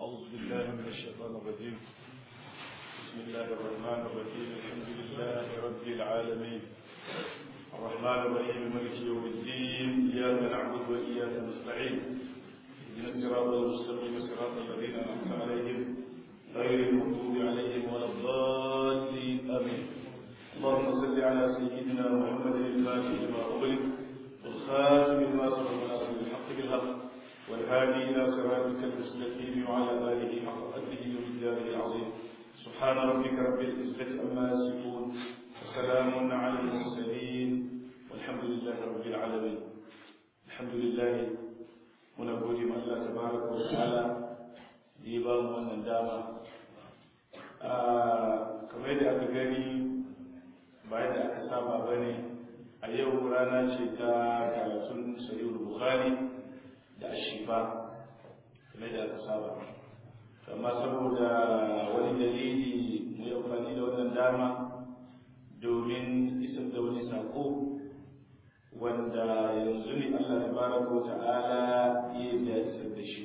أعوذ بالله من الشيطان الرجيم بسم الله الرحمن الرحيم الحمد لله رب العالمين الرحمن الرحيم مالك يوم الدين إياك نعبد وإياك نستعين اهدنا الصراط المستقيم صراط الذين أنعمت عليهم غير المغضوب عليهم ولا الضالين آمين اللهم صل على سيدنا محمد الفاتح لما أغلق والخاتم لما سبق ناصر الحق بالحق والهادي إلى صراطك المستقيم وعلى آله حق قدره ومقداره العظيم سبحان ربك رب العزة عما يصفون وسلام على المرسلين والحمد لله رب العالمين الحمد لله muna gode ma Allah tabaraka wa ta'ala da ya ba mu wannan dama kamar yadda aka gani bayan da aka saba bane a yau rana ce ta karatun sahihul bukhari da ashifa kamar da aka saba amma saboda wani dalili mu yi amfani da wannan dama domin isar da wani sako wanda yanzu ne Allah tabaraka wa ta'ala ya da isar da shi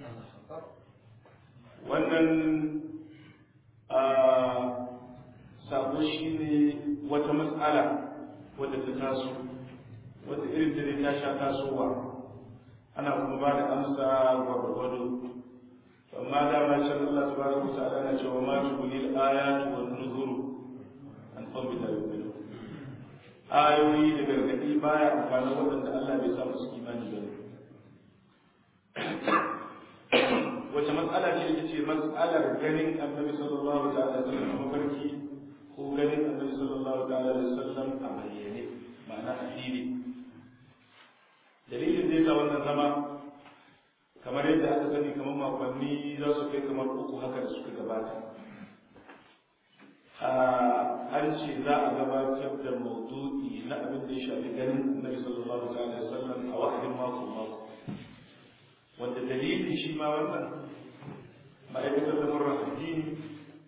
wannan a sako shine wata matsala wadda ta taso wadda irin da ta sha tasowa ana kuma ba da amsa gwargwado amma da ma can Allah tabaraka wa ta'ala na cewa ma tubulil ayatu wan nuzuru an qawmi la yu'minun ayoyi da gargadi baya amfani waɗanda Allah bai sa musu imani ba wace matsala ce ita ce matsalar ganin annabi sallallahu ta'ala alaihi wasallam mafarki ko ganin annabi sallallahu ta'ala alaihi wasallam a bayyane ma'ana a fili dalilin da ya sa wannan zama kamar yadda aka sani kamar makonni za su kai kamar uku haka da suka gabata an ce za a gabatar da maudu'i na abin da ya shafi ganin annabi sallallahu alaihi wasallam a wa'adin mako mako wanda dalilin shi ma wannan ma'aikatar da murar addini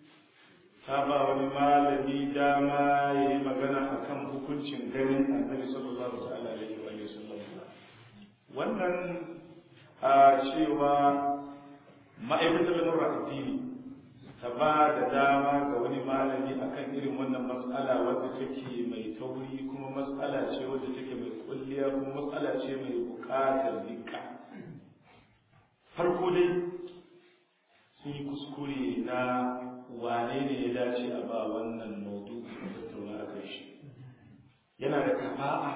ta ba wani malami dama ya yi magana akan hukuncin ganin annabi sallallahu alaihi wasallam wannan a cewa ma'aikatar da murar addini ta ba da dama ga wani malami akan irin wannan matsala wadda take mai tauri kuma matsala ce wadda take mai kulliya kuma matsala ce mai bukatar dika farko dai sun yi kuskure na wane ne ya dace a ba wannan maudu a tattauna a kai shi yana da kafa'a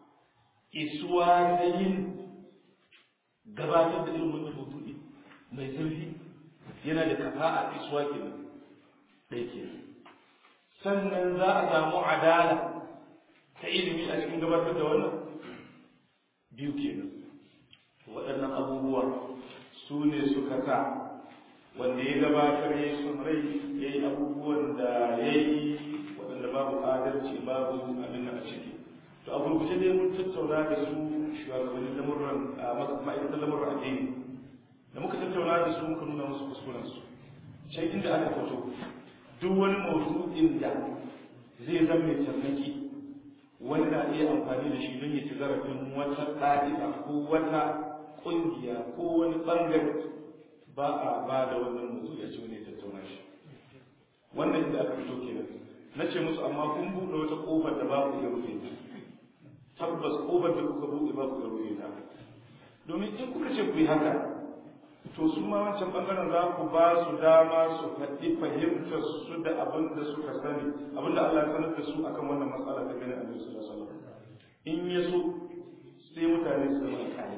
isuwa da yin gabatar da irin wannan maudu'i mai zurfi yana da kafa'a isuwa kenan ɗaya ke sannan za a samu adala ta ilimi a cikin gabatar da wannan biyu kenan waɗannan abubuwa su ne suka sa wanda ya gabatar ya yi son rai ya yi abubuwan da ya yi waɗanda babu adalci babu abin a ciki to a gurguje dai mun tattauna da su shugabannin lamurran ma'aikatan lamurran addini da muka tattauna da su muka nuna musu kuskurensu can inda aka fito duk wani mawdu'in da zai zama mai tarnaki wani na iya amfani da shi don ya ci zarafin wata ɗa'i'a ko wata ƙungiya ko wani ɓangare ba a ba da wannan mawdu'i a ci wani ya tattauna shi wannan inda aka fito kenan na ce musu amma kun buɗe wata ƙofar da ba ku iya rufe ta tabbas ƙofar da kuka buɗe ba ku iya rufe ta domin in kuka ce ku yi haka to su ma wancan bangaren za ku ba su dama su faɗi fahimtar su da abin da suka sani abin da Allah ya sanar da su akan wannan matsala ta ganin Annabi sallallahu alaihi wasallam in ya so sai mutane su zama alƙali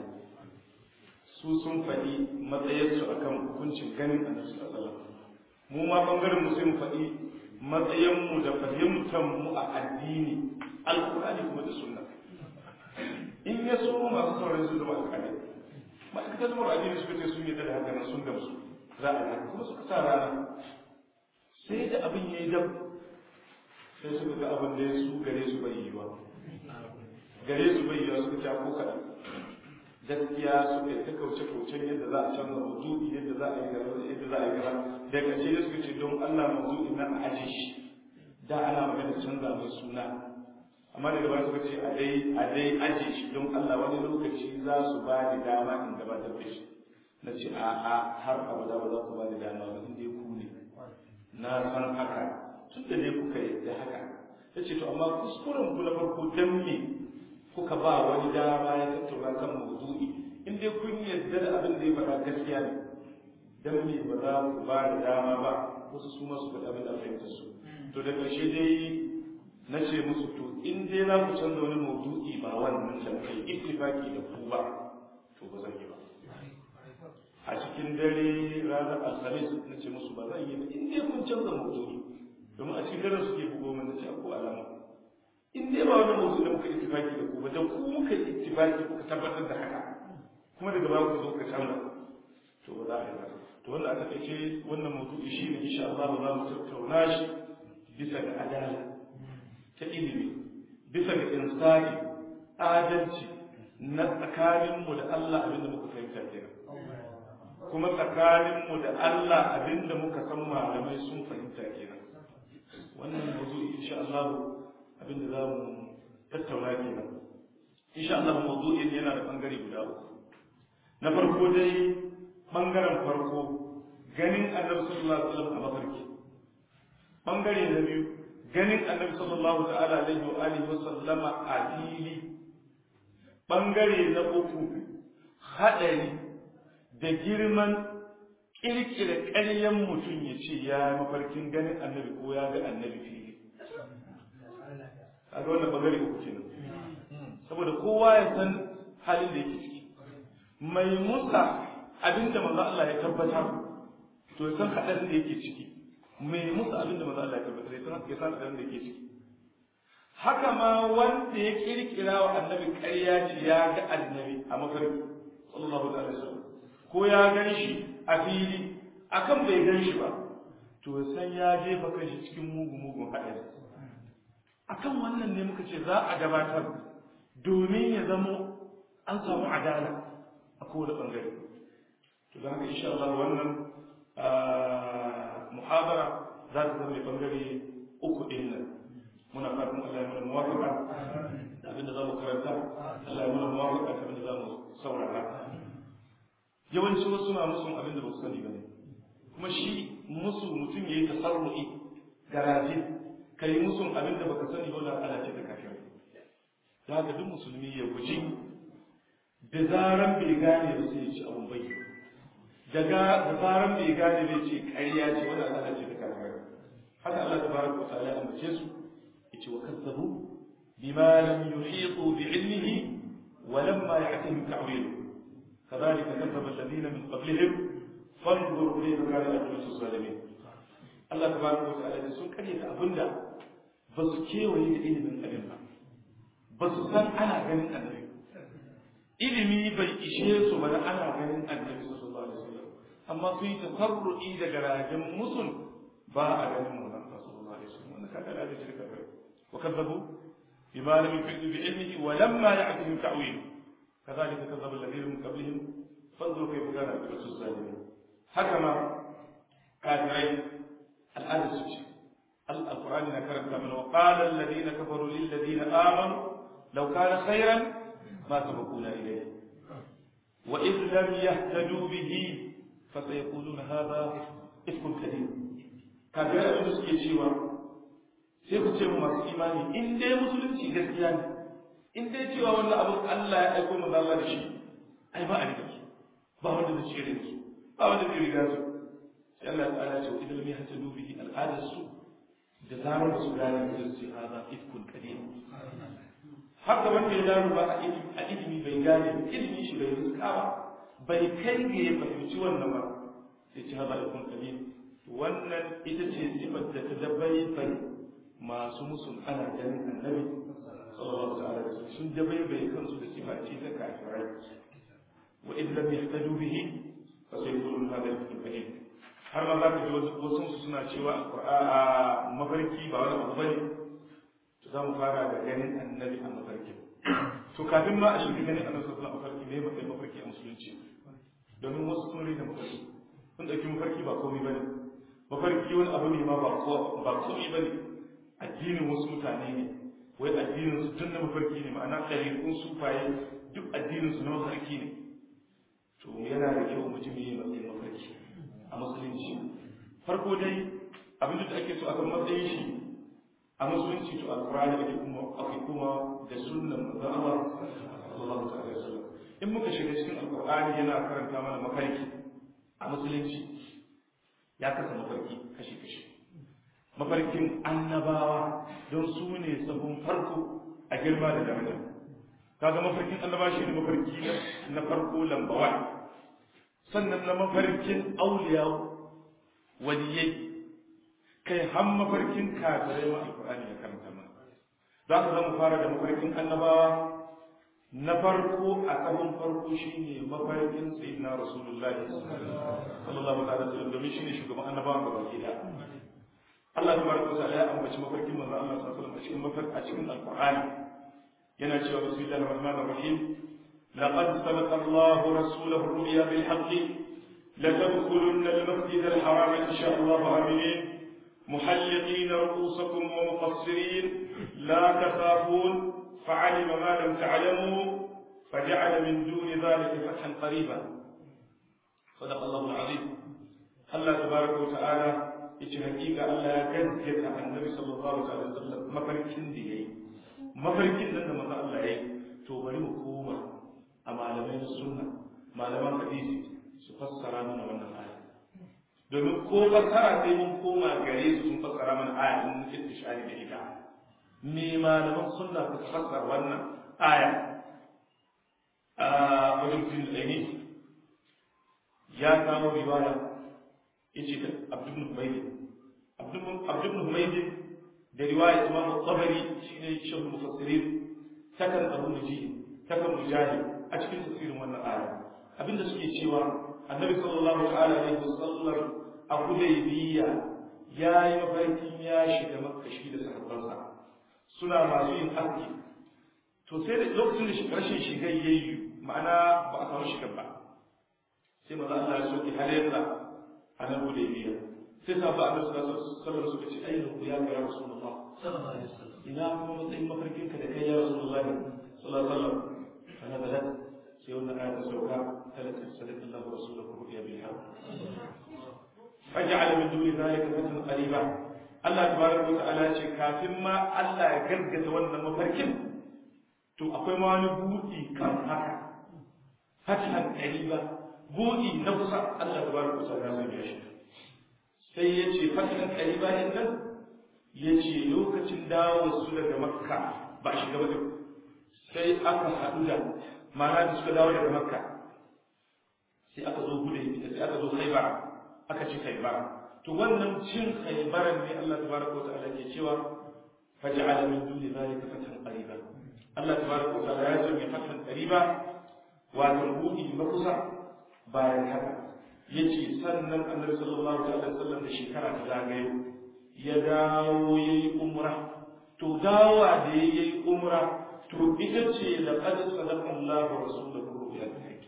su sun faɗi matsayinsu akan hukuncin ganin Annabi sallallahu alaihi wasallam mu ma bangaren mu sai mu faɗi matsayinmu da fahimtar mu a addini alƙur'ani kuma da sunna in ya so masu sauran su zama alƙali ma'aikatar zama addini suka ce sun yi da haka nan sun gamsu za a yi kuma suka sa rana sai da abin ya yi dab sai suka ga abin da ya su gare su bai yiwa gare su bai yiwa suka ce ko kaɗan gaskiya suka yi ta kauce kaucen yadda za a canza mazu'i yadda za a yi gara yadda za a yi gara da ƙarshe da suka ce don Allah mazu'i na a aje shi da ana magana canza mai suna amma daga baya suka ce a dai a dai aje shi don Allah wani lokaci za su ba ni dama in gabatar da shi na ce a'a har abada ba za ku ba da dama ba inda ku ne na san haka tun da ne kuka yadda haka ya ce to amma kuskuren ku na farko dan me kuka ba wani dama ya tattauna kan mawdu'i in dai kun yadda da abin da ya faɗa gaskiya ne dan me ba za ku ba da dama ba wasu su masu faɗa abin da fahimtar su to da ƙarshe dai na ce musu to in dai za ku canza wani maudu'i ba wannan da kai ittifaki da ku ba to ba zan yi ba a cikin dare ranar alhamis na ce musu ba zan yi ba in dai kun canza maudu'i domin a cikin dare suke bugo min na ce ko alama in dai ba wani maudu'i da muka ittifaki da ku ba da ku muka ittifaki kuka tabbatar da haka kuma daga baya ku zo ka canza to ba za a yi ba to wanda aka kace wannan maudu'i shi ne insha Allah za mu tattauna shi bisa ga adala ta ilimi bisa ga insani adalci na tsakaninmu da Allah abinda muka fahimta kenan kuma tsakaninmu da Allah abinda muka san malamai sun fahimta kenan wannan mawdu'i insha Allah abinda za mu tattauna kenan insha Allah mawdu'in yana da bangare guda uku na farko dai bangaren farko ganin annabi sallallahu alaihi wasallam a mafarki bangare na biyu ganin annabi sallallahu ta'ala alaihi wa alihi wa sallama a fili bangare na uku hadari da girman kirkira ƙaryan mutum ya ce ya mafarkin ganin annabi ko ya ga annabi fili kaga wannan bangare uku kenan saboda kowa ya san halin da yake ciki mai musa abinda manzo Allah ya tabbatar to ya san hadarin da yake ciki mai musu abin da maza Allah ya tabbatar ya san abin da yake ciki haka ma wanda ya kirkira wa annabi ƙarya ce ya ga annabi a mafarki sallallahu alaihi wasallam ko ya gan shi a fili akan bai gan shi ba to san ya jefa kanshi cikin mugu mugun haɗari akan wannan ne muka ce za a gabatar domin ya zamo an samu adala a kowane ɓangare to da haka insha Allah wannan muhabara za ta zama bangare uku ɗin nan muna fatan Allah ya mana muwafaka da abinda za mu karanta Allah ya mana muwafaka da abinda za mu saurara yawanci wasu na musu abinda ba su sani ba ne kuma shi musu mutum ya yi tasarru'i garaje ka yi musu abinda baka sani ba na ala ce da kafin da haka duk musulmi ya guji da zaran bai gane ba sai ya ci abun bayyana daga da faran bai gane bai ce ƙarya ce wanda Allah ce da kafirai haka Allah tabaraka wa ta'ala ya ambace su yace wa kazzabu bima lam yuhitu bi ilmihi wa lamma ya'tihim ta'wil kadhalika kazzaba alladhina min qablihim fanzur kayfa kana aqibatu zalimin Allah tabaraka wa ta'ala sun karyata abinda ba su kewaye da ilimin abin ba ba su san ana ganin annabi ilimi bai ishe su ba da ana ganin annabi sallallahu alaihi wasallam amma sun yi tasarru'i da garajen musul ba a ganin mu nan sallallahu alaihi wasallam wannan kaga da shirka kai wa kadzabu bima lam yufidu bi ilmihi wa lamma ya'tihim ta'wil kadhalika kadzaba alladhina min qablihim fanzur kayfa kana aqibatu zalimin haka ma kafirai al'ada su ce القرآن نكرم من وقال الذين كفروا للذين آمنوا لو كان خيرا ما سبقونا إليه وإذ لم يهتدوا به فسيقولون هذا إفك كريم kafin abin da suke cewa sai ku ce mu masu imani in dai musulunci gaskiya ne in dai cewa wannan abin Allah ya aiko mu Allah da shi ai ba a riga su ba wanda zai cire su ba wanda zai riga su sai Allah ta'ala ce idan lam yahtadu bihi al'adar su da zarar ba su gane da su hada ifkun kadim haka wanda ya gano ba a ilimi bai gane ilimi shi bai riska ba bai kai ga ya fahimci wannan ba sai ci hada ifkun kadim wannan ita ce sifar da ta dabai bai masu musun ana ganin annabi sallallahu alaihi wasallam sun dabai bai kansu da sifa ce ta kafirai wa in lam yahtadu bihi fa sayqulun hada ifkun kadim har ma za ka ji wasu su suna cewa a mafarki ba wani abu bane to za mu fara da ganin annabi a mafarki to kafin ma a shiga ganin annabi sallallahu alaihi wasallam me matsayin mafarki a musulunci domin wasu sun rina mafarki sun dauki mafarki ba komai bane mafarki wani abu ne ma ba ba komai bane addinin wasu mutane ne wai addinin su tun na mafarki ne ma'ana ɗariƙun sufaye duk addinin su na mafarki ne to yana da kyau mu ji me matsayin mafarki a musulunci farko dai abin da ake so akan matsayin shi a musulunci to alqur'ani ake kuma ake kuma da sunnan manzon Allah sallallahu alaihi wasallam in muka shiga cikin alqur'ani yana karanta mana mafarki a musulunci ya kasa mafarki kashi kashi mafarkin annabawa don su ne sabon farko a girma da daraja kaga mafarkin annaba shi ne mafarki na farko lambawa sannan na mafarkin auliya waliyai kai har mafarkin kafirai ma alqur'ani ya karanta mana za ka zama fara da mafarkin annabawa na farko a sabon farko shine mafarkin sayyidina rasulullahi sallallahu alaihi wasallam domin shine shugaban annabawa gaba ki da Allah tabaraka wa ta'ala ya ambaci mafarkin manzo Allah sallallahu alaihi wasallam a cikin mafarki a cikin alqur'ani yana cewa bismillahir rahmanir rahim laqad sadaqa Allahu rasulahu ar-ru'ya bil haqqi لتدخلن المسجد الحرام إن شاء الله آمنين محلقين رؤوسكم ومقصرين لا تخافون فعلم ما لم تعلموا فجعل من دون ذلك فتحا قريبا صدق الله العظيم الله تبارك وتعالى yace hakika Allah ya gaskata annabi sallallahu alaihi wasallam mafarkin da yayi mafarkin nan da manzo Allah yayi to bari mu koma a malamai na sunna malaman hadisi su fassara mana wannan aya domin ko fassara sai mun koma gare su sun fassara mana aya din istishari da ita me malaman sunna suka fassara wannan aya a wajen fin aini ya kawo riwaya yace da Abdul Humaydi Abdul Humaydi da riwaya Imam Tabari shine shan mufassirin takan Abu Mujahid takan Mujahid a cikin tafsirin wannan aya abinda suke cewa Annabi sallallahu ta'ala alaihi wasallam a Hudaybiyya ya yi mafarkin ya shiga Makka shi da sahabbansa suna masu yin aski to sai da lokacin da rashin shiga yayi ma'ana ba a samu shiga ba sai maza Allah ya soke halayyarsa a nan Hudaybiyya sai sa ba Annabi sallallahu alaihi wasallam suka ce ayyuhu ku ya ga Rasulullah sallallahu alaihi wasallam ina kuma matsayin mafarkin ka da kai ya Rasulullah sallallahu alaihi wasallam kana da sai wannan ayat ta sauka talaka sallallahu rasuluhu ru'ya bil haqq faj'al min duni dhalika fatan qariba Allah tabaraka wa ta'ala ce kafin ma Allah ya gargata wannan mafarkin to akwai ma wani buɗi kan haka fatan qariba buɗi na kusa Allah tabaraka wa ta'ala ya sanya shi sai ya ce fatan qariba din nan ya ce lokacin dawo su daga makka ba a shiga ba sai aka haɗu da ma'ana da suka dawo daga makka sai aka zo gude sai aka zo khaibar aka ci khaibar to wannan cin khaibaran ne Allah tabaraka wa ta'ala ke cewa faj'ala min duni zalika fatan qariba Allah tabaraka wa ta'ala ya sanya fatan qariba wato budi makusa bayan haka yace sannan Annabi sallallahu alaihi wasallam da shekara ta zagayo ya dawo yayi umra to dawa da yayi umra to ita ce laqad sadaqa Allahu rasulahu ru'ya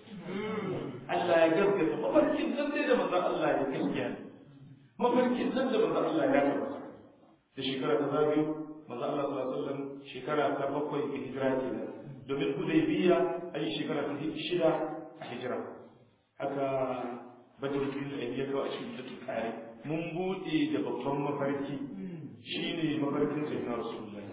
Allah ya gaskata mafarkin nan dai da manzon Allah ya gaskiya mafarkin nan da manzon Allah ya tabbata da shekara ta zagayo manzon Allah sallallahu alaihi wasallam shekara ta bakwai ga hijira kenan domin Hudaybiya a yi shekara ta shida a hijira haka badruddin da ya kawo a cikin da tukare mun bude da babban mafarki shine mafarkin sayyidina rasulullahi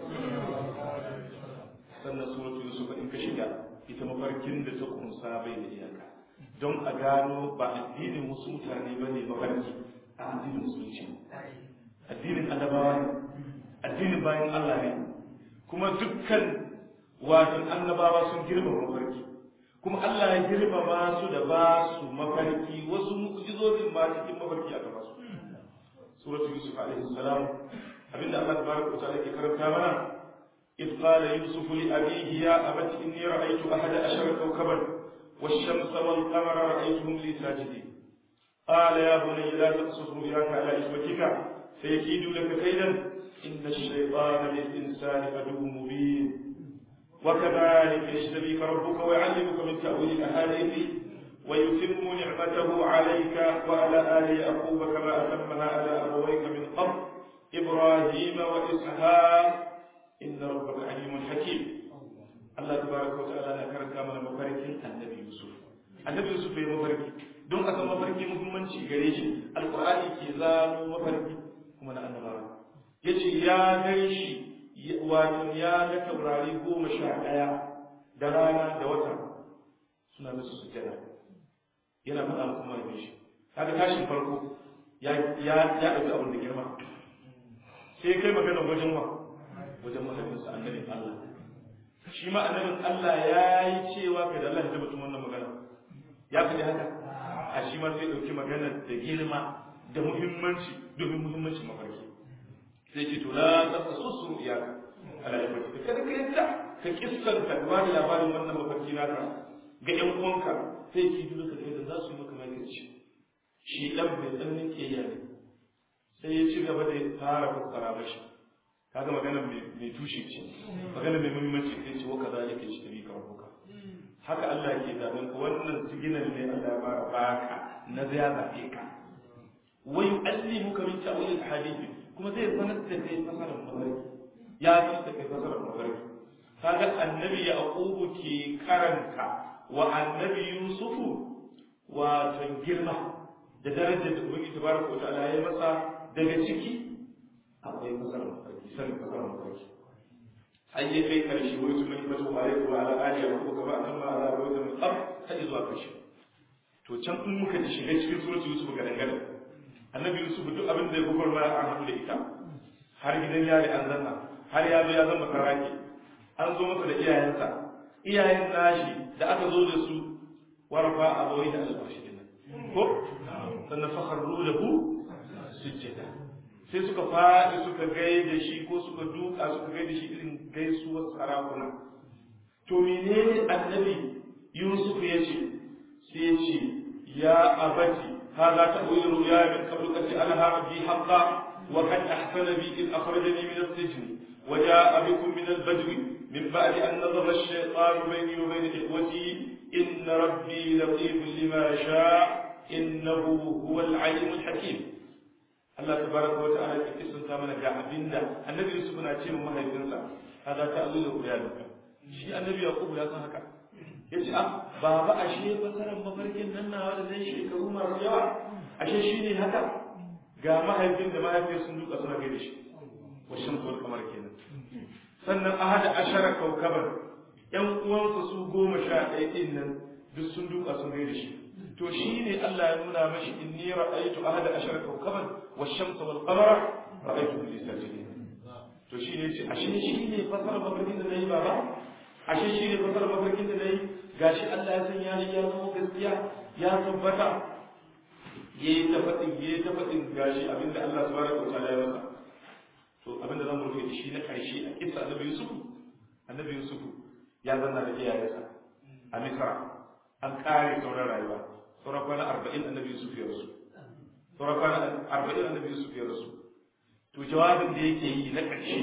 sannan suratul yusuf in ka shiga ita mafarkin da ta kunsa bai da iyaka don a gano ba addinin wasu mutane ba ne mafarki a addinin musulunci addinin annabawa ne addinin bayan Allah ne kuma dukkan wato annabawa sun girmama mafarki kuma Allah ya girmama su da ba su mafarki wasu mu'jizozin ma cikin mafarki aka ba su suratul yusuf alaihi salam abinda Allah tabaraka wa ta'ala ke karanta mana إذ قال يوسف لأبيه يا أبت إني رأيت أحد عشر كوكبا والشمس والقمر رأيتهم لي ساجدين قال يا بني لا تقصص رؤياك على إخوتك فيكيد لك كيدا إن الشيطان للإنسان عدو مبين وكذلك يجتبيك ربك ويعلمك من تأويل الأحاديث ويتم نعمته عليك وعلى آل يعقوب كما أتمها على أبويك من قبل إبراهيم وإسحاق إن ربك عليم حكيم الله تبارك وتعالى ذكر كما مفارق النبي يوسف annabi yusuf bai mafarki don a san mafarki muhimmanci gare shi alqur'ani ke zano mafarki kuma na annabawa yace ya gan shi wato ya ga taurari goma sha ɗaya da rana da wata suna musu sujjada yana faɗa musu mahaifin shi kaga tashin farko ya ya ya ɗauki abin da girma sai kai magana wajen wa wajen mahaifinsa annabin Allah shi ma annabin Allah ya yi cewa kai da Allah ya tabbatun wannan magana ya faɗi haka a shi ma sai ɗauki magana da girma da muhimmanci domin muhimmancin mafarki sai ce to la tasasu iyaka ala ibati kada ka yadda ka kissanta ba da labarin wannan mafarki naka ga ƴan uwanka sai ki duka da yadda za su yi maka mai shi dan bai tsannin kiyaya ne sai ya ci gaba da fara fassara mashi kaga magana mai tushe ce magana mai muhimmanci sai ce waka zalika shi tabi ka rabbuka haka Allah ke zaben ka wannan siginan ne Allah ya fara baka na ya zabe ka wa yu'allimuka min ta'wil al-hadith kuma zai sanar da kai fasarar mafarki ya sanar da kai fasarar mafarki kaga annabi yaqubu ke karanta wa annabi yusufu wa girma da darajar da ubangiji tabaraka wa ta'ala ya masa daga ciki akwai fasarar mafarki sanin fasarar mafarki har yi kai karshe wani su mai fata wa alaihi wa ala alihi wa kuma kama an ma ala wa da mutsaf har zuwa karshe to can in muka ji shiga cikin suratul yusuf ga dangane annabi yusuf duk abin da ya gugur ma an haɗu da ita har gidan yari an zanna har ya zo ya zama karaki an zo masa da iyayensa iyayen nashi da aka zo da su warfa a bawai da albashi ko sannan fakharru lahu sujjada sai suka faɗi suka gaida shi ko suka duka suka gaida shi irin gaisuwar sarakuna to menene annabi yusuf ya ce sai ya ce ya abati هذا تأويل رؤيا من قبل قد جعلها ربي حقا وقد أحسن بي إذ أخرجني من السجن وجاء بكم من البدو من بعد أن نظر الشيطان بيني وبين إخوتي إن ربي لطيف لما يشاء إنه هو العليم الحكيم Allah tabaraka wa ta'ala ke kisanta mana ga abinda annabi Yusuf na ce wa mahaifinsa hada ta'wilu ruyaluka shi annabi Yaqub ya san haka yace ah baba ashe fasaran mafarkin nan nawa da zai shekaru masu yawa ashe shine haka ga mahaifin da mahaifiyar sun duka suna gaida shi wa shamsu wal qamar kenan sannan ahada ashara kaukaban yan uwansa su goma sha ɗaya ɗin nan duk sun duka sun gaida shi to shine Allah ya nuna mashi inni ra'aytu ahada ashara kaukaban والشمس والقمر رأيتهم لي ساجدين to shi ne ce ashe shi ne fasara mafarkin da na yi baba ashe shi ne fasara mafarkin da na yi gashi Allah ya sanya ni ya zama gaskiya ya tabbata ya yi ta faɗin ya yi ta faɗin gashi abinda Allah subhanahu wa ta'ala ya masa to abinda zan rufe da shi na ƙarshe a kissa annabi Yusuf annabi Yusuf ya zanna da iyayensa a Misra an kare sauran rayuwa sauran kwana arba'in annabi Yusuf ya rasu sauran kwana arba'in annabi Yusuf ya rasu to jawabin da yake yi na ƙarshe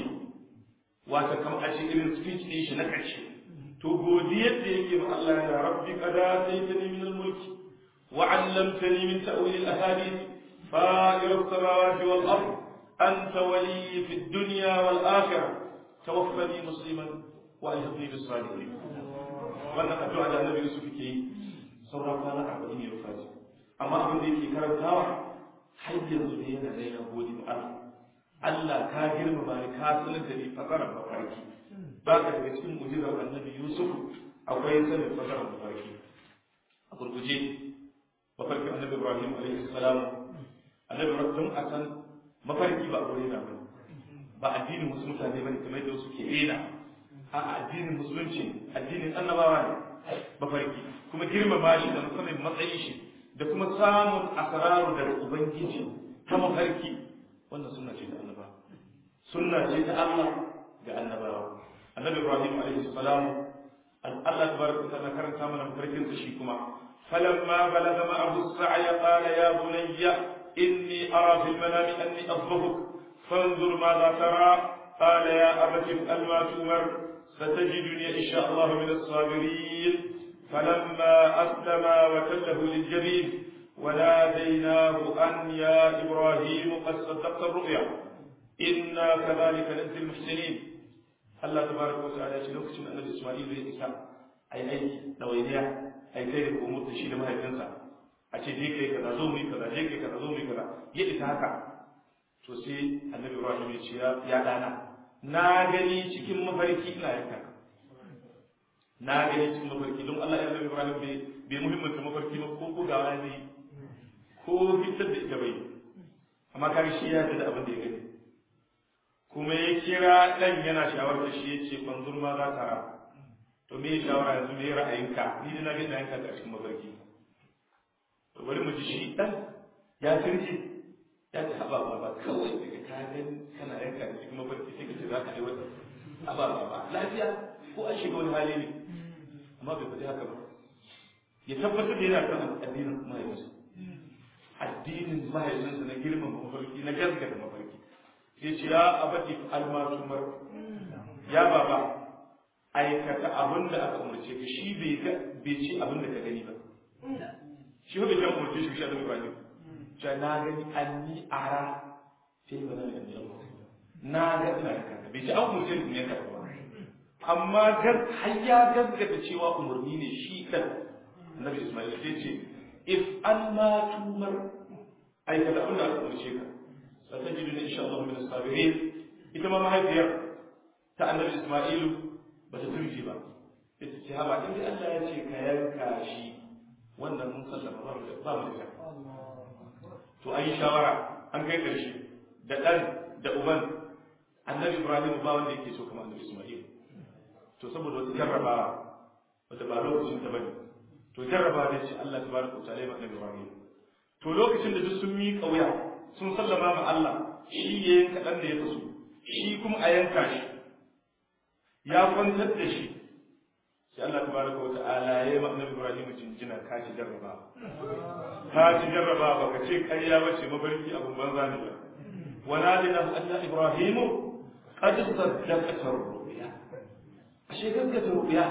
wata kam a ce irin speech ɗin shi na ƙarshe to godiyar da yake ma Allah ya rabbi qad ataytani min al-mulki wa 'allamtani min ta'wil al-ahadith fa'ir as-samawati wal ard anta waliyyi fi ad-dunya wal akhirah tawaffani musliman wa alhiqni bis salihin wannan addu'a da annabi Yusuf ke yi sauran kwana arba'in ya rufa amma abin da yake karantawa har yanzu ne yana da yana gode ma Allah Allah ka girmama ni ka sanar da ni fasarar mafarki ba ka daga cikin mujizar annabi Yusuf akwai sanin fasarar mafarki a gurguje mafarkin annabi Ibrahim alaihi salam annabi Ibrahim a san mafarki ba aure na ba ba addinin wasu mutane bane kamar yadda wasu ke rena a addinin musulunci addinin annabawa ne mafarki kuma girmama shi da musamman matsayin shi da kuma samun asararu daga ubangiji ta mafarki wannan sunna ce ta annaba sunna ce ta Allah ga annabawa annabi Ibrahim alaihi salam Allah tabaraka ta'ala karanta mana mafarkin sa shi kuma falamma balagha ma'ahu as-sa'y qala ya bunayya inni ara fil manami anni adhbahuk فانظر ماذا ترى قال يا أبت افعل ما تؤمر ستجدني إن شاء الله من الصابرين فلما أسلما وتله للجبين وناديناه أن يا إبراهيم قد صدقت الرؤيا إنا كذلك نجزي المحسنين الله تبارك وتعالى يقول لك أن إسماعيل بن إسحاق أي أي نوينيا ai kai da komo da shi da mahaifinsa a ce je kai kaza zo mu yi kaza je kai kaza zo mu yi kaza ya isa haka to sai annabi ibrahim ya ce ya dana na gani cikin mafarki ina yanka ka na gani cikin mafarki don Allah ya annabi ibrahim bai bai muhimmanta mafarki ba ko bugawa ne ko fitar da ita bai amma kaga shi ya da abin da ya gani kuma ya kira dan yana shawarar shi ya ce fanzur ma za ka ra to me shawara yanzu me ra'ayinka ni da na ga ina yanka ka cikin mafarki to bari mu ji shi dan ya kirje ya ce haba ba kawai daga ka gani kana yanka da cikin mafarki sai ka ce za ka yi wata haba ba ba lafiya ko an shiga wani hali ne amma bai faɗi haka ba ya tabbatar da yana kan addinin mahaifinsa addinin mahaifinsa na girman mafarki na gaskata mafarki sai ce ya abadi almasumar ya baba aikata abin da aka umarce ka shi bai ce abin da ka gani ba shi bai jan umarce shi shi da bai ja na gani anni ara sai ba zan yi na ga ina da kanka bai ce an umarce ni ne ka ba amma gar har ya gaskata cewa umarni ne shi dan annabi Ismail sai ce if an ma tumar aikata abin da aka umarce ka satajidu ne insha Allah min as-sabirin ita ma mahaifiyar ta annabi Ismailu ba ta turji ba ita ce haba in Allah ya ce ka yanka shi wannan mun sallama ba mu ba mu da to an yi shawara an kai karshe da dan da uban annabi Ibrahim ba wanda yake so kamar annabi Ismail to saboda wata jarrabawa wata ba lokacin ta bane to jarrabawa da ce Allah tabaraka wa ta'ala ba annabi Ibrahim to lokacin da duk sun mi kauya sun sallama ma Allah shi ya yanka dan da ya faso shi kuma a yanka shi ya kwantar da shi sai Allah tabaraka wa ta'ala ya yi ma annabi Ibrahim jinjina ka ci jarraba ka ci jarraba ba ka ce ƙarya ba ce mafarki abun banza ne ba wala dina anna Ibrahim qad saddaqata ru'ya ashe gaskata ru'ya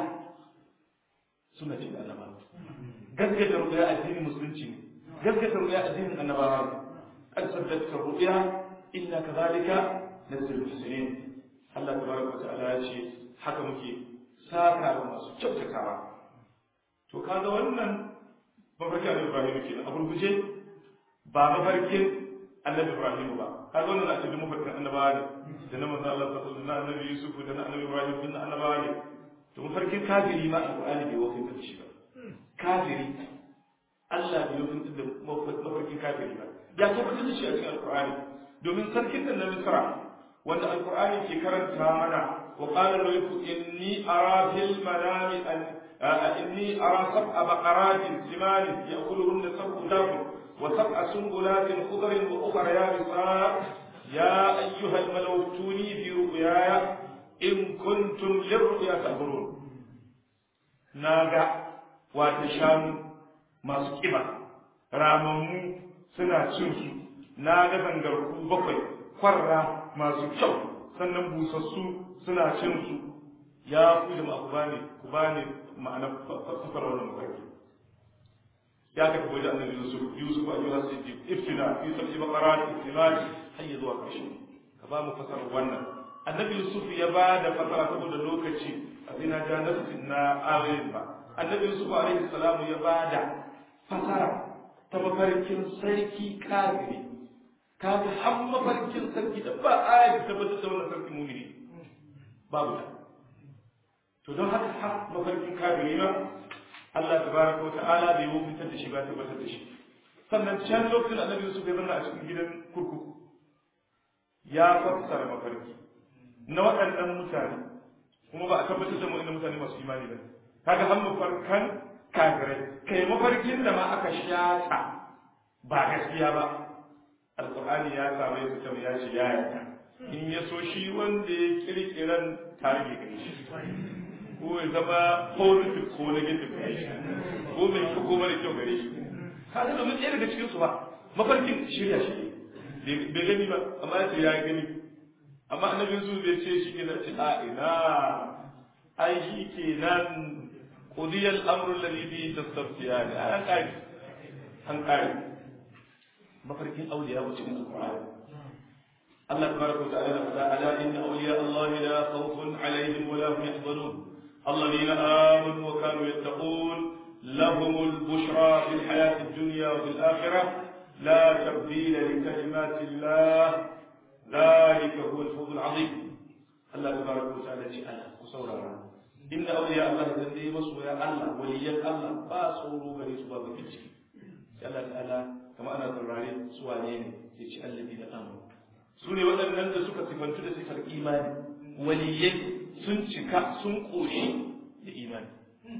suna ce annaba gaskata ru'ya addinin musulunci ne gaskata ru'ya addinin annabawa ne qad saddaqata ru'ya inna kadhalika nasrul muhsinin Allah tabaraka wa ta'ala ya ce haka muke saka da masu kyautatawa to kaga wannan mafarkin annabi Ibrahim kenan a gurguje ba mafarkin annabi Ibrahim ba kaga wannan a cikin mafarkin annabawa ne da na manzo Allah sallallahu alaihi wasallam annabi Yusuf da na annabi Ibrahim din annabawa ne to mafarkin kafiri ma alqur'ani bai wakilta da shi ba kafiri Allah bai wakilta da mafarkin kafiri ba ya tabbatar da shi a cikin alqur'ani domin sarkin da na Misra wanda alqur'ani ke karanta mana وقال الملك إني أرى في المنام أن إني أرى سبع بقرات سمان يأكلهن سبع دابر وسبع سنبلات خضر وأخر يابسات يا أيها الملو ائتوني في رؤياي إن كنتم للرؤيا تعبرون ناغا واتشام ما سكبا راممو suna cin su na ga zangarku bakwai kwarra masu kyau sannan busassu suna cin su ya ku da ku bani ku bani ma'ana fasara wannan mafarki ya ka koyi da annabi Yusuf Yusuf ayyuha siddiq iftina fi sab'i baqarat iftimat hayya zuwa kashi ka ba mu fasara wannan annabi Yusuf ya ba da fasara saboda lokaci a zina ga nasin na ayoyin ba annabi Yusuf alaihi salamu ya ba da fasara ta mafarkin sarki kafiri kaga har mafarkin sarki da ba ayat ta tabbatar da wannan sarki mumini babu ta to don haka har mafarkin kafiri ba Allah tabaraka wa ta'ala bai wufintar da shi ba tabbatar da shi sannan can lokacin da annabi Yusuf ya zanna a cikin gidan kurkuku ya fassara mafarki na waɗannan mutane kuma ba a tabbatar da mu mutane masu imani ba kaga har mafarkan kafirai kai mafarkin da ma aka shata ba gaskiya ba alqur'ani ya samu ya fita ya ce ya yarda in ya so shi wanda ya kirkiran tarihi gare shi ko ya zama positive ko negative gare shi ko mai kyau ko mara kyau gare shi kaga domin ɗaya daga cikin su ba mafarkin shirya shi ne bai gani ba amma ya ce ya gani amma annabin su bai ce shi kenan ce a ina ai shi kenan qudiyal amru alladhi bi tastaftiyan an kai an kai mafarkin auliya wuce cikin alqur'ani الله تبارك وتعالى ألا إن أولياء الله لا خوف عليهم ولا هم يحزنون الذين آمنوا وكانوا يتقون lahumul bushra fil hayati dunya wa fil akhirah la tabdila li kalimati Allah dhalika huwa al-fawz al-azim Allah tabaraka wa ta'ala ce Allah ku saurara inna awliya Allah da dai masoya Allah waliyan Allah ba tsoro gare su ba bakin ciki sai Allah ta'ala kama ana saurare su wane ne sai ce alladina amanu su ne waɗannan da suka sifantu da sifar imani waliyai sun cika sun ƙoshi da imani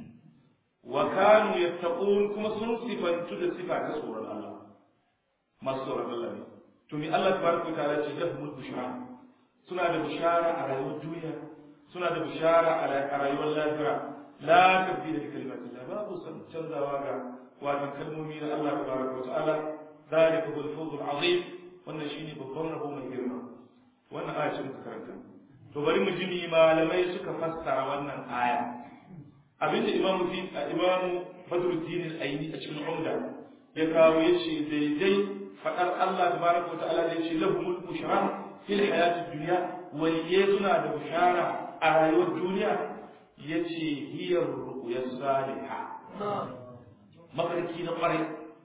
wa kanu yattaqun kuma sun sifantu da sifa ta tsoron Allah masu tsoron Allah ne to mi Allah tabaraka wa ta'ala ce lahumul bushra suna da bushara a rayuwar duniya suna da bushara a rayuwar lafiya la tabdila li kalimatillah babu san canzawa ga wato kalmomi na Allah tabaraka wa ta'ala ذلك هو الفوز العظيم wannan shine babban rabo mai girma wannan aya ce muka karanta to bari mu ji mi malamai suka fassara wannan aya abinda imamu fi imamu badruddin al-aini a cikin umda ya kawo yace daidai fadar Allah tabaraka ta'ala da yace lahumul bushra fil hayatid dunya waliye suna da bushara a rayuwar duniya yace hiya ru'ya salihah mafarki na kwarai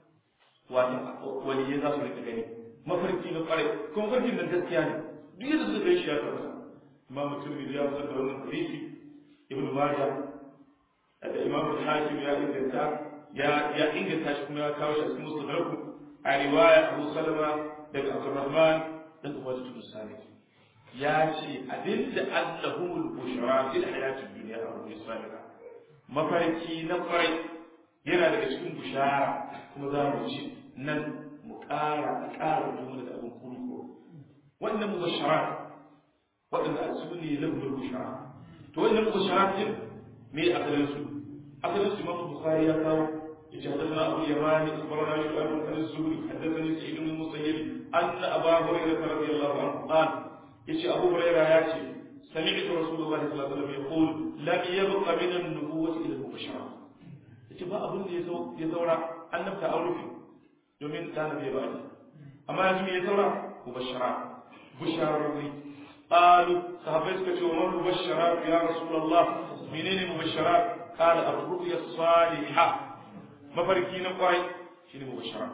wato waliye za su rika gani mafarki na kwarai kuma mafarkin nan gaskiya ne duk yadda suka gan shi ya tabbata imam mutum ya fitar da wannan hadisi ibnu majah da imam hakim ya inganta ya ya inganta shi kuma ya kawo shi a cikin musnad a riwaya abu salama daga abdurrahman dan ubadu bin salih ya ce abinda allahumul bushra fil hayatid dunya wa fil akhirah mafarki na kwarai yana daga cikin bushara kuma za mu ci nan mu ƙara a ƙara jumla da abin kurko wannan mubashara waɗanda a su ne lafiyar bushara to wannan mubashara din me asalin su asalin su imam bukhari ya kawo yace hadathana abu yamani akhbarana shu'aib bin az-zuhri hadathani sa'id bin musayyib anna abu hurairah radiyallahu anhu qala yace abu hurairah ya ce سمعت رسول الله صلى الله عليه وسلم يقول لم يبق من النبوة إلى المبشرات yace ba abin da ya saura annabta an rufe domin ta nabi ba ne amma yanzu me ya saura mubashara bushararri qalu sahabbai suka ce wa man mubashara ya rasulullah menene mubashara qala ar-ru'ya salihah mafarki na kwarai shine mubashara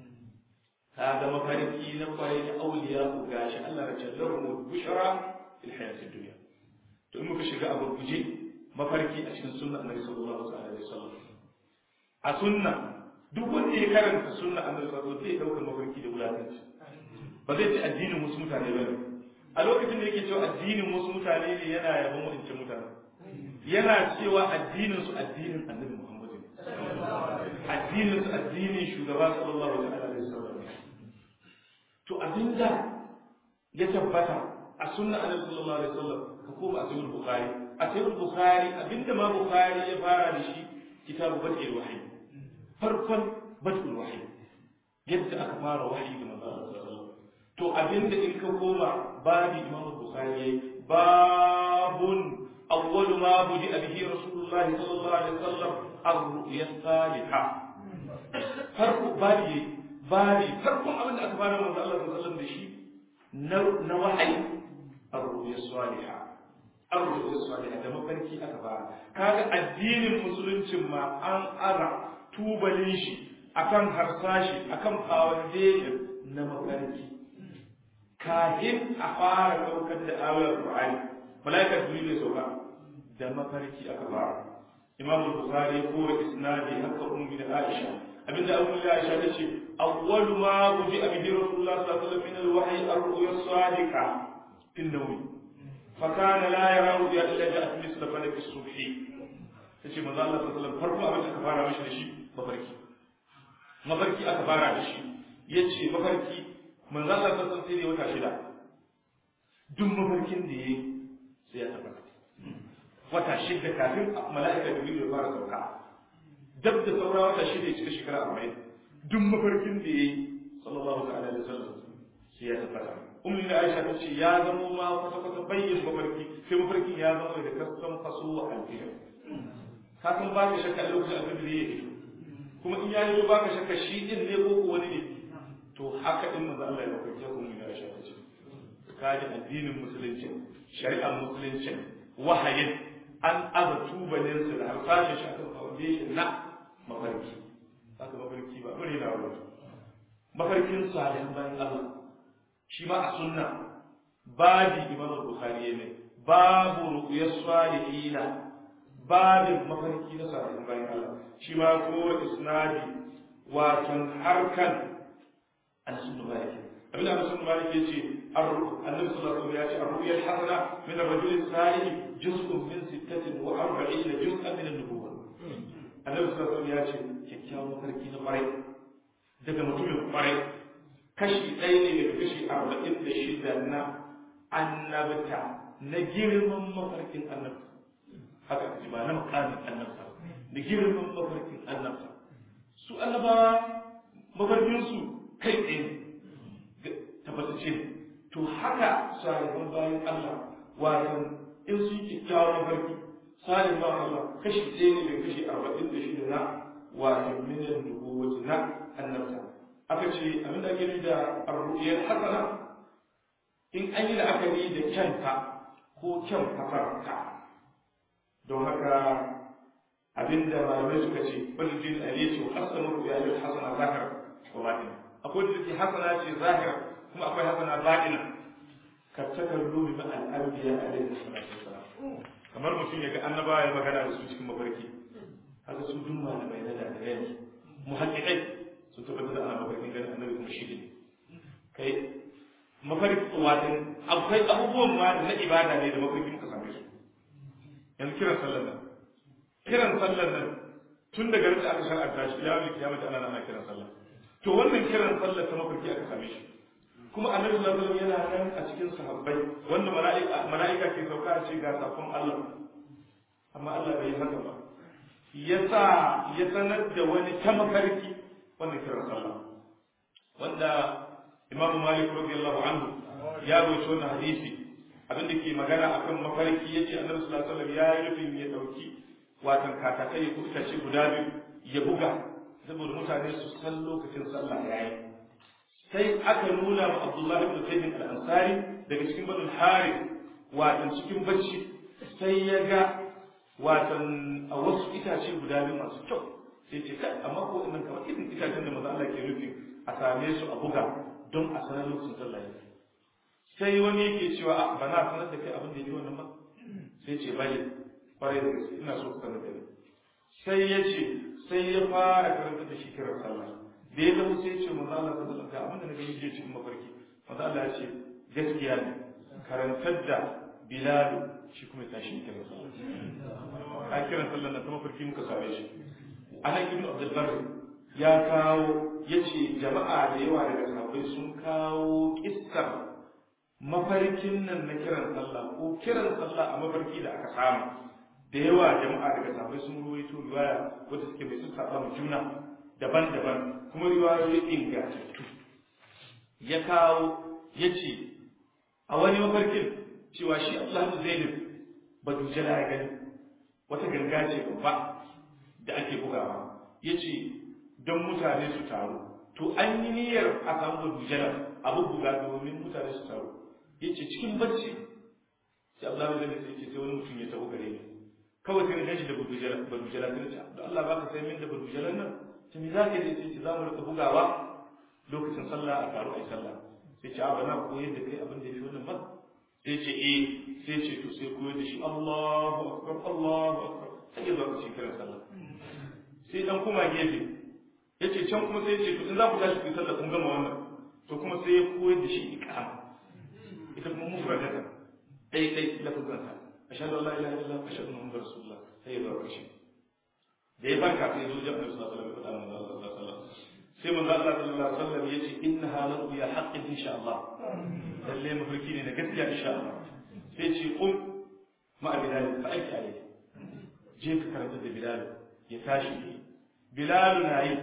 kaga mafarki na kwarai na auliya ku gashi Allah ya ce lahum bushara fil hayatid dunya to in muka shiga abu guje mafarki a cikin sunna annabi sallallahu alaihi wasallam a sunna duk wanda ya karanta sunna annabi sallallahu alaihi wasallam zai mafarki da wulakanci ba zai ci addinin wasu mutane ba a lokacin da yake cewa addinin wasu mutane ne yana yaban wadancan mutane yana cewa addinin su addinin annabi Muhammad ne addinin su addinin shugaba sallallahu alaihi wasallam to abinda ya tabbata a sunna annabi sallallahu alaihi wasallam ka koma a sahih bukhari a sahih bukhari abinda ma bukhari ya fara da shi kitabu bad'il wahyi farkon bad'ul wahyi yadda aka fara wahyi da manzo Allah sallallahu to abinda in ka koma babi imam bukhari yayi babun awwalu ma budi bihi rasulullahi sallallahu alaihi wasallam ar-ru'ya salihah farko babi babi farkon abinda aka fara manzo Allah sallallahu alaihi wasallam da shi na wahayi ar-ru'ya salihah ar-ru'ya salihah da mafarki aka fara kaga addinin musuluncin ma an ara tubalin shi akan harsashi akan foundation na mafarki kahin a fara daukar da ayoyin Qur'ani malaikar jibril ya sauka da mafarki aka fara imam bukhari ko isnadi haka ummi da aisha abinda ummi da aisha tace awwalu ma buji bihi rasulullah sallallahu alaihi wasallam min al-wahyi ar-ru'ya as-sadiqa fi an-nawm فكان لا يرى رؤيا الا جاءت مثل فلك الصبح tace manzo Allah sallallahu alaihi wasallam farko abin da aka fara mishi da shi mafarki mafarki aka fara da shi yace mafarki manzo Allah sallallahu alaihi wasallam sai wata shida duk mafarkin da yayi sai ya tabbata wata shida kafin mala'ika da ya fara sauka dab da saura wata shida ya cika shekara 40 duk mafarkin da yayi sallallahu alaihi wasallam sai ya tabbata ummi da Aisha ta ce ya zama ma kwata kwata bayyin mafarki sai mafarkin ya zama da kasan faso wa alfiyar ka san ba ka shakka a lokacin abin da ya yi kuma in ya yi ba ka shakka shi din ne ko ko wani ne to haka din manzo Allah ya mafarki ko ummi da Aisha ta ce ka ji addinin musulunci shari'ar musulunci wahayin an aza tubalin su da harsashin shi akan foundation na mafarki haka mafarki ba bari na wuri mafarkin salihan bayan Allah shi ma a sunna babi imam bukhari ne babu ru'yas salihina babin mafarki na salihan bayan Allah shi ma ko isnadi wato harkan an-sunna maliki abin da sun malik ya ce annabi sallallahu alaihi wasallam ya ce ar-ru'ya al-hasana min ar-rajul as-salih juz'un min 46 juz'an min an-nubuwah annabi sallallahu alaihi wasallam ya ce kyakkyawan mafarki na kwarai daga mutumin kwarai kashi ɗaya ne daga kashi arba'in da shida na annabta na girman mafarkin annabta haka ji ba na makamin annabta da girman mafarkin annabta su annabawa mafarkinsu kai tsaye ne tabbatacce ne to haka salihan bayan Allah wato in sun yi kyakkyawar mafarki salihan bayan Allah kashi ɗaya ne daga kashi arba'in da shida na wato miliyan nubuwati na annabta aka ce abin da ake nufi da arru'iyar hasana in an yi la'akari da kyanta ko kyan fafarka don haka abin da malamai suka ce wani jin ali ce wa hasana ru'iyar hasana zahir wa batin akwai da take hasana ce zahir kuma akwai hasana batina ka takallu bi ma'al anbiya alaihi salatu wasalam kamar mutum ya ga annabawa ya magana da su cikin mafarki haka su duk malamai na da yanzu muhaqqiqai sun tabbatar da ana mafarkin ganin annabi kuma shi ne kai mafarki wato akwai abubuwan ma na ibada ne da mafarki muka same su yanzu kiran sallar nan kiran sallar nan tun daga da aka shar'anta shi ila yau kiyama ana ana kiran sallah to wannan kiran sallar ta mafarki aka same shi kuma annabi sallallahu alaihi wasallam yana nan a cikin sahabbai wanda mala'ika mala'ika ke sauka a ce ga sakon Allah amma Allah bai yi haka ba yasa ya sanar da wani ta mafarki wannan kiran sallah wanda imam malik radiyallahu anhu ya rawaito wannan hadisi abinda ke magana akan mafarki yace annabi sallallahu alaihi wasallam ya yi rufin ya dauki watan katakai ko itace guda biyu ya buga saboda mutane su san lokacin sallah yayi sai aka nuna ma abdullahi ibn zaid al-ansari daga cikin badul harith watan cikin bacci sai ya ga watan a wasu itace guda biyu masu kyau sai ce kai amma ko innan kamar irin itacen da maza Allah ke rufe a same su a buga don a sanar lokacin sallah yake sai wani yake cewa a ba na sanar da kai abin da yake wannan ba sai ce bale kwarai da gaske ina so ka sanar da ni sai ya ce sai ya fara karanta da shi kiran sallah da ya zama sai ya ce maza Allah sallallahu alaihi wasallam abin da na gani jiya cikin mafarki maza Allah ya ce gaskiya ne karantar da Bilal shi kuma ya tashi kiran sallah a kiran sallah na ta mafarki muka same shi anan ibn abdul barr ya kawo yace jama'a da yawa daga sahabbai sun kawo kissar mafarkin nan na kiran sallah ko kiran sallah a mafarki da aka samu da yawa jama'a daga sahabbai sun ruwaito riwaya wanda suke mai sun saba mu juna daban-daban kuma riwayoyi ingantattu ya kawo yace a wani mafarkin cewa shi Allah Zainab ba dujala ya gani wata ganga ce babba da ake bugawa ya ce don mutane su taru to an yi niyyar a samu badujalar abu buga domin mutane su taru ya ce cikin bacci sai Allah zai sai ce sai wani mutum ya taho gare ni kawai sai na gashi da badujalar badujalar sai ce da Allah baka sai min da badujalar nan ta mi za ka yi sai ce za mu rika bugawa lokacin sallah a taru a yi sallah sai ce a bana koyar da kai abin da ya fi wannan ba sai ce eh sai ce to sai koyar da shi Allahu akbar Allahu akbar sai ya zo ka kiran sallah sai dan kuma gefe yace can kuma sai yace to in za ku tashi ku sallah kun gama wannan to kuma sai ya koyar da shi iqama ita kuma mufradata dai dai lafazan ta ashhadu an la ilaha illallah ashhadu anna muhammadar rasulullah sai ya zo kashi da ya barka sai ya zo jami'ar sallallahu alaihi wasallam sai manzo Allah sallallahu alaihi wasallam yace innaha la ya haqqin insha Allah lalle mafarki ne na gaskiya insha Allah sai ce kum ma bilal fa aiki alai je ka karanta da bilal ya tashi bilal na yi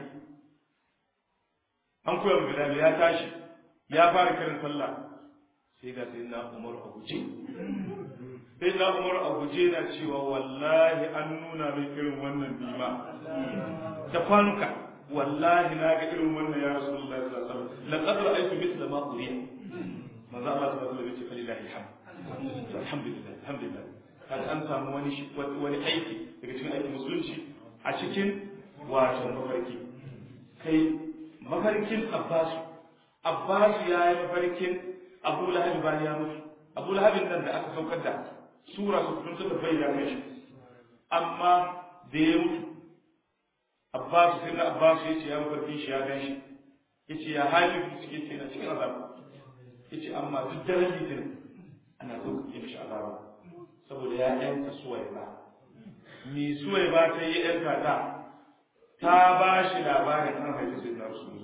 an koya bilal ya tashi ya fara kiran sallah sai ga sai na umar a guje sai na umar a guje na cewa wallahi an nuna min irin wannan bima da kwanuka wallahi na ga irin wannan ya rasulullahi sallallahu alaihi wasallam laqad ra'aytu mithla ma uriya manzo Allah sallallahu alaihi wasallam ya ce falillahi alhamd alhamdulillah alhamdulillah kaga an samu wani wani aiki daga cikin aikin musulunci a cikin wato mafarki kai mafarkin abbasu abbasu ya yi mafarkin abu lahabi bayan ya mutu abu lahabin nan da aka saukar da sura su kun suka bayyana kai shi amma da ya mutu abbasu sai na abbasu ya ce ya mafarkin shi ya gan shi ya ce ya hali suke ce na cikin azaba ya ce amma duk daren litinin ana sauƙaƙe mishi azaba saboda ya yanka suwai ba mi suwai ba ta yi yanka ta ta ba shi labarin an haifi sai na rasu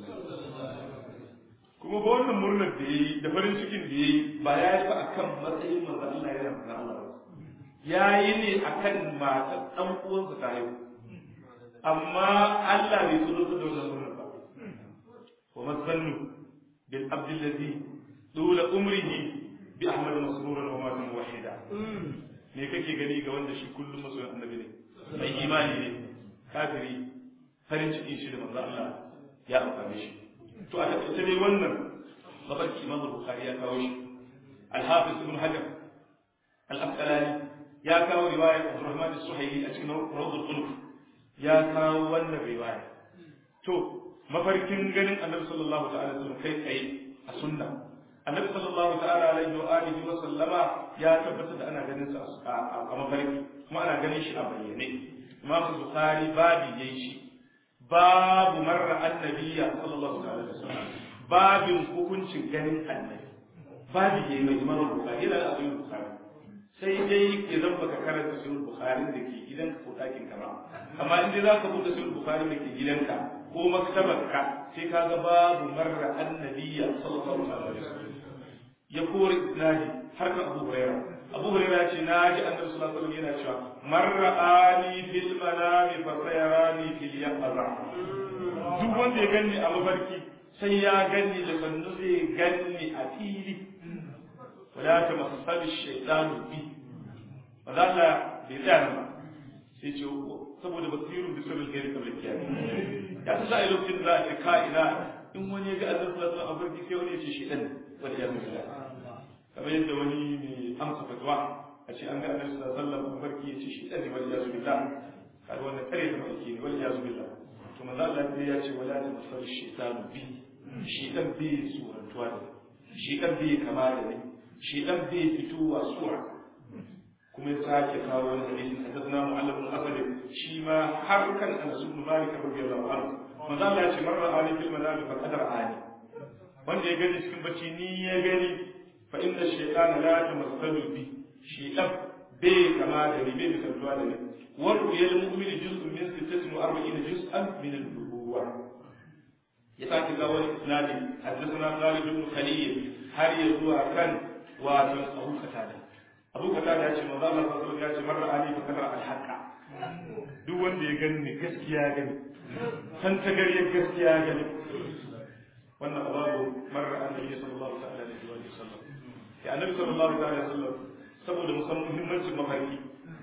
kuma ba wannan murnar da ya yi da farin cikin da ya yi ba ya yi ba a kan matsayin manzo Allah yana manzo Allah ba ya yi ne a kan matar ɗan uwansa ta haihu amma Allah bai so da wannan murnar ba wa masannu bil abdillazi dula umrihi bi ahmad masruran wa matan wahida me kake gani ga wanda shi kullum masoyin annabi ne mai imani ne kafiri farin cikin shi da manzo Allah ya amfane shi to a taƙaice dai wannan mafarki imam bukhari ya kawo shi al-hafiz ibn hajar al-asqalani ya kawo riwayar abdurrahman as-suhaili a cikin rawdul qulub ya kawo wannan riwaya to mafarkin ganin annabi sallallahu ta'ala alaihi kai tsaye a sunna annabi sallallahu ta'ala alaihi wa alihi wa sallama ya tabbatar da ana ganin sa a mafarki kuma ana ganin shi a bayyane imam bukhari babi yayi shi babu marra annabiya sallallahu alaihi wasallam babin hukuncin ganin annabi babu yayi mai imam bukhari da abu bukhari sai dai idan baka karanta sahih bukhari da ke gidanka ko dakin ka ba amma in dai zaka buɗe sahih bukhari da ke gidanka ko maktabarka sai ka ga babu marra annabiya sallallahu alaihi wasallam ya kore isnadi har kan abu hurairah abu hurairah ce na ji annabi sallallahu alaihi wasallam yana cewa marra'ani fil manami fa sayarani fil yaqza duk wanda ya ganni a mafarki sai ya ganni da sannu zai ganni a fili wala ta masabi shaytanu bi ba za ta bai tsaya ba sai ce saboda basirun bi sabil gairi kamar kiyami ya ta sai lokacin da za a ce ka'ina in wani ya ga annabi sallallahu alaihi wasallam a mafarki sai wani ya ce shi dan wani ya zuwa kamar yadda wani mai amsa fatwa a ce an ga annabi sallallahu alaihi wasallam mafarki ya ce shi dan ne wani ya zuwa kaga wannan kare da mafarki ne wani ya zuwa to manzo Allah sai ya ce wala ta masal shaytanu bi shi dan bi surantuwa da shi dan bi kama da ni shi dan bi fitowa sura kuma ya sake kawo wani hadisi hadathana mu'allaf bin asad shi ma har kan Anas ibn Malik radiyallahu anhu manzo Allah ya ce marra ali fil manami fa qadar ali wanda ya gani cikin bacci ni ya gani fa inna shaytana la tamassalu bi shaytan bai kama da ni bai misaltuwa da ni wa ru'yal mu'mini juz'un min 46 juz'an min an-nubuwah ya sake ga wani isnadi haddathana Khalid ibn Khalil har ya zuwa kan wato Abu Qatada Abu Qatada ya ce manzo Allah sallallahu alaihi wasallam ya ce marra ali fa kadara al-haqqa duk wanda ya gani gaskiya gani san ta gariyar gaskiya gani wannan ababu marra annabi sallallahu alaihi wa sallam ya annabi sallallahu alaihi wa sallam saboda musan muhimmancin mafarki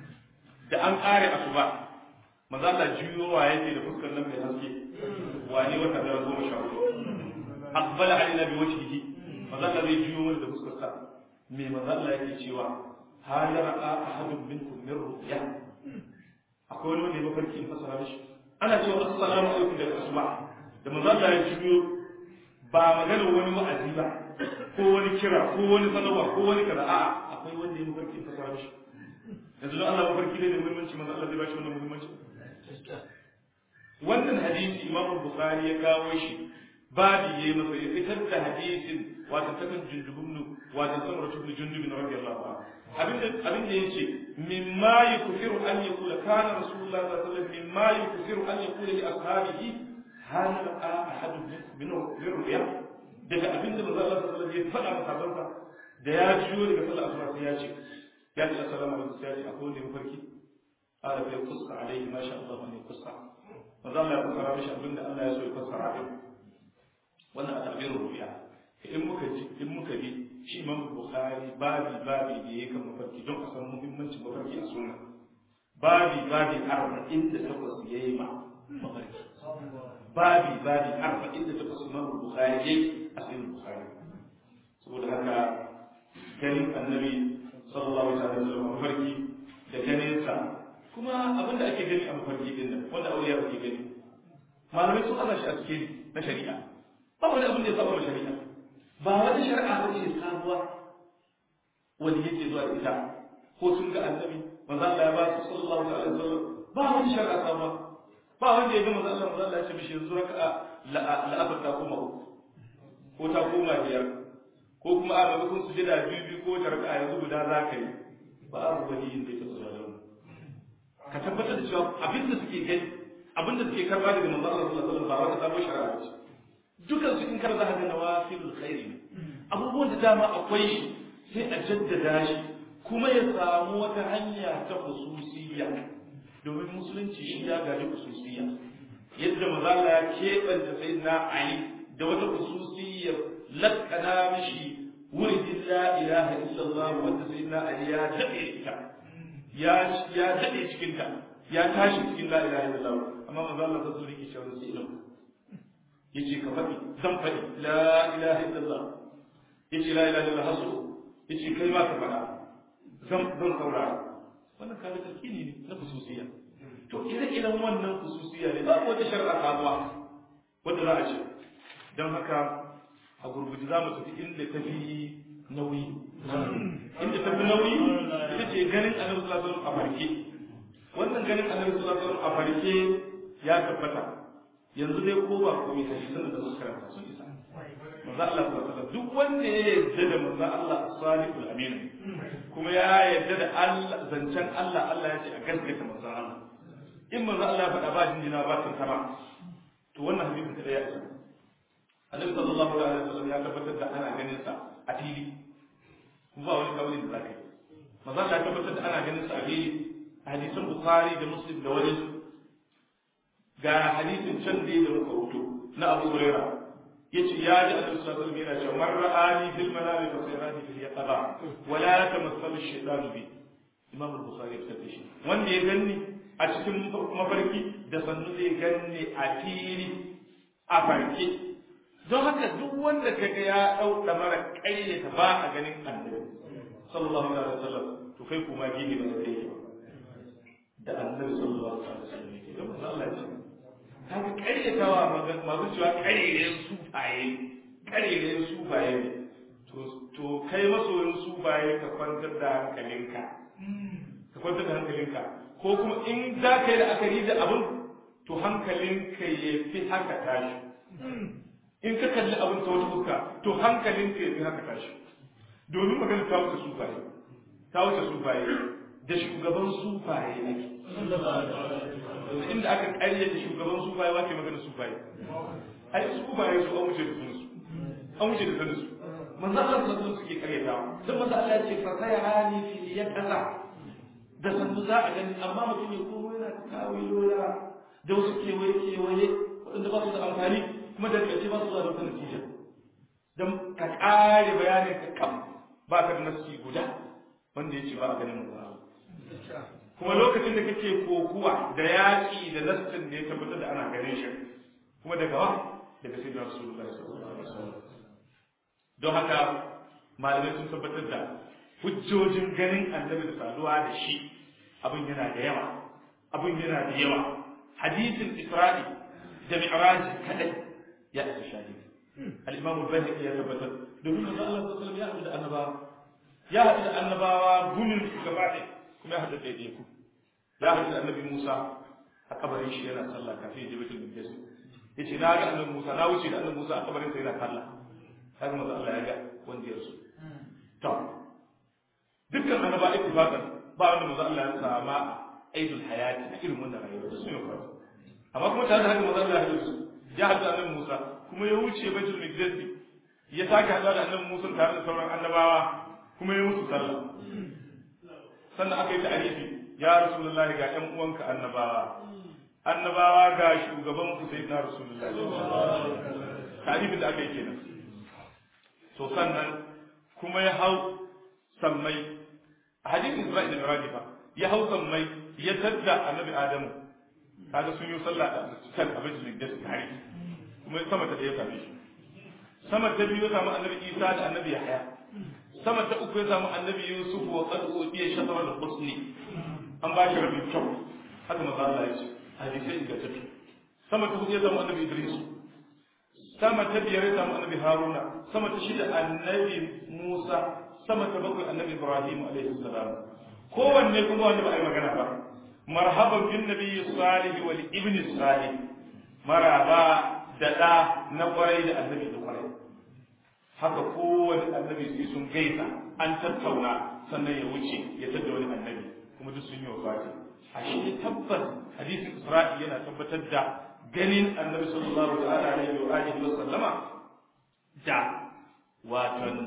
da an kare asuba manzo Allah juyowa yake da fuskar nan mai haske wani wata da goma sha hudu aqbala alaina bi wajhihi manzo Allah zai juyo mana da fuskar sa me manzo Allah yake cewa hal ra'a ahadun minkum min ru'ya akwai wani wanda ya mafarki in fasara mishi ana cewa assalamu alaikum da asuba da manzo Allah ya juyo ba magana wani wa'azi ba ko wani kira ko wani sanarwa ko wani kaza a'a akwai wanda ya mafarki ta fara shi yanzu don Allah mafarki ne da muhimmanci manzo Allah zai bashi wannan muhimmanci wannan hadisi Imam Bukhari ya kawo shi babi yayi masa ya fitar da hadisin wato takan jundubun wato samar ibn jundub radiyallahu anhu abinda abinda yace mimma yukfiru an yakula kana rasulullah sallallahu alaihi wasallam mimma yukfiru an yakula li ashabihi hal ra'a ahadun minhum min ru'ya daga abinda manzo Allah sallallahu alaihi wasallam ya faɗa masa bansa da ya jiyo daga sallar asuba sai ya ce ya ce assalamu alaikum sai ya ce akwai wanda ya mafarki ala bai kusa alaihi ma sha Allah ne kusa manzo Allah ya fassara mishi abinda Allah ya so ya fassara din wannan a tabirin ru'ya in muka ji in muka bi shi Imam Bukhari babi babi da yake kan mafarki don a san muhimmancin mafarki a sunna babi babi arba'in da takwas yayi ma mafarki babi babi arba'in da takwas Imam Bukhari yayi a cikin Bukhari saboda haka ganin annabi sallallahu alaihi wasallam mafarki da ganin sa kuma abinda ake gani a mafarki din nan wanda auliya ke gani malamai sun ana shi a cikin na shari'a ba wani abin da ya saba ma shari'a ba wani shari'a ba ce sabuwa wani yake zuwa da ita ko sun ga annabi manzo Allah ya ba su sallallahu alaihi wasallam ba wani shari'a sabuwa ba wanda ya ga manzo Allah manzo Allah ya ce mishi yanzu raka'a la'asar ta koma uku ko ta koma biyar ko kuma a maimakon su jira biyu biyu ko ta raka'a yanzu guda za ka yi ba a wani yin da ya taɓa da ka tabbatar da cewa abin da suke gani abin da suke karba daga manzo Allah sallallahu alaihi wasallam ba wata sabon shari'a ce dukan su in karza haka nawafilul khairi ne abubuwan da dama akwai shi sai a jaddada shi kuma ya samu wata hanya ta khususiyya domin musulunci shi ya gaji khususiyya yadda manzo Allah ya keɓanta sayyidina Ali da wata khususiyya lakana mishi wuridin la ilaha illallah wanda sayyidina Ali ya daɗe ita ya ya daɗe cikin ta ya tashi cikin la ilaha illallah amma manzo Allah ta zuri ki shawara sai ilmu yace ka faɗi zan faɗi la ilaha illallah yace la ilaha illallah hasu yace kai ma ka faɗa zan zan saurara wannan kaga tarkini ne na khususiyya to ire-iren wannan khususiyya ne babu wata shar'a sabuwa wanda za a ce don haka a gurguje za mu tafi inda ta fi nauyi inda ta fi nauyi ita ce ganin annabi sallallahu alaihi wasallam a farke wannan ganin annabi sallallahu alaihi wasallam a farke ya tabbata yanzu dai ko ba komai hadisan da suka karanta sun isa manzo Allah sallallahu alaihi wasallam duk wanda ya yarda da manzo Allah as-salihul amin kuma ya yarda da Allah zancen Allah Allah ya ce a gaskata manzo Allah in manzo Allah ya faɗa ba jinjina ba tun sama to wannan hadisin kada ya isa Annabi sallallahu alaihi wasallam ya tabbatar da ana ganin sa a fili kuma ba wani kawai da zaka yi manzo Allah ya tabbatar da ana ganin sa a fili hadisin Bukhari da Muslim da wani ga hadisin can da da muka rubuto na Abu Hurairah yace ya ji Annabi sallallahu alaihi wasallam yana cewa man ra'ani fil manami fa sayrani fil yaqaba wa la tamassalu ash-shaytanu bi Imam al-Bukhari ya fitar da shi wanda ya ganni a cikin mafarki da sannu zai ganni a fili a farke don haka duk wanda kaga ya dau mara kayyata ba a ganin Annabi sallallahu alaihi wasallam to kai kuma gini ba zai yi da Annabi sallallahu alaihi wasallam yake don Allah ya ce kaga karyatawa masu cewa karerayen sufaye karerayen sufaye ne to kai masoyin sufaye ka kwantar da hankalinka ka kwantar da hankalinka ko kuma in za ka yi la'akari da abin to hankalinka ya fi haka tashi in ka kalli abin ta wata fuska to hankalinka ya fi haka tashi domin magana ta wuce sufaye ta wuce sufaye da shugaban sufaye ake inda aka ƙaryata shugaban sufaye wace magana sufaye ai sufaye su an wuce da sun su an wuce da sun su manzo Allah sallallahu alaihi suke ƙaryata dan manzo Allah ya ce fa sayani fi yakaza da sannu za a gani amma mutum ya komo yana kawilola da wasu kewaye kewaye waɗanda ba su da amfani kuma da ƙarshe ba su da wata natija dan ka ƙare bayanin ka kam ba ka da nasi guda wanda ya ce ba a ganin manzo kuma lokacin da kake kokuwa da yaƙi da nassin da ya tabbatar da ana ganin shi kuma daga wa daga sai da rasulullahi sallallahu alaihi wasallam don haka malamai sun tabbatar da hujjojin ganin annabi da saduwa da shi abin yana da yawa abin yana da yawa hadisin isra'i da mi'raj kadai ya isa shahidi al-imam al-bayhaqi ya tabbatar domin manzo Allah sallallahu alaihi wasallam ya haɗu da annabawa ya haɗu da annabawa gumin su gaba ɗaya kuma ya haɗu ɗaiɗai ku ya haɗu da annabi Musa a kabarin shi yana sallah kafin ya je baitul maqdis yace na ga annabi Musa na wuce da annabi Musa a kabarin sa yana sallah haka manzo Allah ya ga wanda ya rasu to dukkan annaba ittifaqan ba wanda manzo Allah ya sama aidul hayati a irin wannan rayuwa da sun yi faru amma kuma tare da haka manzo Allah ya rasu ya haɗu da annabi Musa kuma ya wuce baitul maqdis ya sake haɗuwa da annabi Musa tare da sauran annabawa kuma ya musu sallah sannan aka yi ta'arifi ya rasulullahi ga ƴan uwanka annabawa annabawa ga shugaban ku sai na rasulullahi ta'arifin da aka yi kenan to sannan kuma ya hau sammai a hadisin Isra'il da Miraji fa ya hau sammai ya tadda annabi Adamu kaga sun yi sallah da kan abin da tare kuma sama ta da ya same shi sama ta biyu ya samu annabi Isa da annabi Yahya sama ta uku ya samu annabi Yusuf wa qad udiya shatara al-husni an ba shi rabin kyau haka maza Allah ya ce hadisai da tafi sama ta hudu ya samu annabi Idris sama ta biyar ya samu annabi Haruna sama ta shida annabi Musa sama ta bakwai annabi Ibrahim alaihi salam kowanne kuma wanda ba a yi magana ba marhaban bin nabiyyi salih wal ibni salih maraba da da na kwarai da annabi da kwarai haka kowane annabi sai sun gaisa an tattauna sannan ya wuce ya tada wani annabi kuma duk sun yi wafati a shi tabbas hadisin isra'i yana tabbatar da ganin annabi sallallahu ta'ala alaihi wa alihi wa sallama da watan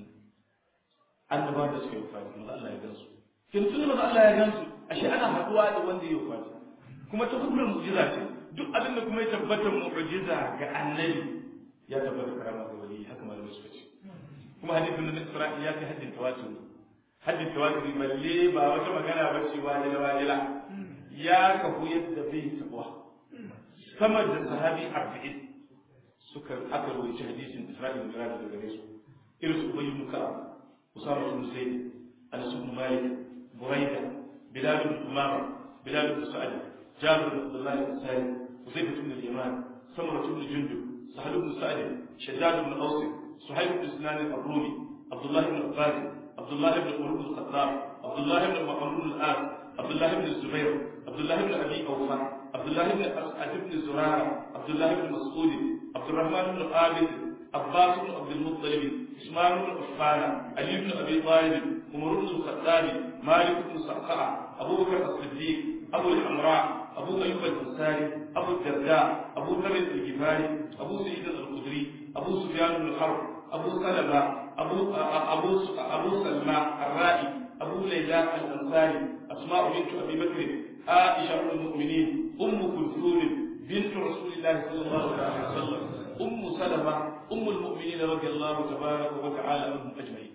annabawa da suka yi wafati manzo Allah ya gansu kin tun manzo Allah ya gansu ashe ana haduwa da wanda ya wafati kuma ta hukumar mu'jiza ce duk abin da kuma ya tabbata mu'jiza ga annabi ya tabbata karama ga wali haka malamai suka ce kuma hadisin na Isra'i ya kai haddin tawatur haddin tawatur balle ba wata magana ba ce wajila wajila ya kafu yadda bai tabuwa sama da sahabi arba'in suka aka rawaita hadisin Isra'i da Miraj daga gare su irin su Ubay ibn Ka'ab Usama ibn Zayd Anas ibn Malik Buraida Bilal ibn Umama Bilal ibn Sa'd Jabir ibn Abdullah ibn Sa'id Uzayf ibn al-Yaman Samurah ibn Jundub Sahal ibn Sa'd Shaddad ibn Aws Suhayb ibn Sinan al-Rumi Abdullah ibn Abbas Abdullah ibn Umar ibn Khattab Abdullah ibn Muhammad ibn al-As Abdullah ibn Zubair Abdullah ibn Abi Awfa Abdullah ibn As'ad ibn Zurara Abdullah ibn Mas'ud عبد الرحمن بن عابد عباس بن عبد المطلب اسماعيل بن عفان علي بن ابي طالب عمر بن الخطاب مالك بن صعقع ابو بكر الصديق ابو الحمراء ابو ايوب الانصاري ابو الدرداء ابو ذر الغفاري ابو سعيد الخدري ابو سفيان بن الحرب ابو سلمة ابو ابو ابو سلمى الرائي ابو ليلى الانصاري اسماء بنت ابي بكر عائشه ام المؤمنين ام كلثوم بنت رسول الله صلى الله عليه وسلم أم سلمة أم المؤمنين رضي الله تبارك وتعالى عنهم أجمعين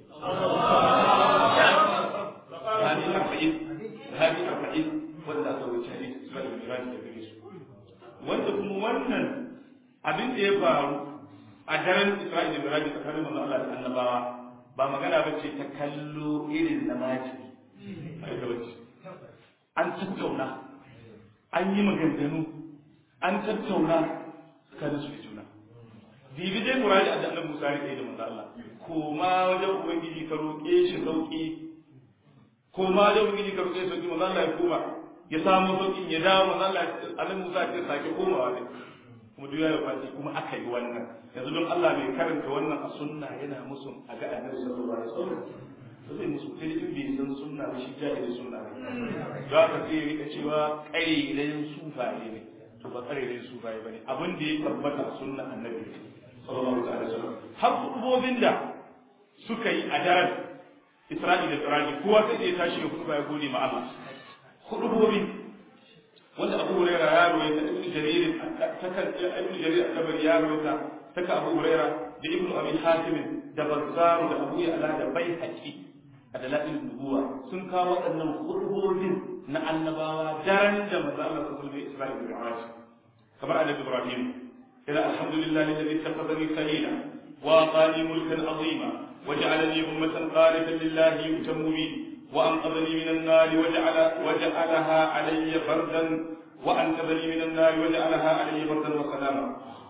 هذه أربعين هذه أربعين ولا أسوي حديث إسماعيل بن مراج كبير wanda kuma wannan abin da ya faru a daren Isra'ila da Miraji tsakanin manzo Allah da annabawa ba magana ba ce ta kallo irin na maji an tattauna an yi maganganu an tattauna tsakanin su da juna bibi dai muradi da annabi Musa ya da manzo Allah koma wajen ubangiji ka roƙe shi sauki koma wajen ubangiji ka roƙe shi sauki manzo Allah ya koma ya samu sauki ya dawo manzo Allah annabi Musa ya sake komawa ne kuma duk ya faɗi kuma aka yi wannan yanzu don Allah mai karanta wannan a sunna yana musu a ga annabi sallallahu alaihi wasallam zai musu kai in bai san sunna ba shi jahilin sunna ne za ka sai rika cewa ƙairayen sufaye ne to ba ƙairayen sufaye ba ne abin da ya tabbata a sunna annabi sallallahu alaihi wasallam har kudubobin da suka yi a daren Isra'ila da Firaji kowa sai ya tashi ya kuduba ya gode ma Allah kudubobin wanda Abu Hurairah ya rawaita Ibn Jarir ta kan Ibn Jarir al-Tabari ya rawaita ta ka Abu Hurairah da Ibn Abi Hatim da Bazzar da Abu Ya'la da Baihaqi a dalailin nubuwa sun kawo waɗannan hudubobin na annabawa daren da maza Allah ta sulbe Isra'il da Mi'raj kamar annabi Ibrahim ila alhamdulillahi alladhi takhadhani khalila wa atani mulkan azima waj'alani ummatan qanitan lillahi yutammu bi wa anqadhani min an-nar waj'ala waj'alaha alayya bardan wa anqadhani min an-nar waj'alaha alayya bardan wa salama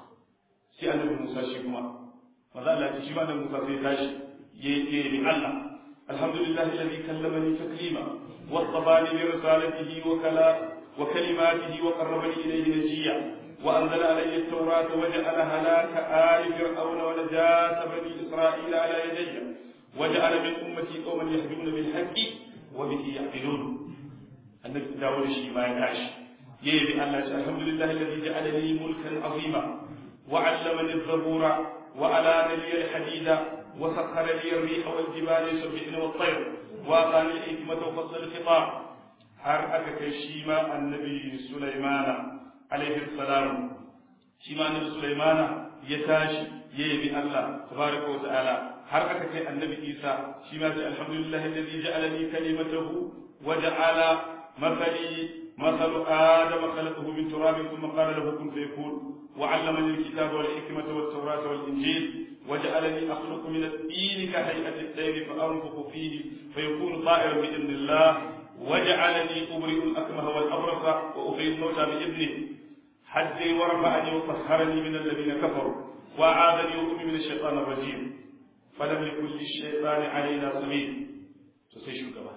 sai annabi Musa shi kuma maza Allah shi ma annabi Musa sai tashi yayi bi Allah الحمد لله الذي كلمني تكليما واصطفاني برسالته وكلا وكلماته وقربني اليه نجيا وانزل علي التوراه وجعل هلاك ال فرعون ونجاة بني اسرائيل على يدي وجعل من امتي قوما يهدون بالحق وبه يعقلون النبي داود شي ما يداش يبي الله الحمد لله الذي جعل لي ملكا عظيما وعلمني الزبور وألان لي الحديد وسخر لي الريح والجبال يسبحن والطير وأعطاني الحكمة وفصل الخطاب har aka kai shi ma annabi Sulaimana alaihi salam shi ma annabi Sulaimana ya tashi ya yabi Allah tabaraka wa ta'ala har aka kai annabi Isa shi ma sai alhamdulillah alladhi ja'ala li kalimatahu wa ja'ala mathali مثل آدم خلقه من تراب ثم قال له كن فيكون وعلمني الكتاب والحكمة والتوراة والإنجيل وجعلني أخلق من الطين كهيئة الطير فأنفخ فيه فيكون طائرا بإذن الله وجعلني أبرئ الأكمه والأبرص وأحيي الموتى بإذنه حدي ورفعني وطهرني من الذين كفروا وأعاذني وأمي من الشيطان الرجيم فلم يكن للشيطان علينا سبيل تسيشو كما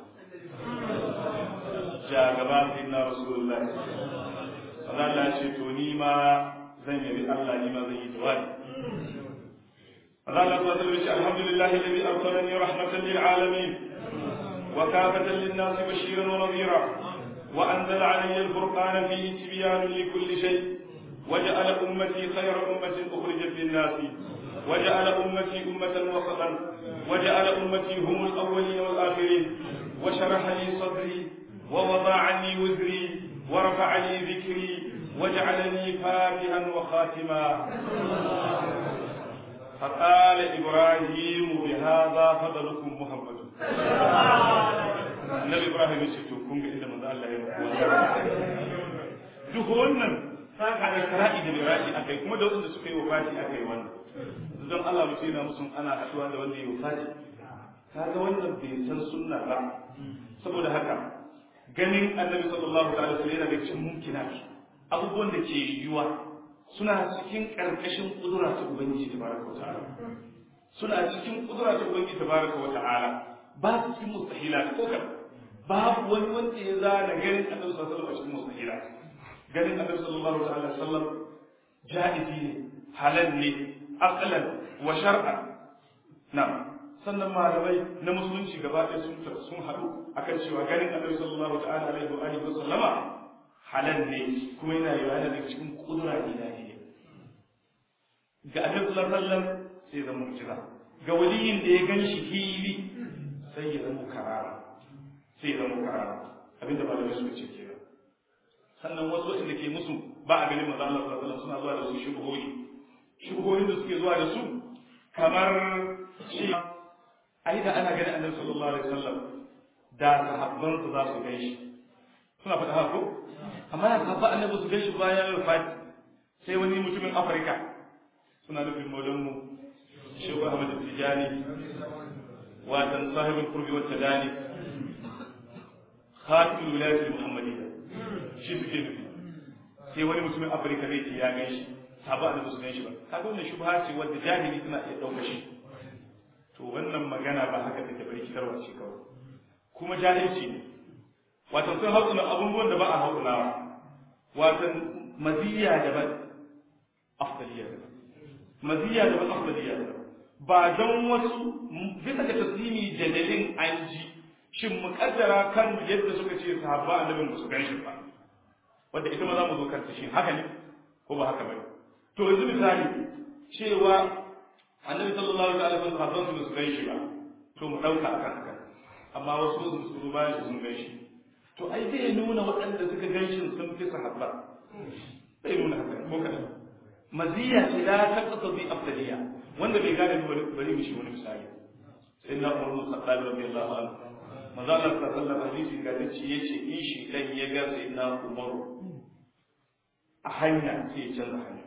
جاء كما سيدنا رسول الله صلى الله عليه وسلم ما زين الله لما زي جواني قال الله صلى الله عليه وسلم الحمد لله الذي أرسلني رحمة للعالمين وكافة للناس بشيرا ونذيرا وأنزل علي الفرقان فيه تبيان لكل شيء وجعل أمتي خير أمة أخرجت للناس وجعل أمتي أمة وسطا وجعل أمتي هم الأولين والآخرين وشرح لي صدري ووضع عني وزري ورفع لي ذكري وجعلني فاتحا وخاتما فقال إبراهيم بهذا فضلكم محمد النبي إبراهيم يسيتو كون إذا من الله يمكن duk wannan saka da kara'i da bira'i akai kuma da wanda suka yi wafati akai wannan don Allah mutum yana musun ana haɗuwa da wanda ya wafati kaga wannan bai san sunna ba saboda haka ganin annabi sallallahu alaihi wasallam yana da cikin mumkinat abubuwan da ke yiwuwa suna cikin ƙarƙashin ƙudura ta Ubangiji tabaraka wa ta'ala suna cikin ƙudura ta Ubangiji tabaraka wa ta'ala ba su cikin mustahila ko kan babu wani wanda ya zana ganin Annabi sallallahu alaihi wasallam a cikin mustahila ganin Annabi sallallahu alaihi wasallam ja'izi ne halal ne aqlan wa shar'an na sannan malamai na musulunci gaba ɗaya sun sun haɗu akan cewa ganin Annabi sallallahu ta'ala alaihi wa alihi wa sallama halal ne kuma yana yi yana daga cikin kudura ilahiyya ga annabi sallallahu alaihi wasallam sai zama mu'jiza ga waliyin da ya gan shi fili sai ya zama karara sai ya zama karara abinda malamai suka ce kenan sannan wasu inda ke musu ba a ganin manzo Allah sallallahu alaihi wasallam suna zuwa da su shubuhoyi shubuhoyin da suke zuwa da su kamar shi ai da ana ganin annabi sallallahu alaihi wasallam da sahabbansa za su gan shi suna faɗa haka ko amma ya kafa annabi su gaishe bayan rufati sai wani mutumin afirka suna nufin maulanmu shehu ahmad tijani watan sahibin kurbi wata dani khatimul wilayat muhammadiyya shi suke nufi sai wani mutumin afirka zai ce ya gaishe sabu annabi su gaishe ba kaga wannan shubha ce wanda jahili suna iya ɗauka shi to wannan magana ba haka take bari kitarwa ce kawai kuma jahilci ne watan sun haƙuna abubuwan da ba a haƙunawa watan maziyya daban afdaliya daban maziyya daban afdaliya daban ba don wasu bisa ga taslimi jadalin an ji shin muƙaddara kan yadda suka ce sahabba annabin ba su gan shi ba wanda ita ma za mu zo kanta shi haka ne ko ba haka bane to yanzu misali cewa annabi sallallahu alaihi wasallam sahabban su su gan shi ba to mu dauka akan haka amma wasu su su bayan sun gan shi to ai zai nuna waɗanda suka gan shi sun fi sahabba zai nuna haka ko kadan maziya ce la taqta bi afdaliya wanda bai gane bari mu shi wani misali sai na Umar bin Khattab radiyallahu anhu manzo Allah sallallahu alaihi wasallam hadisi ga dace yace in shi dan ya ga sai na Umar a hanya sai ya canza hanya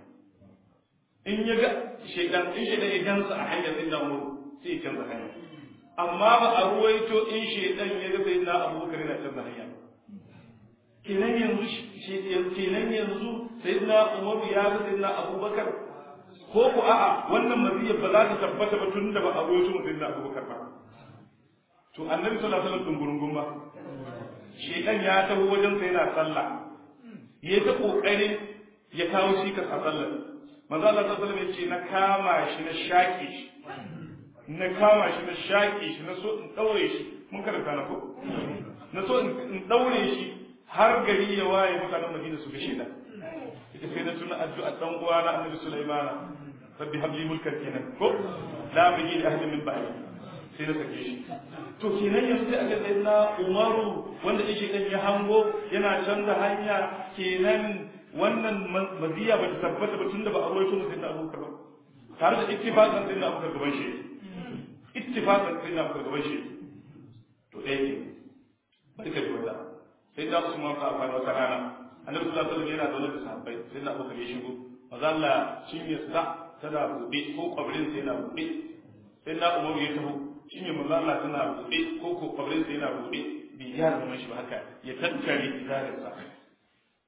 in ya ga shedan in shedan ya gansa a hanya sai na Umar sai ya canza hanya amma ba a ruwaito in shedan ya ga sai na Abubakar yana canza hanya kenan yanzu kenan yanzu sai na Umar ya ga sai na Abubakar ko ku a'a wannan maziyar ba za ta tabbata ba tun da ba a ruwaito mutum na Abubakar ba to annabi sallallahu alaihi wasallam dungurungun ba shedan ya taho wajen sa yana sallah ya ta kokarin ya kawo shi ka sallar manzo Allah sallallahu alaihi wasallam ya ce na kama shi na shaƙe shi na kama shi na shaƙe shi na so in daure shi mun karanta na ko na so in daure shi har gari ya waye mutanen Madina su ga shedan ita sai na tuna addu'a dan uwa na annabi Sulaiman rabbi habli mulkan kenan ko la bigi li ahadin min ba'di sai na sake shi to kenan yanzu sai aka sai na umaru wanda yake dan ya hango yana canza hanya kenan wannan maziya ba ta tabbata ba tunda ba a rawaito mu sai na abubakar ba tare da ittifaqan sai na abubakar gaban shi ittifaqan sai na abubakar gaban shi to ɗaya ke bari ka ji wata sai da usman ka fara wata rana annabi sallallahu alaihi wasallam yana zaune da sahabbai sai na abubakar ya shigo maza Allah shin ya sa tana buɗe ko kwabrin sai yana buɗe sai na umaru ya taho shi ne manzo Allah tana buɗe ko ko kwabrin sai yana buɗe bai ya zama shi ba haka ya tattare izarinsa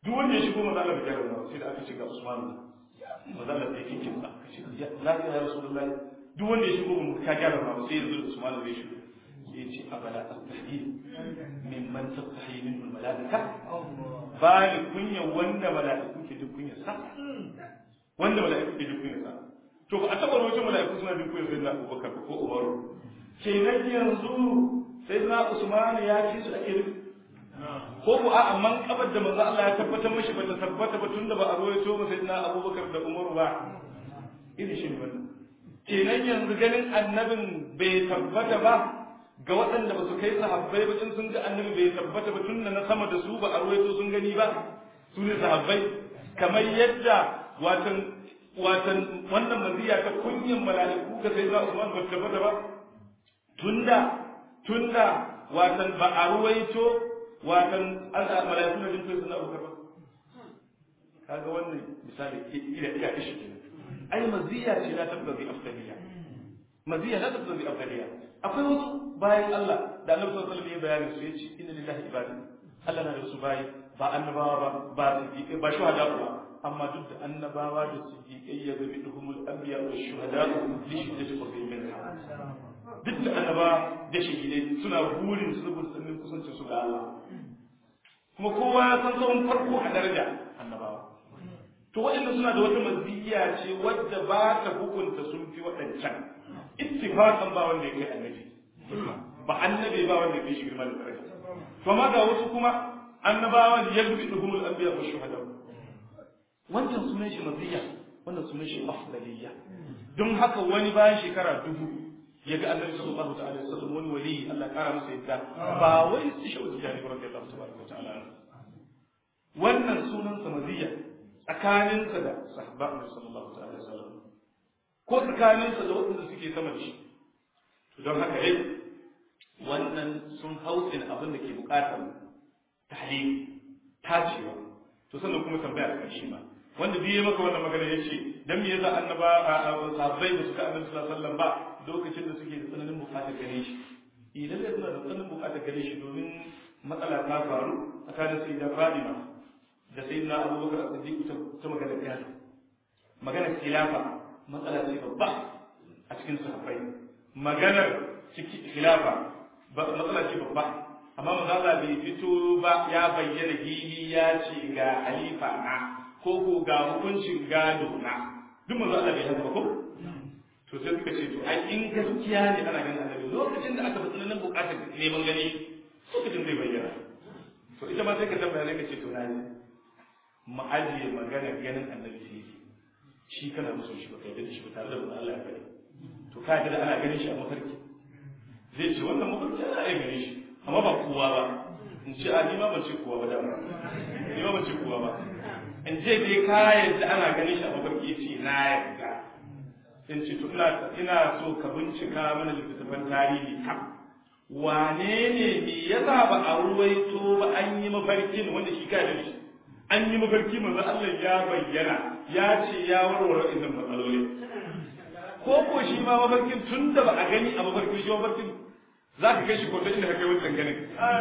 duk wanda ya shigo maza Allah bai gyara ba sai da aka ce ga Usman maza Allah sai kinkin sa aka ce lafiya ya Rasulullahi duk wanda ya shigo mun ka gyara ba sai yanzu Usman zai shigo sai ya ce abala astahi mimman tastahi min malaika ba ni kunya wanda malaiku ke duk kunya sa wanda malaiku ke duk kunya sa to ba a taba rawaito malaiku suna duk kunya sai na Abubakar ko Umaru kenan yanzu sai na Usman ya ci su ake nufi ko ku a amman kabar da manzo Allah ya tabbatar mishi ba ta tabbata ba tunda ba a rawaito ba sai na Abubakar da Umar ba irin shi ne wannan kenan yanzu ganin annabin bai tabbata ba ga waɗanda ba su kai sahabbai ba in sun ga annabi bai tabbata ba tunda na sama da su ba a rawaito sun gani ba su ne sahabbai kamar yadda watan watan wannan maziya ta kunyan mala'iku ga sai za Usman ba tabbata ba tunda tunda watan ba a ruwaito watan mala'iku na jinkai suna bukar ba kaga wannan misali ila ila ishi kenan ai maziya ce la tabda bi afdaliya maziya la tabda bi afdaliya akwai wasu bayan Allah da Annabi sallallahu alaihi wasallam ya bayani su yace inna lillahi ibadi Allah na da wasu bayi ba annabawa ba ba siddiqai ba shuhada ba amma duk da annabawa da siddiqai ya ga bidhumul anbiya wa shuhada li shiddati qurbihim minha duk da annaba da shahidai suna burin su saboda sannin kusancin su ga Allah kuma kowa ya san tsawon farko a daraja annabawa to waɗanda suna da wata maziyya ce wadda ba ta hukunta sun fi waɗancan ittifaqan ba wanda ya kai annabi ba annabi ba wanda ya kai shi girma da daraja to amma ga wasu kuma annabawan yabduhumul anbiya wa shuhada wancan sunan shi maziyya wannan sunan shi afdaliyya don haka wani bayan shekara dubu ya ga annabi sallallahu ta'ala alaihi wasallam wani wali Allah kara masa yadda ba wai su shi wata jani radiyallahu tabaraka ta'ala wannan sunan sa maziyya tsakanin sa da sahabba annabi sallallahu ta'ala alaihi wasallam ko tsakanin sa da waɗanda suke sama da shi to don haka dai wannan sun hausin abin da ke bukatar tahlil tacewa to sannan kuma tambaya da karshe ma wanda biye maka wannan magana yace dan me yasa annaba sahabbai ba su ga annabi sallallahu alaihi wasallam ba lokacin da suke da tsananin bukatar gare shi idan da suna da tsananin bukatar gare shi domin matsala ta faru tsakanin sai da Fadima da sai na Abubakar As-Siddiq ta magana gado magana khilafa matsala ce babba a cikin sahabbai maganar ciki khilafa matsala ce babba amma manzo bai fito ba ya bayyana hili ya ce ga halifa na ko ko ga hukuncin gado na duk manzo Allah bai haka ba ko to sai suka ce to ai in gaskiya ne ana ganin annabi lokacin da aka fi nan bukatar neman gani lokacin zai bayyana to ita ma sai ka tambaya ne ka ce to na ne mu ajiye magana ganin annabi sai shi kana musu shi ba kai da shi ba tare da manzo Allah ya faɗi to ka ga ana ganin shi a mafarki zai ce wannan mafarki ana iya ganin shi amma ba kowa ba in ce a ni ma ban ce kowa ba da ni ma ban ce kowa ba in je dai ka yadda ana ganin shi a mafarki ce na yarda in ce to ina ina so ka bincika mana littattafan tarihi kam wane ne me yasa ba a ruwaito ba an yi mafarkin wanda shi ka da shi an yi mafarki manzo Allah ya bayyana ya ce ya warware idan matsaloli ko ko shi ma mafarkin tun da ba a gani a mafarkin shi mafarkin za ka kai shi kwanta inda ka kai wancan ganin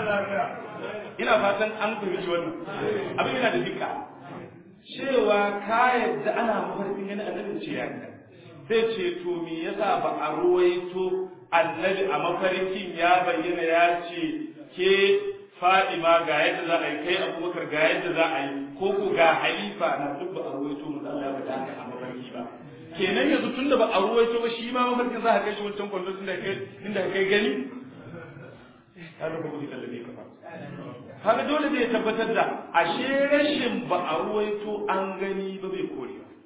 ina fatan an fahimci wannan abin yana da dukka cewa ka yadda ana mafarkin gani annabi ce ya sai ce to me yasa ba a ruwaito annabi a mafarkin ya bayyana ya ce ke Fadima ga yadda za a yi kai Abubakar ga yadda za a yi ko ko ga halifa na duk ba a ruwaito mu Allah ya faɗa a mafarki ba kenan yanzu tunda ba a ruwaito ba shi ma mafarkin za ka kai shi wancan kwando inda kai inda kai gani kaga ba kuma tallabe ka ba kaga dole zai tabbatar da ashe rashin ba a ruwaito an gani ba bai kore ba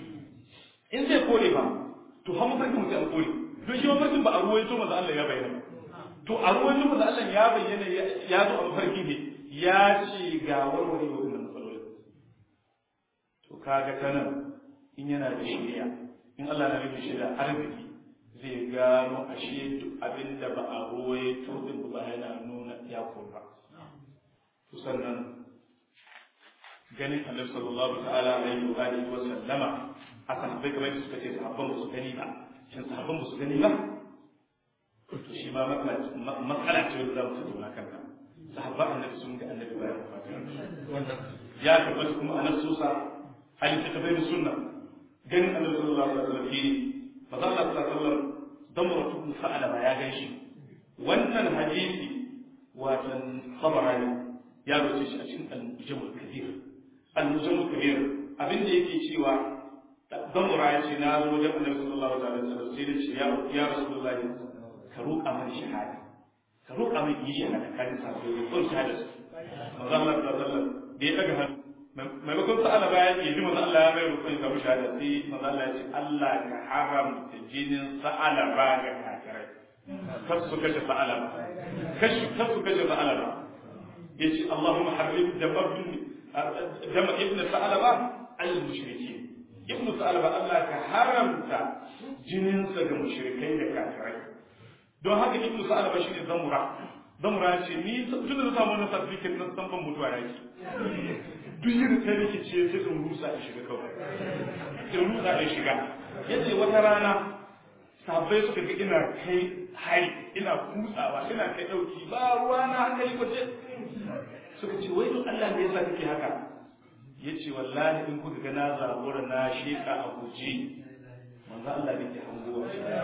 in zai kore ba to ha mafarkin mutum an kore don shi mafarkin ba a ruwaito maza Allah ya bayyana to a ruwaito maza Allah ya bayyana ya zo a mafarki ne ya ce ga warware wa wannan matsalolin to kaga ta nan in yana da shari'a in Allah na nufin shi da arziki zai gano ashe duk abin da ba a ruwaito din ba yana nuna ya kurba to sannan ganin annabi sallallahu ta'ala alaihi wa alihi wa sallama a sahabbai kamar da suka ce sahabban ba su gani ba shin sahabban ba su gani ba to shi ma matsala ce wanda za mu tattauna kanta sahabba annabi sun ga annabi bayan fatiha ya tabbata kuma a nasusa a littattafai da sunna ganin annabi sallallahu alaihi wasallam fili maza Allah sallallahu alaihi wasallam damratu ibn sa'alaba ya ganshi wannan hadisi watan tabarani ya roce shi a cikin al-mujamul kabir al-mujamul kabir abin da yake cewa damura ya ce na zo wajen annabi sallallahu alaihi wasallam sai da ce ya ya rasulullahi ka roƙa mana shahada ka roƙa mana yi shahada kan sa ko ko shahada maza Allah sallallahu alaihi wasallam da ya daga hannu maimakon sa'ala bayan ya ji manzo Allah ya mai rukun ga shahada sai manzo Allah ya ce Allah ka haramta jinin sa'ala ba ga kafirai kar su kashe sa'ala ba kashi kar su kashe sa'ala ba yace Allahumma harrim dama dama ibn sa'ala ba al mushrikin ibn sa'ala ba Allah ka haramta jinin sa ga mushrikai da kafirai don haka ibn sa'ala ba shine zamura zamura ce ni tun da samu wannan certificate na san ban mutuwa yake duk yin ta rikice sai in rusa in shiga kawai in rusa in shiga yace wata rana sabai suka ga ina kai hari ina kutsawa ina kai dauki ba ruwa na hankali kwace suka ce wai don Allah ne yasa kake haka yace wallahi in kuka ga na zabura na sheka a guje manzo Allah ne ke hangowa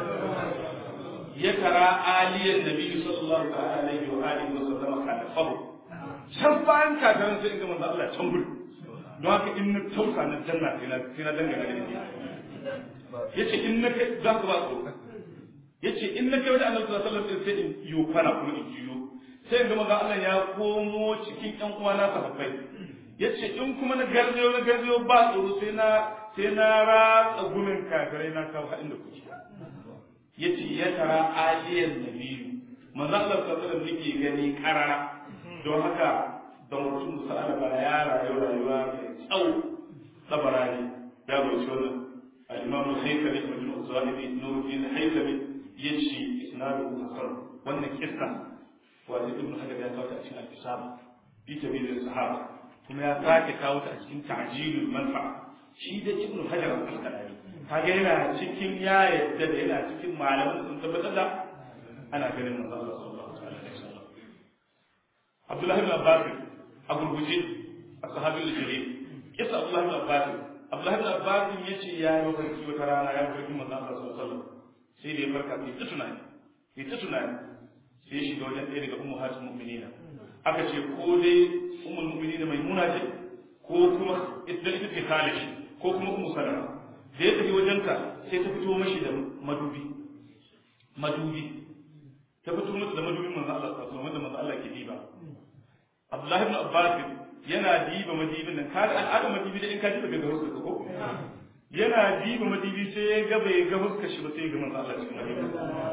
ya tara aliyan nabi sallallahu alaihi wa alihi wa sallam kana fabu can bayan kakarin sai in ga manzo Allah can gudu don haka in na tausa na janna sai na sai na dangana da ni yace in na kai za ka ba tsoro yace in na kai wajen Annabi sallallahu alaihi wasallam sai in yi kwana kuma in jiyo sai in ga manzo Allah ya komo cikin ƴan uwana sahabbai yace in kuma na garzayo na garzayo ba tsoro sai na sai na ratsa gumin kafirai na kawo haɗin da kuke yace ya tara aliyan nabiyu manzo Allah sallallahu alaihi wasallam nake gani karara don haka da mutum sa'ala ba ya rayu rayuwa mai tsawo tabarani ya roci wannan al-imam al-haythami ibn al-zahiri nuruddin al-haythami yace isnadu hasan wannan kissa wanda ibn hajar ya kawo ta a cikin al-isaba bi tabi'il sahaba kuma ya sake kawo ta a cikin ta'jilul manfa'a shi da ibn hajar al-asqalani kaga yana cikin ya yadda da yana cikin malaman sun tabbatar da ana ganin manzo Allah sallallahu alaihi wasallam Abdullahi ibn Abbas a gurguje a sahabin jalil kisa Abdullahi ibn Abbas Abdullahi ibn Abbas yace ya yi mafarki wata rana ya mafarki manzo Allah sallallahu alaihi wasallam sai da ya farka sai ta tunani sai ta tunani sai shi ga wajen ɗaya daga ummahatul mu'minina aka ce ko dai ummul mu'minina maimuna ce ko kuma ita ita ce khalish ko kuma ummu salama da ya tafi wajenta sai ta fito mashi da madubi madubi ta fito masa da madubin manzo Allah sallallahu alaihi wanda manzo Allah ke diba Abdullah ibn Abbas yana diba madibin nan kada al'adar madibi da in ka diba ga huskar ko yana diba madibi sai ya ga bai ga huskar shi ba sai ya ga manzo Allah cikin madibi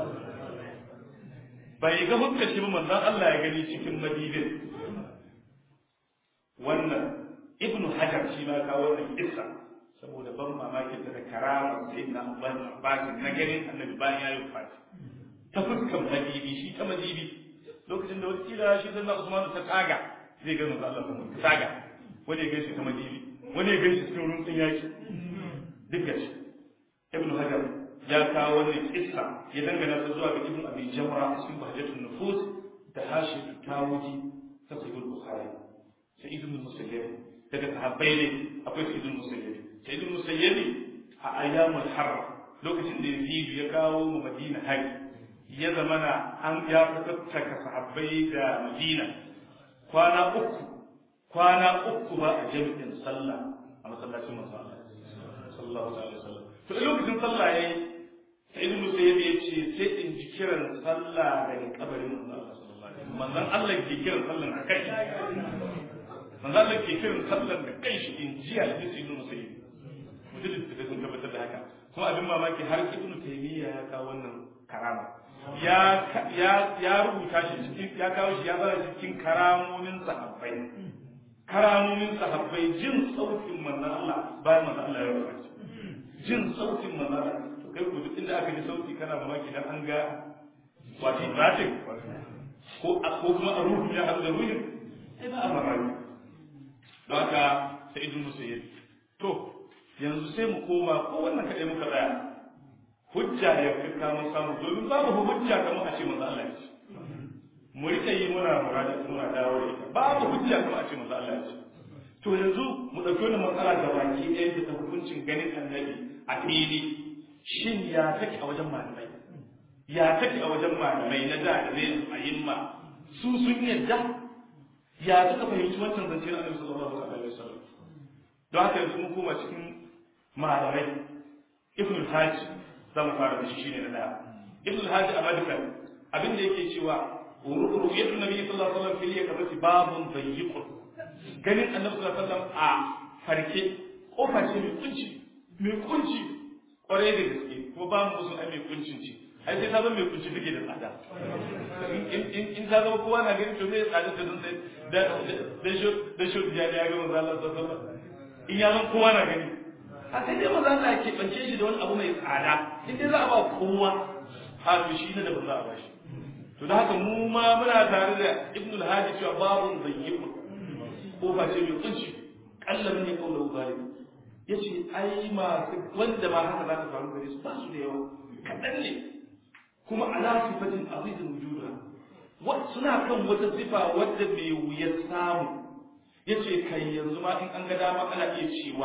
bai ga huskar shi ba manzo Allah ya gani cikin madibin wannan ibnu hajar shi ma kawo wannan kissa saboda ban mamakin da karama sai na ban Abbas na ganin annabi bayan ya yi fati ta fuskan madibi shi ta madibi lokacin da wata kila shi sannan Usman ta tsaga zai ga manzo Allah kuma tsaga wani ya gaishe ta madibi wani ya gaishe cikin runtun yaki duk gashi Ibn Hajar ya kawo wannan kissa ya dangana ta zuwa ga Ibn Abi Jamra a cikin Bahjatul Nufus da Hashim Tawuji ta Sahih Bukhari sai Ibn Musayyib daga sahabbai ne akwai Sa'id Musayyib Sa'id Musayyib a ayyamul harra lokacin da Yazid ya kawo mu Madina hari ya zamana an ya fitattaka sahabbai da Madina kwana uku kwana uku ba a jami'in sallah a masallacin manzo Allah sallallahu alaihi wasallam to lokacin sallah yayi sai ibn Musayyib ya ce sai in ji kiran sallah daga kabarin manzo Allah sallallahu alaihi wasallam manzon Allah ke kiran sallah a kai manzo Allah ke kiran sallah da kai shi in ji a cikin ibn Musayyib mutum da sun tabbatar da haka kuma abin mamaki har ibn Taymiyyah ya kawo wannan karama ya ya rubuta shi cikin ya kawo shi ya zara cikin karamomin sahabbai karamomin sahabbai jin sautin manzon Allah bayan manzon Allah ya rubuta jin sautin manzon Allah to kai ku duk inda aka ji sauti kana mamaki dan an ga wato zatin ko ko kuma a ruhu ya hadu da ruhin sai ba a mamaki don haka sai idun musayyib to yanzu sai mu koma ko wannan kadai muka tsaya hujja ya fita mun samu domin babu hujja kamar a ce manzo Allah ya ce mu rika yi muna murada muna dawo da ita babu hujja kuma a ce manzo Allah ya ce to yanzu mu dauki wannan matsala da baki ɗaya da hukuncin ganin annabi a fili shin ya take a wajen malamai ya take a wajen malamai na da da zai a yimma su sun yadda ya suka fahimci wancan zance na annabi sallallahu alaihi wasallam don haka yanzu mun koma cikin malamai ibn al-hajj za mu fara da shi shine na daya ibn al-hajj a madkal abin da yake cewa ru'yatun nabi sallallahu alaihi wasallam fil yakabati babun dayyiqun ganin annabi sallallahu alaihi wasallam a farke kofa ce mai kunci mai kunci kwarai da gaske kuma ba mu musun ai mai kuncin ce ai sai ta zama mai kunci take da tsada in ta zama kowa na ganin to zai tsada ta don sai da da shi da shi ya ya ga manzo Allah sallallahu alaihi wasallam in ya zama kowa na gani a sai dai manzo Allah ke bance shi da wani abu mai tsada in dai za a ba kowa ha to shi ne da ba za a ba shi to da haka mu ma muna tare da Ibn al-Hadi cewa babun zayyiqun ko ba ce mai kunci kallamin ne kaula zalimi yace ai masu wanda ma haka za ta faru gare su ba su da yawa kaɗan ne kuma ala sifatin azizin wujuda suna kan wata sifa wadda mai wuyar samu yace kai yanzu ma in an ga dama ana iya cewa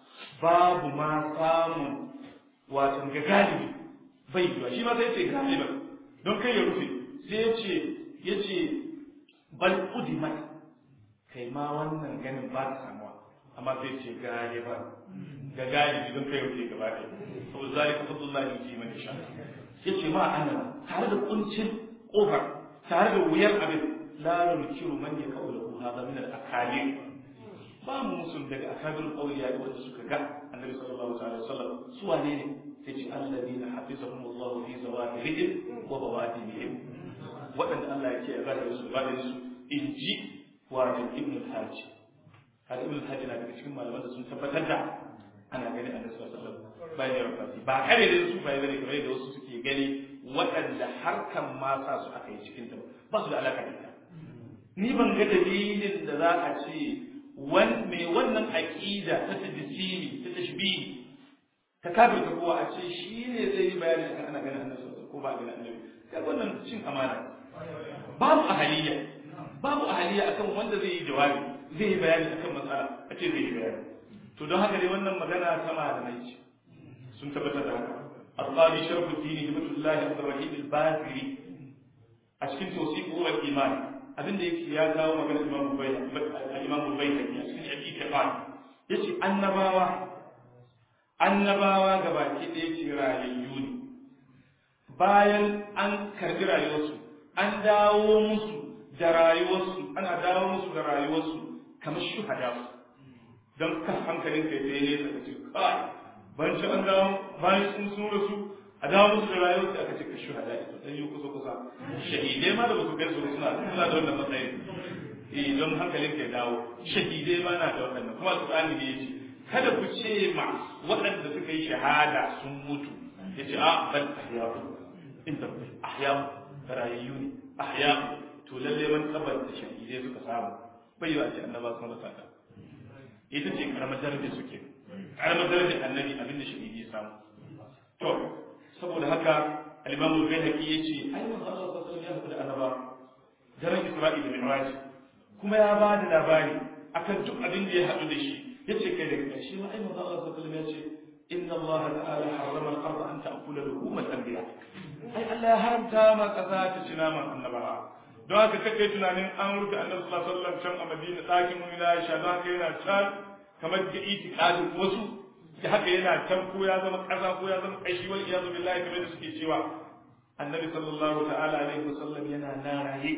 babu ma samun watan ga galibi bai yiwa shi ma sai ce galiban don kai ya rufe sai ya ce ya ce bal udimat kai ma wannan ganin ba ta samuwa amma sai ce galiban ga galibi don kai rufe gaba ɗaya saboda zalika fadlullahi yuti man yasha yace ma ana tare da kuncin kofar tare da wuyar abin la nunkiru man yaqulu hadha min al-akalir ba mu musun daga akabirul awliya da wanda suka ga annabi sallallahu alaihi wasallam su wane ne sai ce alladina hafizahum Allah fi zawahirihim wa bawatinihim wadanda Allah ya ce ya zaka su ba da su inji wa ibn al-hajj har ibn al-hajj na daga cikin malaman da sun tabbatar da ana gani annabi sallallahu alaihi wasallam bayan ya rafa ba kare da su bai bane kamar da wasu suke gani waɗanda harkan ma sa su aka yi cikin ta ba su da alaka da ita ni ban ga dalilin da za a ce mai wannan aƙida ta tajisiri ta tashbihi ta kafir ta kowa a ce shi ne zai yi bayani akan ana ganin annabi ko ba ganin annabi kai wannan cin amana babu ahaliya babu ahaliya akan wanda zai yi jawabi zai yi bayani akan matsala a ce zai yi bayani to don haka dai wannan magana ta malamai ce sun tabbatar da haka القاضي شرف الدين هبة الله عبد الرحيم الباكري أشكل توصيف هو الإيمان abin da yake ya kawo magana Imam Imam Baihaqi a cikin Abi Kafan yace annabawa annabawa gabaki da yake rayayyu ne bayan an karbi rayuwarsu an dawo musu da rayuwarsu ana dawo musu da rayuwarsu kamar shuhada don kan hankalin kai sai ne ka ce kai ban ci an dawo bayan sun sun rasu a dawo musu da rayuwarsu aka ce ka shuhada ita dan yi kusa kusa shahidai ma da ba su kai su suna suna da wannan matsayin eh don hankalin ka dawo shahidai ma na da wannan kuma alqur'ani ne yace kada ku ce ma waɗanda suka yi shahada sun mutu yace a bal ahya'u inda ahya'u rayayyu ne ahya'u to lalle man tabbata shahidai suka samu bai yi a ce annaba sun rasa ta ita ce karamar darajar suke karamar darajar annabi abinda shahidi ya samu to saboda haka al-imam al-bayhaqi yace ai manzo Allah sallallahu alaihi wasallam ya faɗa annaba daren Isra'i da Mi'raj kuma ya ba da labari akan duk abin da ya haɗu da shi yace kai daga ƙarshe ma ai manzo Allah sallallahu alaihi wasallam yace inna Allah ta'ala harrama al-ardh an ta'kula luhum al-anbiya ai Allah ya haramta ma kaza ta ci naman annabawa don haka kake tunanin an rufe annabi sallallahu alaihi wasallam can a Madina ɗakin mu na Aisha don haka yana can kamar da itiqadin wasu da haka yana can ko ya zama kaza ko ya zama kashi wal iyazu billahi kamar da suke cewa annabi sallallahu ta'ala alaihi wasallam yana nan raye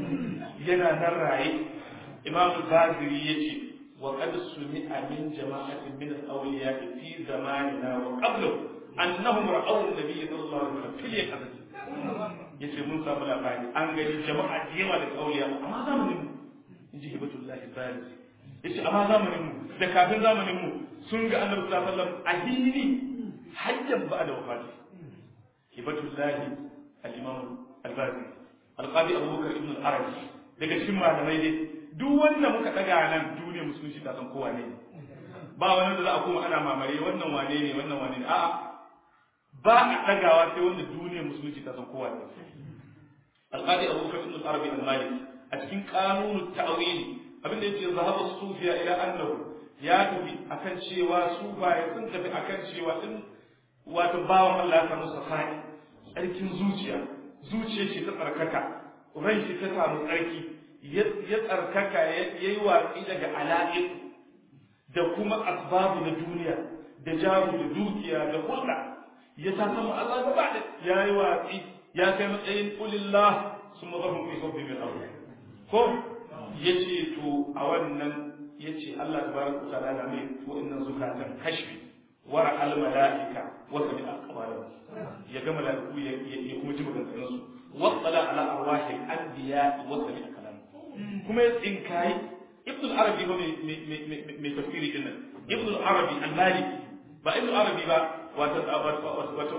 yana nan raye imam al-baziri yace wa qad sumi'a min jama'atin min al-awliya fi zamanina wa qablu annahum ra'aw an-nabiy sallallahu alaihi wasallam fil yaqazati yace mun samu labari an gani jama'a da yawa daga awliya amma zamanin mu inji hibatullahi al-baziri yace amma zamanin mu da kafin zamanin mu sun ga annabi sallallahu alaihi wasallam a hili hajjan ba da wafati hibatullahi al-imam al-bazi al-qadi abubakar ibn al-arabi daga cikin malamai dai duk wanda muka daga nan duniya musulunci ta san kowa ne ba wani da za a koma ana mamare wannan wane ne wannan wane ne a'a ba a dagawa sai wanda duniya musulunci ta san kowa ne alqadi abu bakr ibn al-arabi al-maliki a cikin qanunut ta'wili abinda yake zahaba sufiya ila annahu ya tafi akan cewa su baya sun tafi akan cewa din wato bawan Allah ya samu safai tsarkin zuciya zuciya ce ta tsarkaka ran shi ta samu tsarki ya tsarkaka ya yi watsi daga ala'iq da kuma asbabu na duniya da jaru da dukiya da hulɗa ya ta samu Allah gaba da ya yi watsi ya kai matsayin kulillah sun mazafin fi sabbi min abu ko ya ce to a wannan ya ce Allah ta baraka ta da mai to innan zukatan kashfi wara al malaika wa sami aqwalan ya ga malaiku ya kuma ji maganganun su wa tsala ala arwahi al anbiya wa sami kalam kuma ya tsinkai ibn al arabi ba mai tafsiri din nan ibn al arabi al maliki ba ibn al arabi ba wato wato wato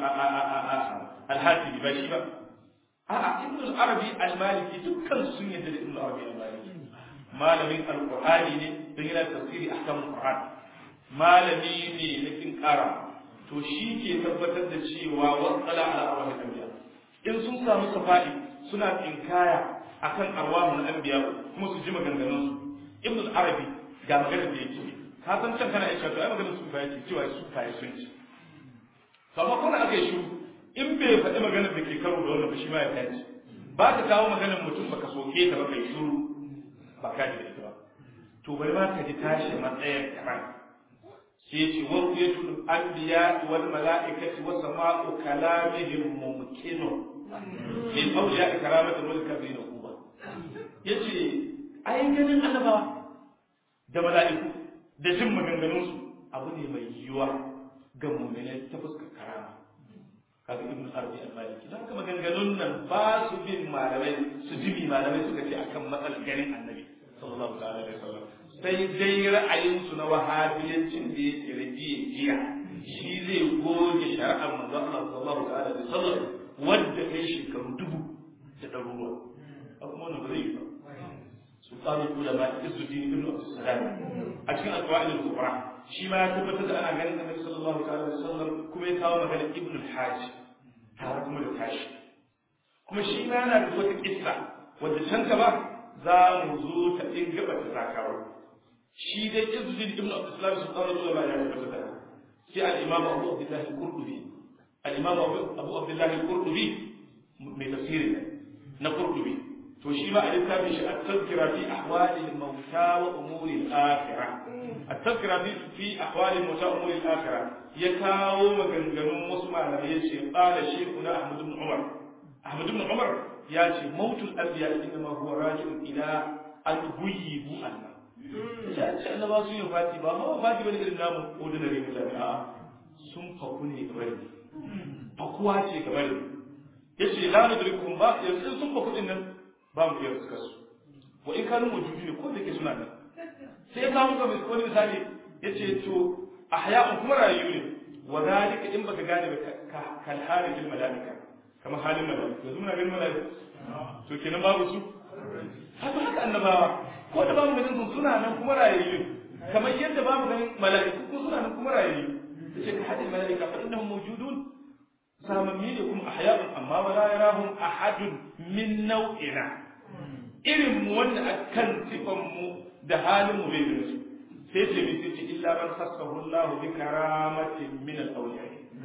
al hatibi ba shi ba a'a ibn al arabi al maliki dukkan sun yadda da ibn al arabi al maliki malamin alqur'ani ne don yana tafsiri ahkamul qur'an malami ne na kin kara to shi ke tabbatar da cewa wasala ala arwahil anbiya in sun samu safadi suna tsinkaya akan arwahul anbiya kuma su ji maganganun su ibn al-arabi ga maganar da yake ka san can kana aisha to ai maganar su fa yake cewa su fa sun ci to amma kuma aka yi shiru in bai faɗi maganar da ke karo da wannan ba shi ma ya kaci ba ka kawo maganar mutum baka soke ta ba kai shiru ba ka ji da ita ba to bari ma ka ji tashi matsayin karan sai ce wa ruyatul anbiya wal malaikati wa sama'u kalamihim mumkinu lil awliya karamatu wal kabirina kuba yace ai ganin annabawa da mala'iku da jin maganganun su abu ne mai yiwuwa ga mu'minai ta fuskar karama kaga ibn arabi al-maliki dan haka maganganun nan ba su bin malamai su jibi malamai suka ce akan matsalar ganin annabi sallallahu ta'ala alaihi wasallam sai dai ra'ayinsu na wahabiyancin da ya tsere jiya jiya shi zai goge shari'ar manzon Allah sallallahu ta'ala alaihi wasallam wanda kai shekaru dubu da ɗaruruwa a kuma wannan ba zai yi ba sultanu ulama isuddin ibn abdussalam a cikin alqur'ani al-kubra shi ma ya tabbatar da ana ganin annabi sallallahu ta'ala alaihi wasallam kuma ya kawo magana ibn al-hajj tare kuma da tashi kuma shi ma yana da wata kissa wadda can ba za mu zo ta in gaba ta sakawa shi dai izudin ibn abdullah sun kawo zuwa ba ya tabbata da sai al-imam abu abdullah al-qurtubi al-imam abu abdullah al-qurtubi mai tafsiri na qurtubi to shi ma a littafin shi at-tazkira fi ahwali al-mawta wa umuri al-akhirah at-tazkira fi fi ahwali al-mawta wa umuri al-akhirah ya kawo maganganun wasu malamai yace qala shaykhuna ahmad ibn umar ahmad ibn umar ya ce mautul anbiya inma huwa raji'un ila an huyibu Allah ya ce annaba su yi fati ba ma fati bane irin namu ordinary mutane a sun faku ne gabar ne fakuwa ce gabar ne yace la nudrikum ba yanzu sun faku din nan ba mu iya fuskar su wa in kanu mujudi ne ko da ke suna nan sai ya kawo ga wani misali yace to ahya'un kuma rayu ne wa dalika in baka gane ba kal halil malaika kamar halin malaika yanzu muna ganin malaika to kenan babu su haka haka annabawa ko da bamu ganin su suna nan kuma rayayyu kamar yadda bamu ganin mala'iku ko suna nan kuma rayayyu yace ka hadin mala'ika fa innahum mawjudun samammi ne kuma ahya'un amma wala yarahum ahadun min nau'ina irin mu wanda akan sifan mu da halin mu bai gani su sai ce mi sai ce illa man khassahu Allah bi karamatin min al-awliya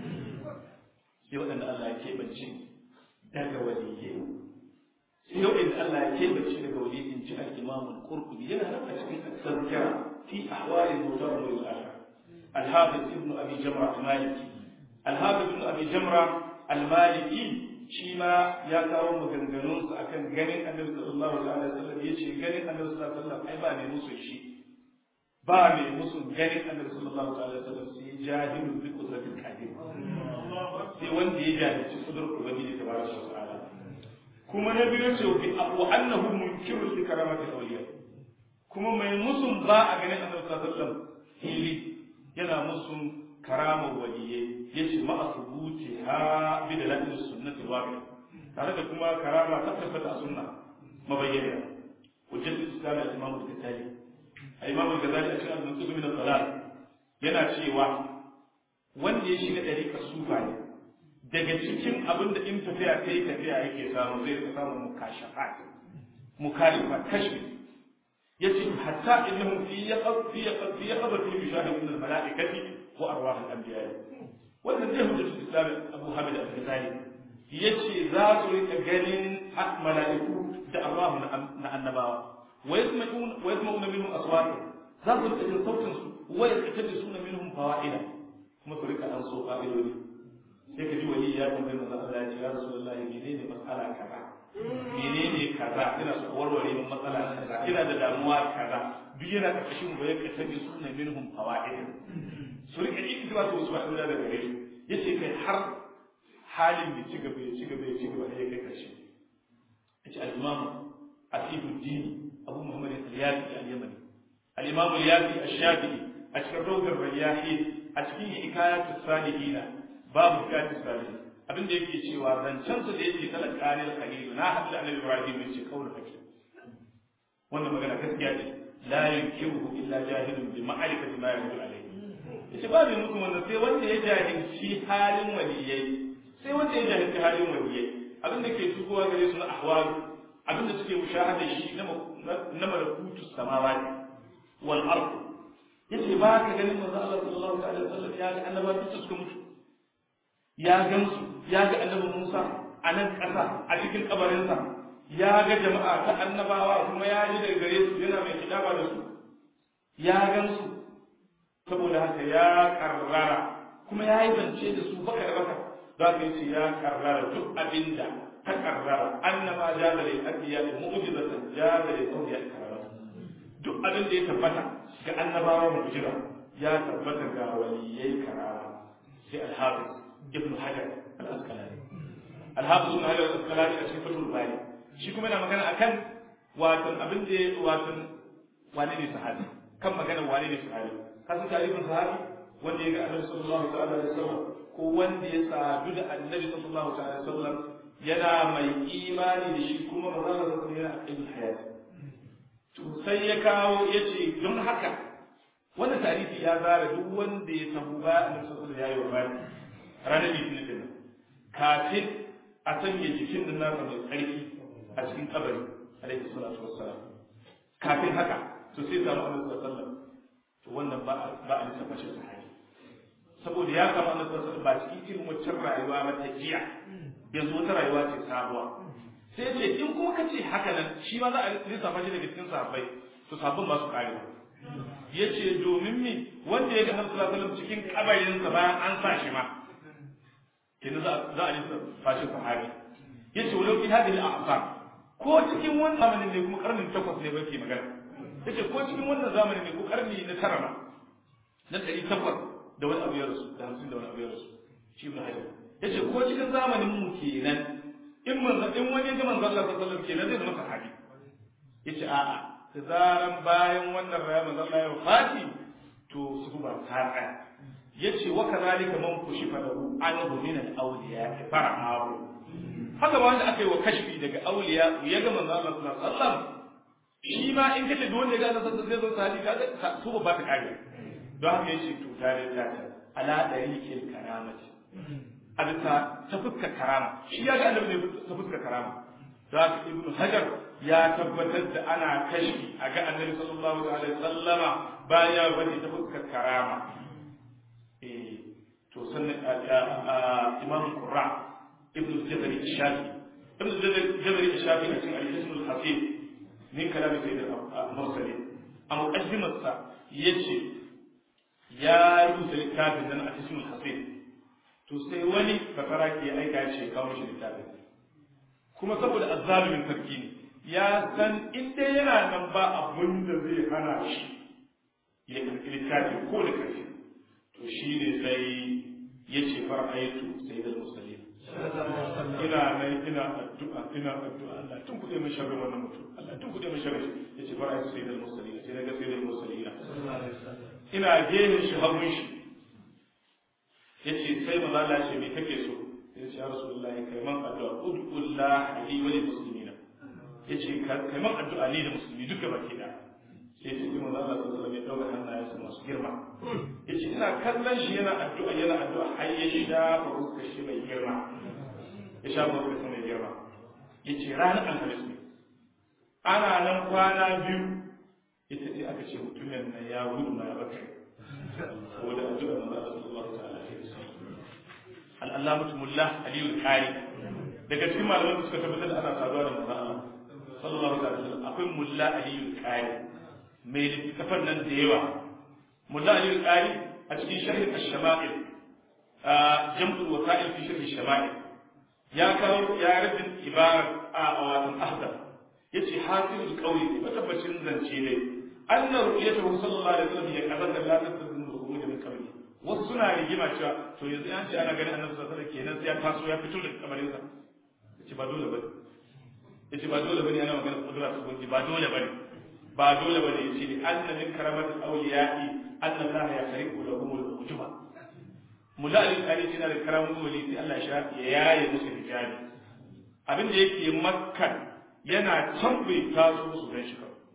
sai waɗanda Allah ya keɓance daga waliyyi yau in Allah ya kebace daga wani in ji al-Imam al-Qurtubi yana nan a cikin tazkira fi ahwal al-mawta wa al-akhir al-Hafiz ibn Abi Jamra al-Maliki al-Hafiz ibn Abi Jamra al-Maliki shi ma ya kawo maganganun sa akan ganin Annabi sallallahu alaihi wasallam yace ganin Annabi sallallahu alaihi wasallam ai ba mai musu shi ba mai musu ganin Annabi sallallahu alaihi wasallam sai jahilun bi qudratil qadir sai wanda ya jahilci kudur ubangiji tabaraka wa ta'ala kuma na biyu ce wa annahu munkirun li karamati awliya kuma mai musun ba a ganin annabi sallallahu alaihi wasallam hili yana musun karama waliyye yace ma asubuti ha bi dalil sunnati wabi tare da kuma karama ta tabbata a sunna mabayyana hujjat islam al-imam al-ghazali al-imam al-ghazali a cikin al-mansub min al-dalal yana cewa wanda ya shiga dariƙar sufa ne daga cikin abin da in tafiya kai tafiya yake samu zai rika samun mukashafat mukashafat kashfi yace hatta innahum fi yaqad fi yaqad fi yaqad fi bishahid min al-mala'ikati wa arwah al-anbiya wannan zai hujjatu islam Abu Hamid al-Ghazali yace za su rika ganin mala'iku da arwah na annabawa wa yasma'un wa yasma'una minhum aswata za su rika jin sautin su wa yastajisuna minhum fawaida kuma su rika an so fa'idodi sai ka ji wali ya tambayi manzo Allah ya ce ya rasulullahi menene mas'ala kaza menene kaza ina so warware min matsala kaza ina da damuwa kaza duk yana karkashin ba ya kasabi sunna minhum fawaid su rike iktiba su wasu fa'ida da gare yace kai har halin da ci gaba ya ci gaba ya ci gaba ya kai karshe yace al-imam asifuddin abu muhammad al-yafi al-yamani al-imam al-yafi ash-shafi'i a cikin rawdar rayyahi a cikin hikayatus salihina babu hikayatus salihin abin da yake cewa zancen su da yake talaka ne khalilu na hadda annabi ibrahim yace kaula hakim wannan magana gaskiya ce la yunkiru illa jahilun bi ma'rifati ma yaqulu alayhi yace ba mai mutum wannan sai wanda ya jahilci halin waliyai sai wanda ya jahilci halin waliyai abin da ke tukowa gare su na ahwal abin da suke mushahada shi na na malakutus samawati wal ard yace ba ka ganin manzo Allah sallallahu alaihi wasallam ya ga annabawa duk suka mutu ya gansu ya ga annabi Musa a nan ƙasa a cikin kabarinsa ya ga jama'a ta annabawa kuma ya ji daga gare su yana mai kitaba da su ya gansu saboda haka ya karrara kuma ya yi zance da su baka da baka za ka yi ya karrara duk abinda ta karrara annama jaza lil anbiya mu'jizatan jaza lil awliya karrara duk abin da ya tabbata ga annabawa mu'jiza ya tabbata ga waliyai karara sai al-hafiz ابن حجر الأسقلاني الحافظ ابن حجر الأسقلاني a cikin fatul bari shi kuma yana magana akan watan abin da watan wane ne sahabi kan magana wane ne sahabi kasan tarihin sahabi wanda ya ga annabi sallallahu alaihi wasallam ko wanda ya sadu da annabi sallallahu alaihi wasallam yana mai imani da shi kuma manzon Allah sallallahu alaihi wasallam yana hayat to sai ya kawo yace don haka wannan tarihi ya zara duk wanda ya tabu ba annabi sallallahu alaihi wasallam ya yi wafati ranar litinin din kafin a sanya jikin nan nasa mai tsarki a cikin kabari alaihi salatu wassalam kafin haka to sai samu annabi sallallahu alaihi wasallam to wannan ba ba a lissafa shi sahabi saboda ya samu annabi sallallahu alaihi wasallam ba cikin irin waccan rayuwa ba ta jiya yanzu wata rayuwa ce sabuwa sai ce in kuma ka ce haka nan shi ma za a lissafa shi daga cikin sahabbai to sabbin ba su kare ya ce domin mi wanda ya ga annabi sallallahu alaihi wasallam cikin kabarinsa bayan an sa shi ma kenan za a yi fashin sahabi yace walau fi hadhihi al-a'sar ko cikin wannan zamanin ne kuma karnin takwas ne bake magana yace ko cikin wannan zamanin ne ko karni na tara ma na ɗari takwas da wani abu ya rasu da hamsin da wani abu ya rasu shi ibn hajar yace ko cikin zamanin mu kenan in manzo in wani ga manzo Allah sallallahu alaihi wasallam kenan zai zama sahabi yace a'a da zaran bayan wannan rayuwar manzo Allah ya wafati to su ba ta tsaya yace wa kadhalika man kushifa lahu anhu min al-awliya fara'ahu haka ba wanda aka yi wa kashfi daga awliya ya ga manzo Allah sallallahu alaihi wasallam shi ma in kace duk wanda ya ga Allah sallallahu alaihi wasallam zai zo sahabi su ba ta kare don haka yace to tare da ta ala dariqil karamati alta ta fuskar karama shi ya ga annabi ne ta fuskar karama za ka ibnu hajar ya tabbatar da ana kashfi a ga annabi sallallahu alaihi wasallama bayan ya bari ta fuskar karama to sannan imam qurra ibn jabari shafi ibn jabari shafi a cikin al-ism al-hasib min kalam sayyid al-mursalin a muqaddimar sa yace ya rubuta littafin nan a ism al-hasib to sai wani bakara ke aika ya ce kawo shi littafin kuma saboda azzalimin sarki ne ya san in dai yana nan ba abun da zai hana shi ya karɓi littafin ko da ƙarfi to shi ne sai ya ce fara'aitu sai da musulmi ina nan ina addu'a ina addu'a Allah tun kuɗe min sharri wannan mutum Allah tun kuɗe min sharri ya ce fara'aitu sai da musulmi sai daga sai da musulmi ina gehen shi hagun shi ya ce sai maza Allah ce me kake so ya ce ya rasulullahi kai man addu'a ud'ullah li wa lil muslimina ya ce kai man addu'a ni da musulmi duka baki da sai ce manzo Allah sallallahu alaihi wasallam ya dauka hannayensa masu girma yace ina kallon shi yana addu'a yana addu'a har ya shafa fuskar shi mai girma ya shafa fuskar shi mai girma yace ranar alhamis ne ana nan kwana biyu ita ce aka ce mutumin nan ya gudu na ya baka saboda addu'a manzo Allah sallallahu alaihi wasallam al-allamatu mullah aliyu al-qari daga cikin malaman da suka tabbatar da ana saduwa da manzo Allah sallallahu alaihi wasallam akwai mulla aliyu al-qari mai littafan nan da yawa mulla aliyu al-qari a cikin sharh ash-shama'il jam'ul wasa'il fi sharh ash-shama'il ya kawo ya rabin ibarat a watan ahdar yace hasilul qawli matabbacin zance ne anna ru'yatuhu sallallahu alaihi wasallam ya kaza da la tazun ru'ud min qabli wasu suna rigima cewa to yanzu an ce ana ganin annabi sallallahu alaihi wasallam kenan sai ya taso ya fito daga kabarin sa yace ba dole bane yace ba dole bane ana magana kudura ta gunji ba dole bane ba dole bane yace li anna min karamatil awliya'i anna Allah ya khariqu lahum al-ujuba mulali kare shi na da karamun wali sai Allah ya yaye musu hijabi abin da yake makkan yana can bai taso musu gan shi kawai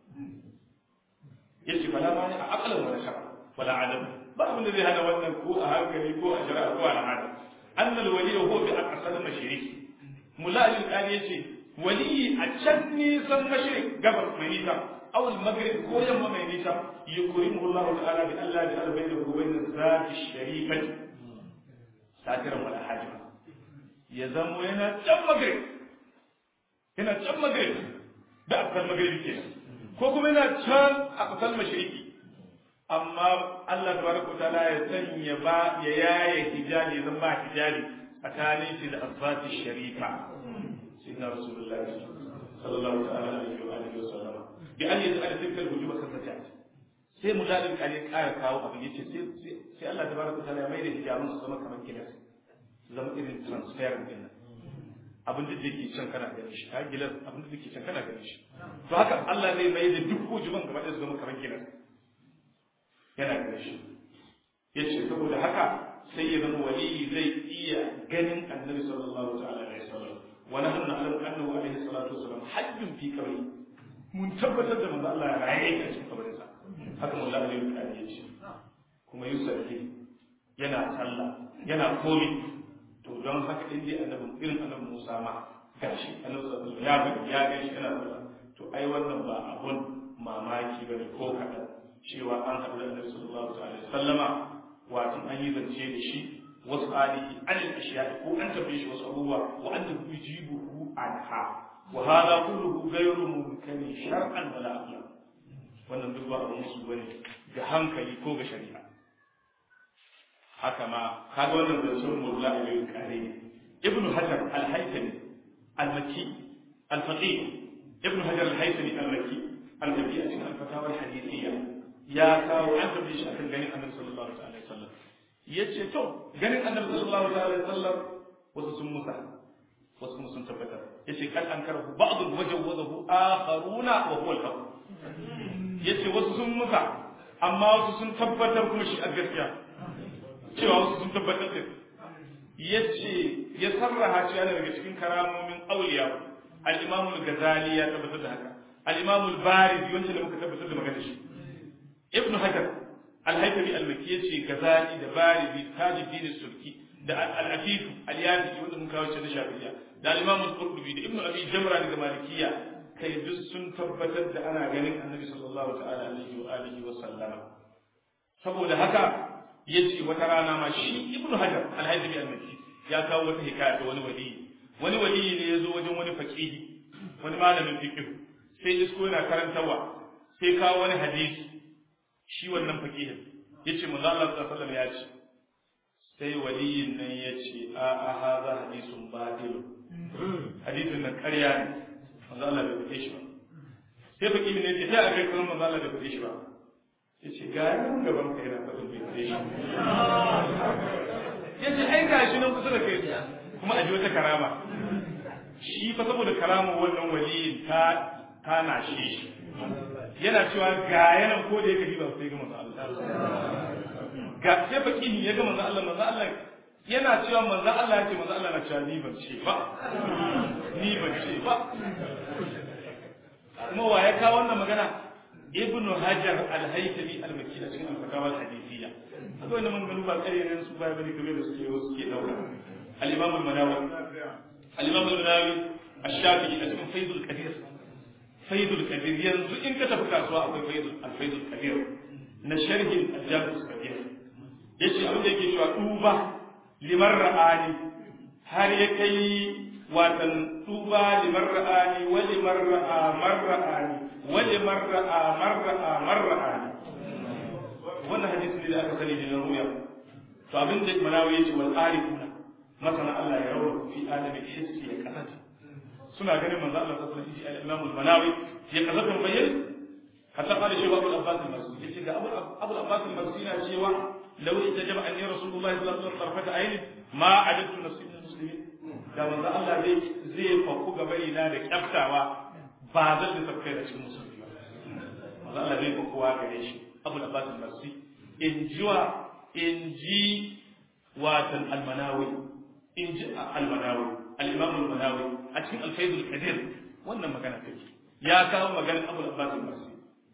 yace fala ma a aqlan wala shara wala adam ba abin da zai hana wannan ko a hankali ko a shari'a ko a al'ada annal wali huwa bi aqsal mashriq mulali kare yace wali a can nisan mashriq gabar mai nisa aw al-maghrib ko yamma mai nisa yukrimu Allah ta'ala bi Allah bi albayna wa bayna zati sharifati satiran wala hajima ya zamo yana can maghrib yana can maghrib da akal maghrib ke ko kuma yana can a kasar mashriqi amma Allah tabaraka ta'ala ya sanya ba ya yaye hijabi zan ba hijabi tsakanin shi da azati sharifa sayyidina rasulullahi sallallahu ta'ala alaihi wa alihi wa sallam bi an yaj'al tilka al-wujuba kasata sai mujalin kale kara kawo abin yace sai sai Allah tabaraka ta'ala ya mai da hijabun su zama kamar gilas zama irin transparent din nan abin da yake can kana ganin shi ka gilas abin da yake can kana ganin shi to haka Allah zai mai da duk hujuban gaba da su zama kamar gilas yana ganin shi yace saboda haka sai ya zama wali zai iya ganin annabi sallallahu ta'ala alaihi wasallam wa nahnu na'lamu annahu alaihi salatu wasallam hayyun fi qabri mun tabbatar da manzo Allah ya raye a cikin kabarin sa haka mun Allah ya kare shi kuma yusalli yana sallah yana komi to don haka in dai annabi irin annabi Musa ma gashi annabi sallallahu ya ga ya ga shi yana sallah to ai wannan ba abun mamaki bane ko kadan cewa an haɗu da annabi sallallahu alaihi wasallama wato an yi zance da shi wasu alihi an al-ashiya ko an tafi shi wasu abubuwa wa an yujibuhu anha wa hada kulluhu ghayru mumkin shar'an wala aqlan wannan duk ba abun musu bane ga hankali ko ga shari'a haka ma kaga wannan zancen mulla a yau kare ne ibn hajar al-haythami al-makki al-faqih ibn hajar al-haythami al-makki al-faqih a cikin al-fatawa al-hadithiyya ya kawo an tabbata shi akan ganin annabi sallallahu alaihi wasallam yace to ganin annabi sallallahu alaihi wasallam wasu sun musa wasu kuma sun tabbatar yace kan an karahu ba'd wajawadahu akharuna wa huwa al-haq yace wasu sun musa amma wasu sun tabbatar kuma shi a gaskiya cewa wasu sun tabbatar da ya ce ya sarraha cewa daga cikin karamomin auliya al-imam al-ghazali ya tabbatar da haka al-imam al-barizi wanda da muka tabbatar da magana shi ibn hajar al-haythami al-makki yace ghazali da barizi tajuddin sulki da al-afif al-yafi wanda muka kawo da shafi'iyya da al-imam al-qurtubi da ibn abi jamra daga malikiyya kai duk sun tabbatar da ana ganin annabi sallallahu ta'ala alaihi wa alihi wa sallama saboda haka ya ce wata rana ma shi ibnu hajar alhaji al-makki ya kawo wata hikaya ta wani wali wani wali ne ya zo wajen wani faqihi wani malamin fiqh sai isko yana karantawa sai kawo wani hadisi shi wannan faqihin yace manzo Allah sallallahu alaihi wasallam ya ce sai waliyin nan ya ce a a hadha hadisun batil hadisin nan ƙarya ne manzo Allah bai faɗe shi ba sai faqihin ne ya ce sai a kai kuma manzo Allah bai faɗe shi ba ya ce ga yanar gaban ka yana faɗin bai kare shi ya ce ai ga shi nan kusa da kai kuma a ji wata karama shi fa saboda karama wannan waliyin ta ta na shi yana cewa ga yanan ko da ya kaji ba sai ga manzo Allah ga sai fakihi ya ga manzo Allah manzo Allah yana cewa manzo Allah ya ce manzo Allah na cewa ni ban ce ba ni ban ce ba kuma wa ya kawo wannan magana ibn hajar al-haytami al-makki a cikin al-fatawa al-hadithiyya haka wannan maganganu ba kare ne su ba bane kamar da suke wasu ke dauka al-imam al-manawi al-imam al-manawi ash-shafi'i a cikin faidul qadir faidul qadir yanzu in ka tafi kasuwa akwai faidul al-faidul qadir na sharhin al-jami' al-qadir yace abin da yake cewa duba liman ra'ani har ya kai watan duba liman ra'ani wa liman ra'a marra'ani wa liman ra'a marra'a marra'ani wannan hadisi ne da aka sani da na ruya to abin da manawi yace wal arifuna masana Allah ya rawu fi adami hissi ya kasance suna ganin manzo Allah sallallahu alaihi wasallam al-Imam al-Manawi ya kasance bayyana hatta qala shi Abu al-Abbas al-Marsi yace ga Abu Abu al-Abbas al-Marsi na cewa law itajaba anni Rasulullah sallallahu alaihi wasallam tarfata ayni ma adadtu nafsi min muslimin da manzo Allah zai zai faku ga bayina da kyaftawa ba zan da tafkai da cikin musulmi ba manzo Allah zai fakuwa gare shi Abu al-Abbas al-Marsi in jiwa in ji watan al-Manawi in ji al-Manawi al-Imam al-Manawi a cikin al-Faid al-Kadir wannan magana take ya kawo maganar Abu al-Abbas al-Marsi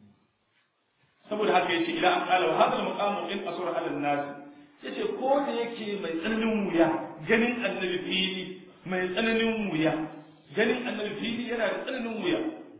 saboda haka yace ila an qala wa hadha al-maqam in asura ala an-nas yace ko da yake mai tsananin wuya ganin annabi fili mai tsananin wuya ganin annabi fili yana da tsananin wuya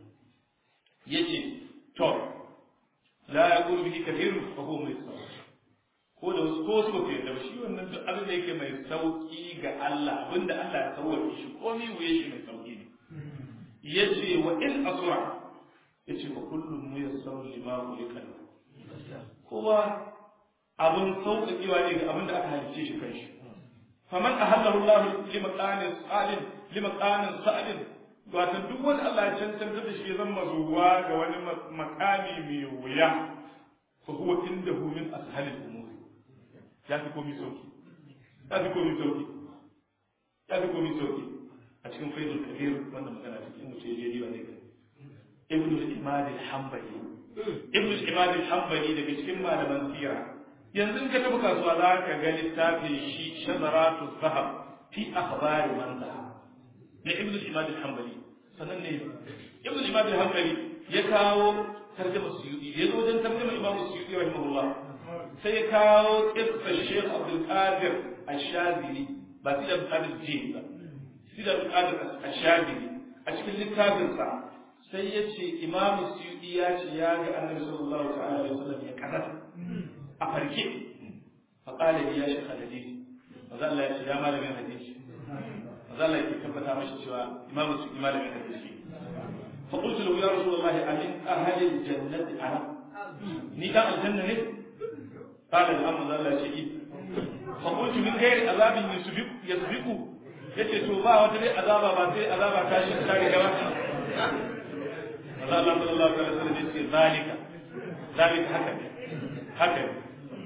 yace to la yaqulu bihi kathirun fa huwa muyassar ko da wasu ko wasu ba ku yarda ba shi wannan duk abin da yake mai sauki ga Allah abinda Allah ya sauwaƙe shi komai wuye shi mai sauki ne yace wa in asra yace wa kullum muyassaru lima khuliqa kowa abin sauƙaƙewa ne ga abin da aka halice shi kanshi faman ahallahu Allah limaqanin sa'alin limaqanin sa'alin wato duk wanda Allah ya cancanta da shi ya zama zuwa ga wani makami mai wuya fa huwa indahu min ashalil umur ya fi komi sauki ya fi komi sauki ya fi komi sauki a cikin faidul kabir wanda magana cikin mutum ya je ba ne ibn al-imad al-hanbali ibn al-imad al-hanbali daga cikin malaman sira yanzu in ka tafi kasuwa za ka ga littafin shi shazaratu zahab fi akhbari man zahab na ibn al-imad al-hanbali sannan ne ibn al-imad al-hanbali ya kawo tarjuma suyuti ya zo wajen tarjuma imam suyuti rahimahullah sai ya kawo kissar Sheikh Abdul Qadir Ash-Shazili ba sai da Qadir Jin ba sai da Qadir Ash-Shazili a cikin littafin sa sai ya ce Imam Suyuti ya ce ya ga Annabi sallallahu ta'ala alaihi wasallam ya karata a farke fa qala li ya shaykh hadisi maza Allah ya ce ya malamin hadisi maza Allah ya tabbata mashi cewa Imam Suyuti malamin hadisi fa qultu lahu ya Rasulullah amin ahli al-jannati ana ni dan aljanna ne قال الأمر لا شيء فقلت من غير عذاب يسبق يسبق yace to ba wata dai azaba ba sai azaba ta shi ta ga gaba Allah sallallahu alaihi wasallam yace zalika zalika haka ne haka ne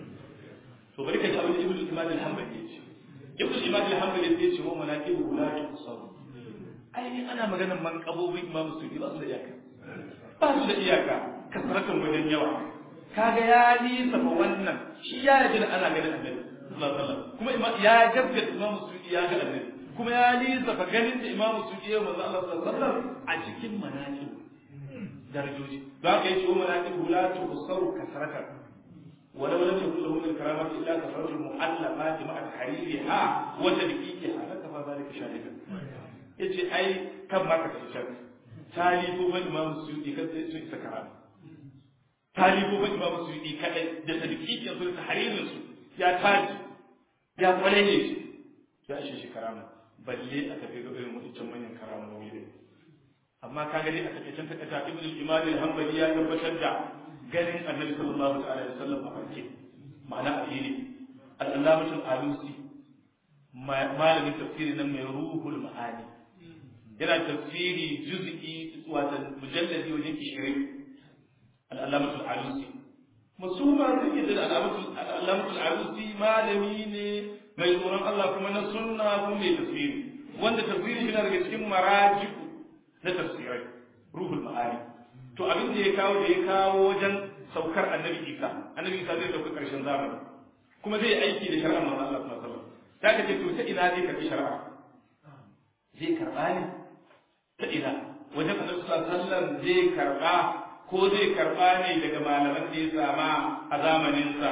to bari ka ji abin ibnu imam al-hanbali yace ibnu imam al-hanbali yace wa manaqibu la tusaw ai ana maganar manqabobin imam sufi ba su da iyaka ba su da iyaka kasratan wajen yawa kaga ya lissafa wannan shi ya yaji da ana ganin annabi sallallahu alaihi wasallam kuma ya gaskata imam sudi ya ga annabi kuma ya lissafa ganin da imam sudi ya manzo Allah sallallahu alaihi wasallam a cikin manaqib darajoji da haka yace wa manaqib la tusaru kasratan ولو لم يكن له من الكرامات الا كثره المؤلفات مع تحريرها وتدقيقها لكفى ذلك شاهدا yace ai kan ma ka tafi talibu ban imam sudi kan sai sun isa karama talibobin imam suyuti kadai da tadqiqin su da haririn su ya taji ya kware ne shi ya ishe shi karama balle a tafi ga irin wancan manyan karamomi ne amma ka gani a takaicen takaita ibn al-imam al-hanbali ya tabbatar da ganin annabi sallallahu alaihi wasallam a farke ma'ana a fili al-allamatul alusi malamin tafsiri nan mai ruhul ma'ani yana tafsiri juz'i wato mujalladi wajen 20 al'alamatul alusi musuma sun yi da al'alamatul alusi malami ne mai tsoron Allah kuma na sunna kuma mai tafsiri wanda tafsiri shi na daga cikin marajiku na tafsirai ruhul ma'ani to abin da ya kawo da ya kawo wajen saukar annabi isa annabi isa zai sauka karshen zamani kuma zai aiki da shari'ar manzon Allah sallallahu alaihi wasallam ta kace to ta ina zai karbi shari'a zai karba ne ta ina wajen annabi sallallahu alaihi wasallam zai karba ko zai karɓa ne daga malaman da ya sama a zamaninsa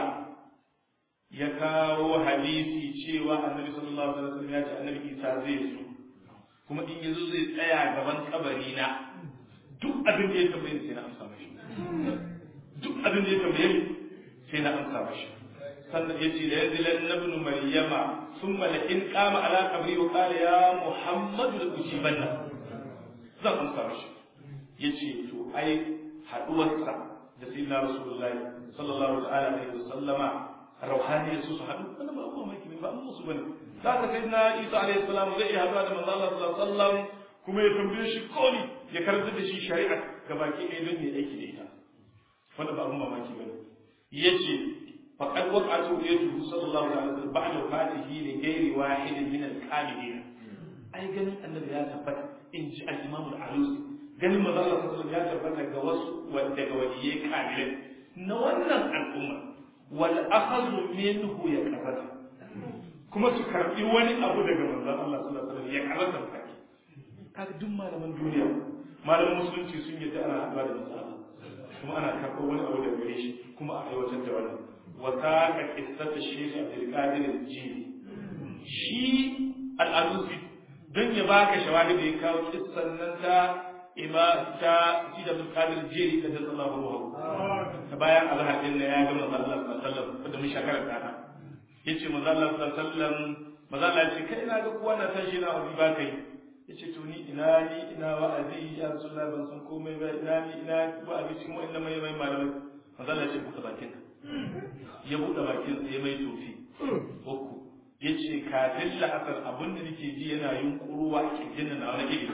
ya kawo hadisi cewa annabi sallallahu alaihi wasallam ya ce annabi isa zai zo kuma in yazo zai tsaya gaban kabari na duk abin da ya tambaye sai na amsa mashi duk abin da ya tambaye sai na amsa mashi sannan yace la yanzilan ibn maryama thumma la in qama ala qabri wa qala ya muhammadu la ujibanna zan amsa mashi yace to ai haduwarsa da sayyidina rasulullahi sallallahu ta'ala alaihi wasallama rauhani su su hadu wannan ba abu mai ba mu su bane za ka sayyidina isa alaihi salam zai iya haduwa da manzo Allah sallallahu alaihi wasallam kuma ya tambaye shi komi ya karanta da shi shari'a gabaki ɗaya don ya aiki da ita wannan ba abun mamaki bane yace faqad waqa'atu yatuhu sallallahu alaihi wasallam ba'da fatihi li ghairi wahidin min al-kamilin ai ganin annabi ya tabbata in ji al-imam al-alusi ganin manzo Allah sallallahu ya tabbata ga wasu wanda ga waliyai kamilai na wannan al'umma wal akhadhu minhu ya karata kuma su karbi wani abu daga manzo Allah sallallahu alaihi wasallam ya karata kai kaga duk malaman duniya malaman musulunci sun yadda ana haɗuwa da manzo Allah kuma ana karɓar wani abu daga gare shi kuma a aiwatar da wannan wa saqa qissatu shaykh Abdul Qadir al-Jili shi al-Alusi don ya baka shawahidi ya kawo kissan nan ta ima ta shi da Qadir Jili da sallallahu alaihi wasallam ta bayan azhar din ya ga manzo Allah sallallahu alaihi wasallam da mun shakarar ta yace manzo Allah sallallahu alaihi wasallam manzo Allah ya ce kai ina ga kowa na san shi na abu ba kai yace to ni ina ni ina wa'azi ya Rasulullah ban san komai ba ina ni ina wa'azi cikin wa'annan mai mai malamai manzo Allah ya ce buɗe bakin ka ya buɗe bakin sa ya mai tofi uku yace kafin la'asar abin da nake ji yana yunkuruwa a kirjin na wani iri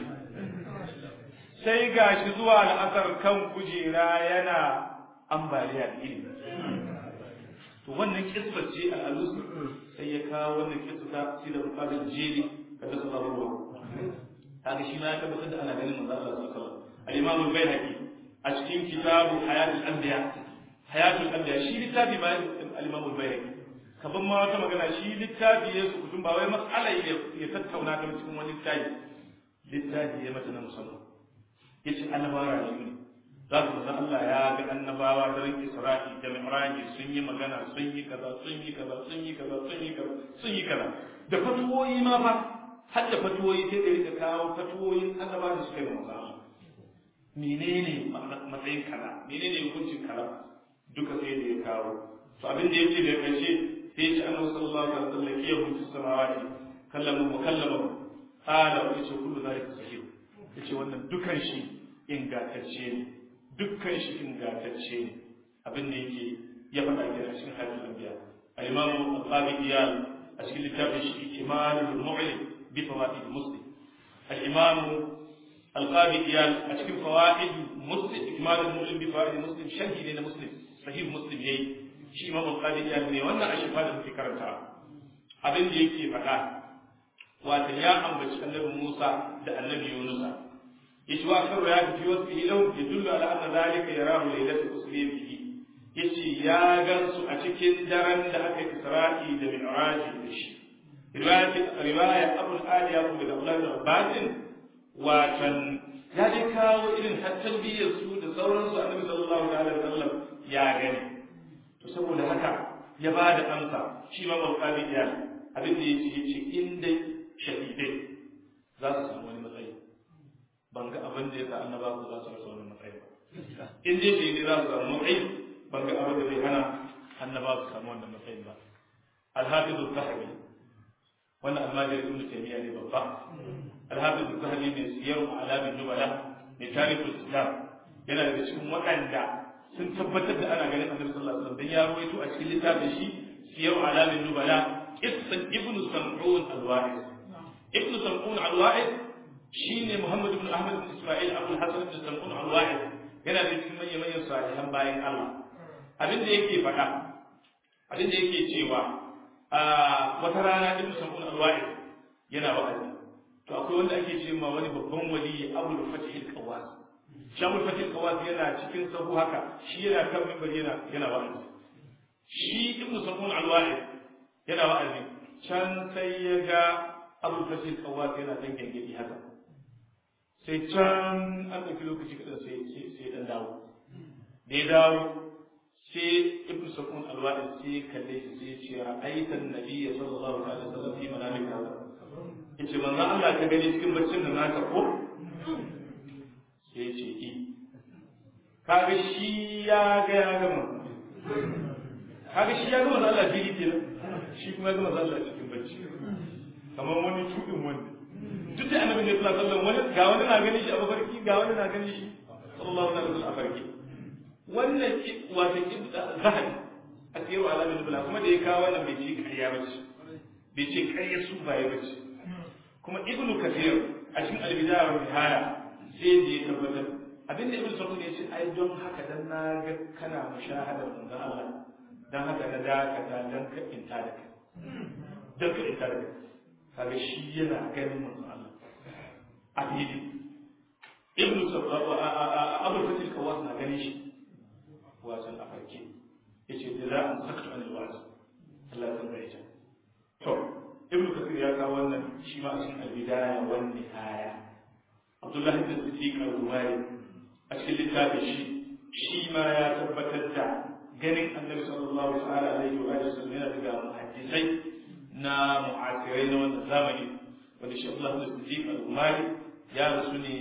sai gashi zuwa la'asar kan kujera yana ambaliya da ilimi to wannan kisar ce al'alus sai ya kawo wannan kisar ta sida bukatar jeri kada su zama kaga shi ma ya tabbatar da ana ganin manzo Allah sallallahu alaihi wasallam al-Imam al-Baihaqi a cikin kitabu Hayatul Anbiya Hayatul Anbiya shi littafi ma al-Imam al-Baihaqi kaban ma wata magana shi littafi ya su kutum ba wai mas'ala ya tattauna ta cikin wani littafi littafi ya mata na musamman yace annabawa ne za su san Allah ya ga annabawa da ran Isra'i da Mi'raj sun yi magana sun yi kaza sun yi kaza sun yi kaza sun yi kaza sun yi kaza da fatuwoyi ma fa har da fatuwoyi sai da rika kawo fatuwoyin annaba da suka yi masa menene matsayin kaza menene hukuncin kaza duka sai da ya kawo to abin da yake da karshe sai ya ce annabi sallallahu alaihi wasallam ya hukunci samawati kallamu mukallama qala wa yace kullu zalika sahih yace wannan dukan shi ingantacce ne dukkan shi ingantacce ne abin da yake ya faɗa ke a cikin hadisi anbiya al-imamu al-qabi iyal a cikin littafin shi imanul mu'lim بفوائد مسلم الإمام القاضي إيال أشكي فوائد مسلم إكمال المؤمن بفوائد مسلم شرح لنا مسلم صحيح مسلم يي شي إمام القاضي إيال ne wannan a shifa da muke karanta abin da yake faɗa wato ya ambaci annabi Musa da annabi Yunusa yace wa karu ya fi wasu ilau yadullu ala anna zalika yarahu laylatul usri bihi yace ya gansu a cikin daren da aka Isra'i da Mi'raj da shi riwaya abul ali ya kuma da Abdullah bin Abbas watan ya je kawo irin tarbiyyar su da sauransu annabi sallallahu alaihi wasallam ya gani to saboda haka ya ba da amsa shi ma mawqabi ya abin da yace yace inda shahidai za su samu wani matsayi ban ga abin da yasa annaba ku za su rasa wani matsayi ba in dai shahidai za su samu matsayi ban ga abin da zai hana annaba su samu wannan matsayin ba al-hafiz az-zahabi wannan almajiri ibn taymiya ne babba alhafiz az-zahabi ne siyar alamin nubala ne tarihul islam yana daga cikin waɗanda sun tabbatar da ana ganin annabi sallallahu alaihi wasallam dan ya rawaito a cikin littafin shi siyar alamin nubala qissan ibn sam'un al-wa'id ibn sam'un al-wa'id shine muhammad ibn ahmad ibn isma'il abul hasan ibn sam'un al-wa'id yana da cikin manyan manyan salihan bayan Allah abin da yake faɗa abin da yake cewa wata rana ibn sam'un al-wa'id yana wa'azi to akwai wanda ake ce ma wani babban wali abul fatih al-qawas shi abul fatih al-qawas yana cikin sahu haka shi yana kan mimbar yana yana wa'azi shi ibn sam'un al-wa'id yana wa'azi can sai ya ga abul fatih al-qawas yana dan gengedi haka sai can an ɗauki lokaci kaɗan sai sai dan dawo da ya dawo sai ibnu sakun alwadi sai ya kalle shi sai ya ce ra'aita annabiyya sallallahu alaihi wasallam fi manamika yace manzo Allah ka gani cikin baccin da naka ko sai ya ce i kaga shi ya ga ya gama kaga shi ya gama da Allah fili kenan shi kuma ya gama da Allah cikin bacci kamar wani tudin wani duk da annabi ne sallallahu alaihi wasallam wani ga wani na gani shi a mafarki ga wani na gani shi sallallahu alaihi wasallam a farki wannan wato zahabi a tsiro alamin bula kuma da ya kawo wannan bai ce ƙarya ba ce bai ce ƙarya su baya ba ce kuma ibnu kafir a cikin albidaya wa nihaya sai da ya tabbatar abin da ibnu sa'ud ya ce ai don haka dan na ga kana mushahadar manzon Allah dan haka na dakata dan ka inta da kai dan ka inta da kai kaga shi yana ganin manzon Allah a fili ibnu sa'ud abu fatil kawas na ganin shi wasan a farke ya ce da za a sakta wani wasu Allah ya san ita to ibnu kasir ya kawo wannan shi ma a cikin albidaya wan nihaya abdullahi bin siddiq al-rumari a cikin littafin shi shi ma ya tabbatar da ganin annabi sallallahu ta'ala alaihi wa alihi wasallam yana daga muhaddisai na mu'asirai na wannan zamani wanda shi abdullahi bin siddiq al-rumari ya rasu ne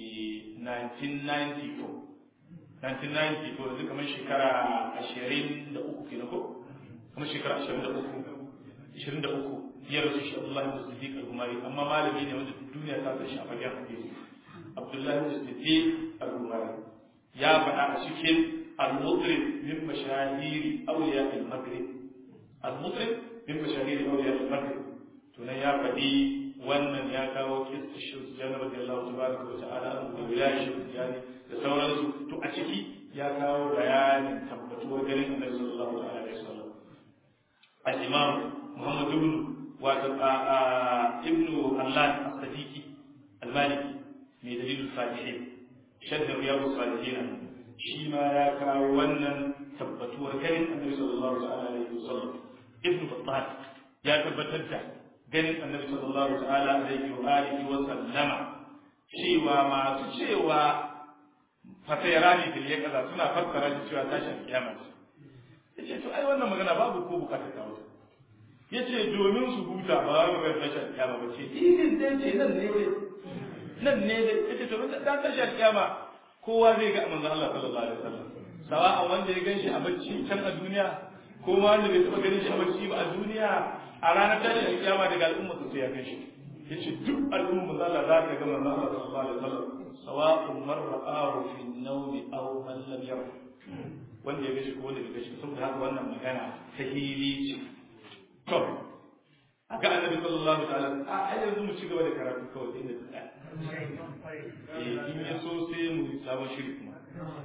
1994 1990 ko yanzu kamar shekara ashirin da uku kenan ko kamar shekara ashirin da uku ashirin da uku ya rasu shi Abdullahi bin Siddiq al-Gumari amma malami ne wanda duniya ta san shi a fagen hadisi Abdullahi bin Siddiq al-Gumari ya faɗa a cikin al-mutrib min mashahiri awliya al-maghrib al-mutrib min mashahiri awliya al-maghrib to nan ya faɗi wannan ya kawo kista shi jana radiyallahu tabaraka wa ta'ala da wilayashi yani da sauransu to a ciki ya kawo bayanin tabbatuwar ganin annabi sallallahu alaihi wasallam al-imam muhammad ibn wato ibn allah as-sadiqi al-maliki mai dalilul salihin shaddar riyadus salihin shi ma ya kawo wannan tabbatuwar ganin annabi sallallahu alaihi wasallam ibn battal ya tabbatar da ganin annabi sallallahu ta'ala alaihi wa alihi wa sallama cewa masu cewa fatayarani fil yaqaza suna fassara shi cewa tashin kiyama ce yace to ai wannan magana babu ko bukatar kawo yace domin su huta ba za ga tashin kiyama ba ce idin dai ce nan ne dai nan ne dai yace to dan tashin kiyama kowa zai ga manzon Allah sallallahu alaihi wasallam sawa'an wanda ya ganshi a bacci can a duniya ko wanda bai taba ganin shi a bacci ba a duniya a ranar tashin kiyama daga al'umma su ya kai shi yace duk al'umma za Allah za ka ga manzon Allah sallallahu alaihi wasallam sawa'un man ra'ahu fi an-nawmi aw man lam yara wanda ya gashi ko wanda bai gashi saboda haka wannan magana ta hili ce to ga annabi sallallahu ta'ala a ai yanzu mu ci gaba da karatu kawai inda ta tsaya eh in ya so sai mu sabon shiri kuma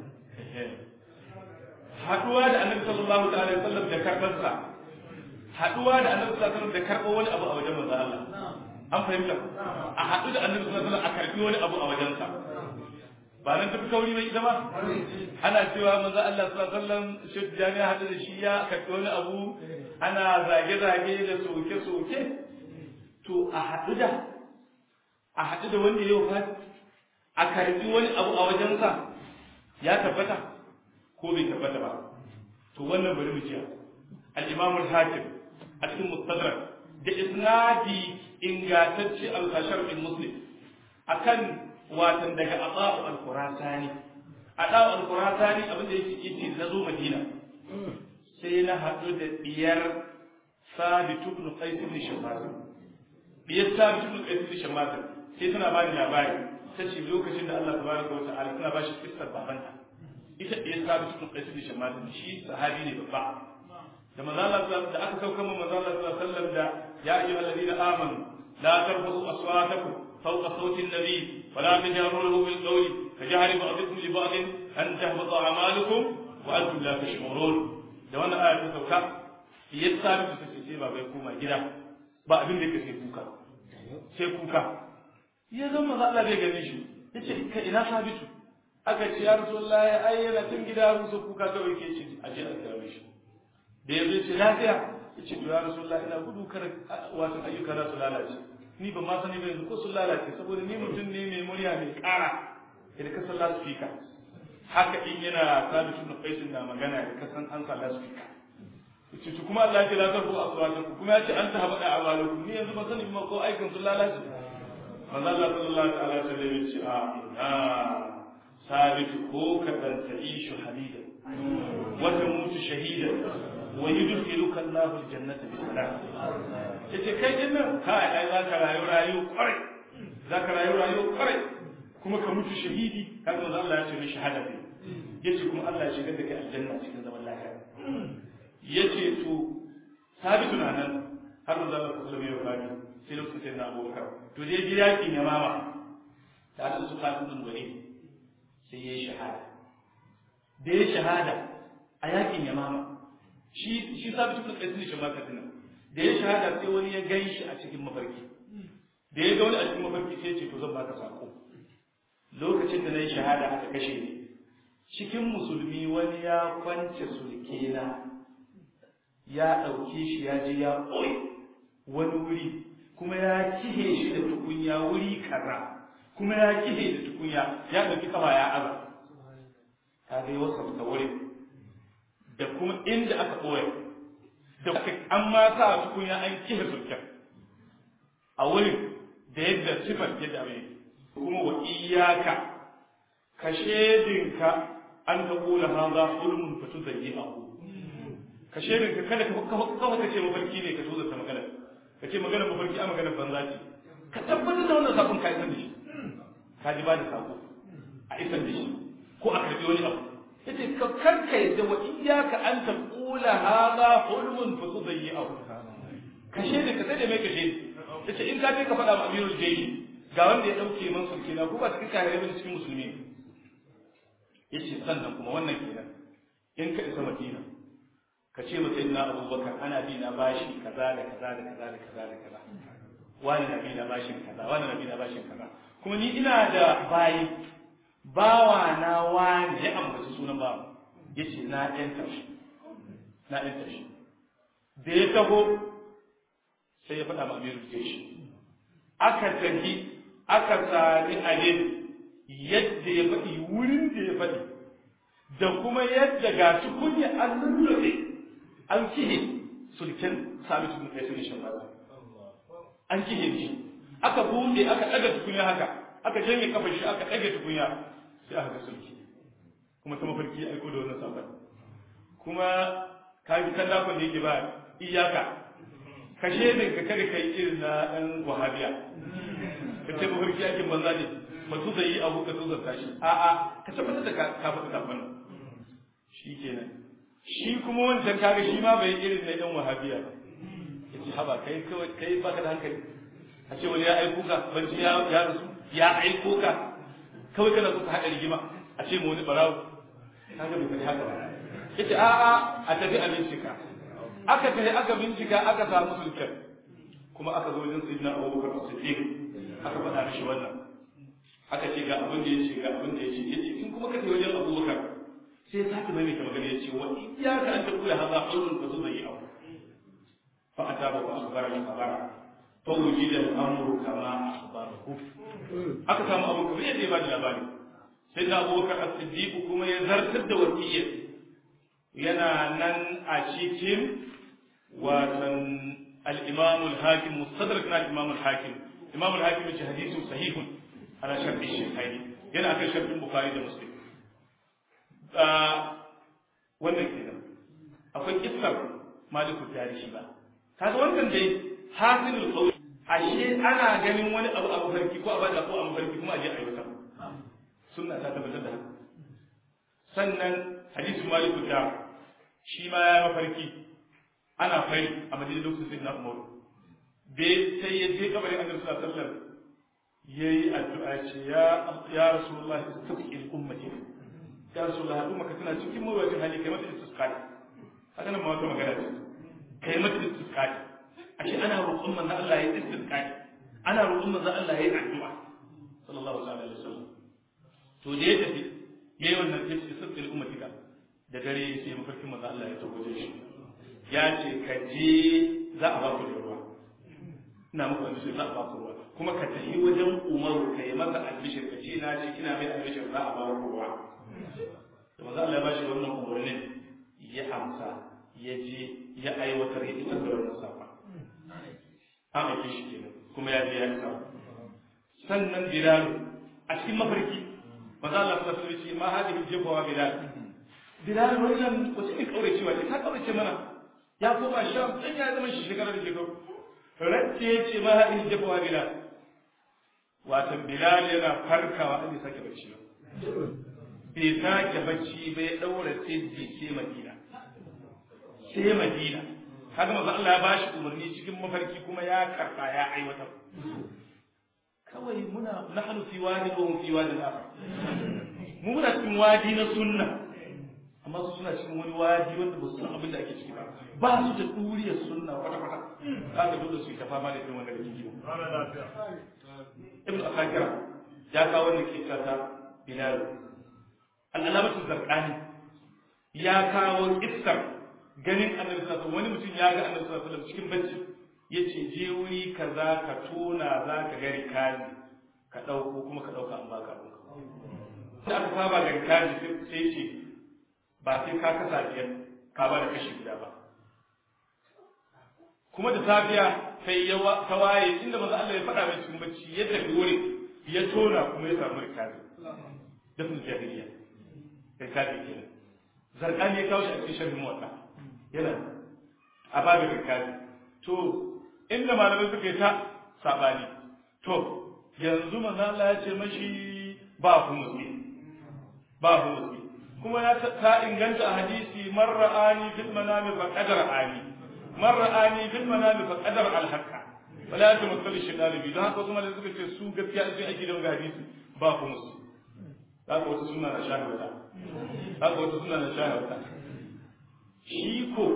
haduwa da annabi sallallahu ta'ala alaihi wasallam da karbansa haduwa da annabi sallallahu alaihi wasallam da karbo wani abu a wajen manzo Allah an fahimta a haɗu da annabi sallallahu alaihi wasallam a karbi wani abu a wajensa ba nan tafi kauri bai ita ba ana cewa manzo Allah sallallahu alaihi wasallam shi jami'a haɗu da shi ya karbi wani abu ana zage zage da soke soke to a haɗu da a haɗu da wanda ya wafat a karbi wani abu a wajensa ya tabbata ko bai tabbata ba to wannan bari mu jiya al-imam al-hakim a cikin mustadrak da isnadi ingantacce al-kashar bin muslim akan watan daga ata'u al-qurasani ata'u al-qurasani abin da yake yace na zo madina sai na haɗu da diyar sabit ibn qais ibn shammas diyar sabit ibn qais ibn shammas sai tana bani labari ta ce lokacin da Allah tabaraka wa ta'ala tana bashi kissar babanta ita diyar sabit ibn qais ibn shammas shi sahabi ne babba da manzo Allah da aka sauka mu manzo Allah sallallahu alaihi wasallam da ya ayyuhal ladina amanu la tarfa'u aswatakum fawqa sawti an-nabi wa la tajharu lahu bil qawli kajahri ba'dikum li ba'd an tahbata a'malukum wa antum la tash'urun da wannan aya ta sauka ya sabi ta ce ba bai koma gida ba abin da yake sai kuka sai kuka ya zama manzo Allah bai gane shi yace ka ina sabitu aka ce ya rasulullahi ayyana tun gida rusa kuka kawai ke ce a je a kare shi da ya zai ce lafiya ya ce to ya rasulullah ina gudu kar wato ayyuka na su lalace ni ba ma sani ba yanzu ko sun lalace saboda ni mutum ne mai murya mai kara idan ka sallah su fika haka in yana sabi ibn qais na magana da kasan an sa lasfika yace to kuma Allah ya ce la tarfu aswatakum kuma ya ce an ta habada amalukum ni yanzu ba sani ba ko aikin su lalace manzo Allah sallallahu alaihi wasallam ya ce a ina sabit ko ka dan ta'ishu halidan wa tamutu shahidan wa yudkhiluka Allahu aljannata bi salam yace kai din nan kai ai za ka rayu rayu kwarai za ka rayu rayu kwarai kuma ka mutu shahidi kaga manzo Allah ya ce mai shahada ne yace kuma Allah ya shigar da kai aljanna cikin zaman lafiya yace to sabitu na nan har manzo Allah sallallahu alaihi wasallam sai lokacin sai na Abubakar to dai ji yaki ne mama ta da su kafin wani sai yayi shahada da yayi shahada a yakin yamama shi shi sabitu ibn qais ne shi ma kadina da ya shahada sai wani ya gan shi a cikin mafarki da ya ga wani a cikin mafarki sai ce to zan baka sako lokacin da na yi shahada aka kashe ni cikin musulmi wani ya kwance sulkena ya ɗauke shi ya je ya ɓoye wani wuri kuma ya kihe shi da tukunya wuri kaza kuma ya kihe da tukunya ya ɗauki kafa ya aza ka ga yi wasa wurin da kuma inda aka ɓoye da an ma sa tukunya an kihe sulken a wurin da yadda sifar yadda abin kuma wa iyaka ka shedinka an ta kula haza hulmun fatu zayyi abu ka shedinka kada kawai ka ce mafarki ne ka so zata magana ka ce magana mafarki a magana banza ce ka tabbatar da wannan sakon ka isar da shi ka ji ba da sako a isar da shi ko a karbi wani abu yace ka karka yadda wa iyaka an ta kula haza hulmun fatu zayyi abu ka shedinka sai da mai ka shedi yace in ka je ka faɗa ma amirul jayyi ga wanda ya ɗauke man sulke na ko ba cikin kayan bane cikin musulmi yace sannan kuma wannan kenan in ka isa madina ka ce ma sayyidina abubakar ana bi na bashi kaza da kaza da kaza da kaza da kaza wani na bi na bashin kaza wani na bi na bashin kaza kuma ni ina da bayi bawa na wani ya ambaci sunan bawa yace na ɗan tashi na ɗan tashi da ya taho sai ya faɗa ma amirul jeshi aka tafi aka sami abin yadda ya faɗi wurin da ya faɗi da kuma yadda ga shi kunya an lullube an kihe sulken sami tukun kai sun shan maza an kihe shi aka buɗe aka ɗaga tukunya haka aka janye kafar shi aka ɗaga tukunya sai aka ga sulki kuma ta mafarki ya aiko da wannan sabon kuma ka bi kan dakon da yake ba iyaka ka shedin ka kada kai irin na ɗan wahabiya ka ce mafarki yakin banza ne ba su zai yi abu ka tuzarta shi a'a ka tabbatar da ka faɗi kafin shi kenan shi kuma wancan kaga shi ma bai irin na ɗan wahabiya ba ya ce haba kai kawai kai baka da hankali a ce wani ya aiko ka banci ya rasu ya aiko ka kawai kana so ka haɗa rigima a ce mu wani barawo kaga bai faɗi haka ba ya ce a'a a tafi a bincika aka tafi aka bincika aka samu sulken kuma aka zo wajen sayyidina abubakar siddiq aka faɗa mishi wannan aka ce ga abin da ya ce ga abin da ya ce ya ce in kuma ka tafi wajen abubakar sai ya sake maimaita magana ya ce wa iyaka an tafi haza qawlun fa zai yi abu fa ataba wa akhbara al khabara fa wujida al amru kama akhbarahu aka samu abu kuma yadda ya bada labari sai da abubakar as-siddiq kuma ya zartar da wasiyyar yana nan a cikin watan al-imam al-hakim mustadrak na al-imam al-hakim imam al-hakim ce hadisun sahihun ala sharti shaykhaini yana akan shartin bukhari da muslim wannan kenan akwai kissar maliku tarihi ba kaga wannan dai hasilul qawl ashe ana ganin wani abu abu farki ko abada ko abu farki kuma aje ayyuka sunna ta tabbatar da haka sannan hadisin maliku ta shi ma ya mafarki ana fari a madina lokacin sai na umaru bai sai ya je kabarin annabi sallallahu alaihi wasallam yayi addu'a ce ya ya rasulullahi istaghfir ummati ya rasulullahi umma ka tana cikin mawajin hali kai mata istisqai haka nan ma wata magana ce kai mata istisqai ashe ana roƙon manzo Allah ya istisqai ana roƙon manzo Allah ya yi addu'a sallallahu alaihi wasallam to da ya tafi yayi wannan istighfar ummatika da dare sai mafarkin manzo Allah ya tabbata shi ya ce ka je za a ba ku da ruwa ina muku albishir za a ba ku ruwa kuma ka tafi wajen umaru ka yi masa albishir ka ce na ce ina mai albishir za a ba ku ruwa da maza Allah ya bashi wannan umarnin ya amsa ya je ya aiwatar ya isar da wannan safa an aike shi kenan kuma ya je ya isa sannan bilal a cikin mafarki maza Allah sallallahu alaihi wasallam ma hadihi jabawa bilal bilal wannan wace ne kaurace wa ta kaurace mana ya koma sham dan ya zama shi shekara da shekaru racce ya ce ma hadihi jabawa bilal watan bilal yana farkawa an yi sake bacci ba bai sake bacci ba ya daura sai sai madina sai madina haka manzo Allah ya bashi umarni cikin mafarki kuma ya karba ya aiwatar kawai muna nahnu fi wadi wa hum fi wadi akhar mu muna cikin wadi na sunna amma su suna cikin wani wadi wanda ba su san abin da ake ciki ba ba su da duriyar sunna kwata kwata kaga dole su yi ta fama da irin wannan da kike ibn asakira ya kawo wannan kisa ta bilal al-alamatu zarqani ya kawo kissar ganin annabi sallallahu wani mutum ya ga annabi sallallahu alaihi cikin bacci yace je wuri kaza ka tona za ka ga rikazi ka dauko kuma ka dauka an baka abin sai aka saba ga rikazi sai ce ba sai ka kasa biyar ka ba da kashi guda ba kuma da safiya sai ya ta waye inda manzo Allah ya faɗa mai cikin bacci ya tafi wuri ya tona kuma ya samu rikazi dafin jahiliya rikazi kenan zarqani ya kawo shi a cikin sharhin muwatta yana a babin rikazi to inda malamai suka yi ta sabani to yanzu manzo Allah ya ce mashi ba ku musu ba ku musu kuma ya ta inganta a hadisi man ra'ani fil manami fa qadara ani man ra'ani fil manami fa qadara al haqqa wala tamassal shaytan bi don haka kuma da suka ce su gaskiya sai ake da wannan hadisi ba ku musu haka wata suna na shahada haka wata suna na shahada shi ko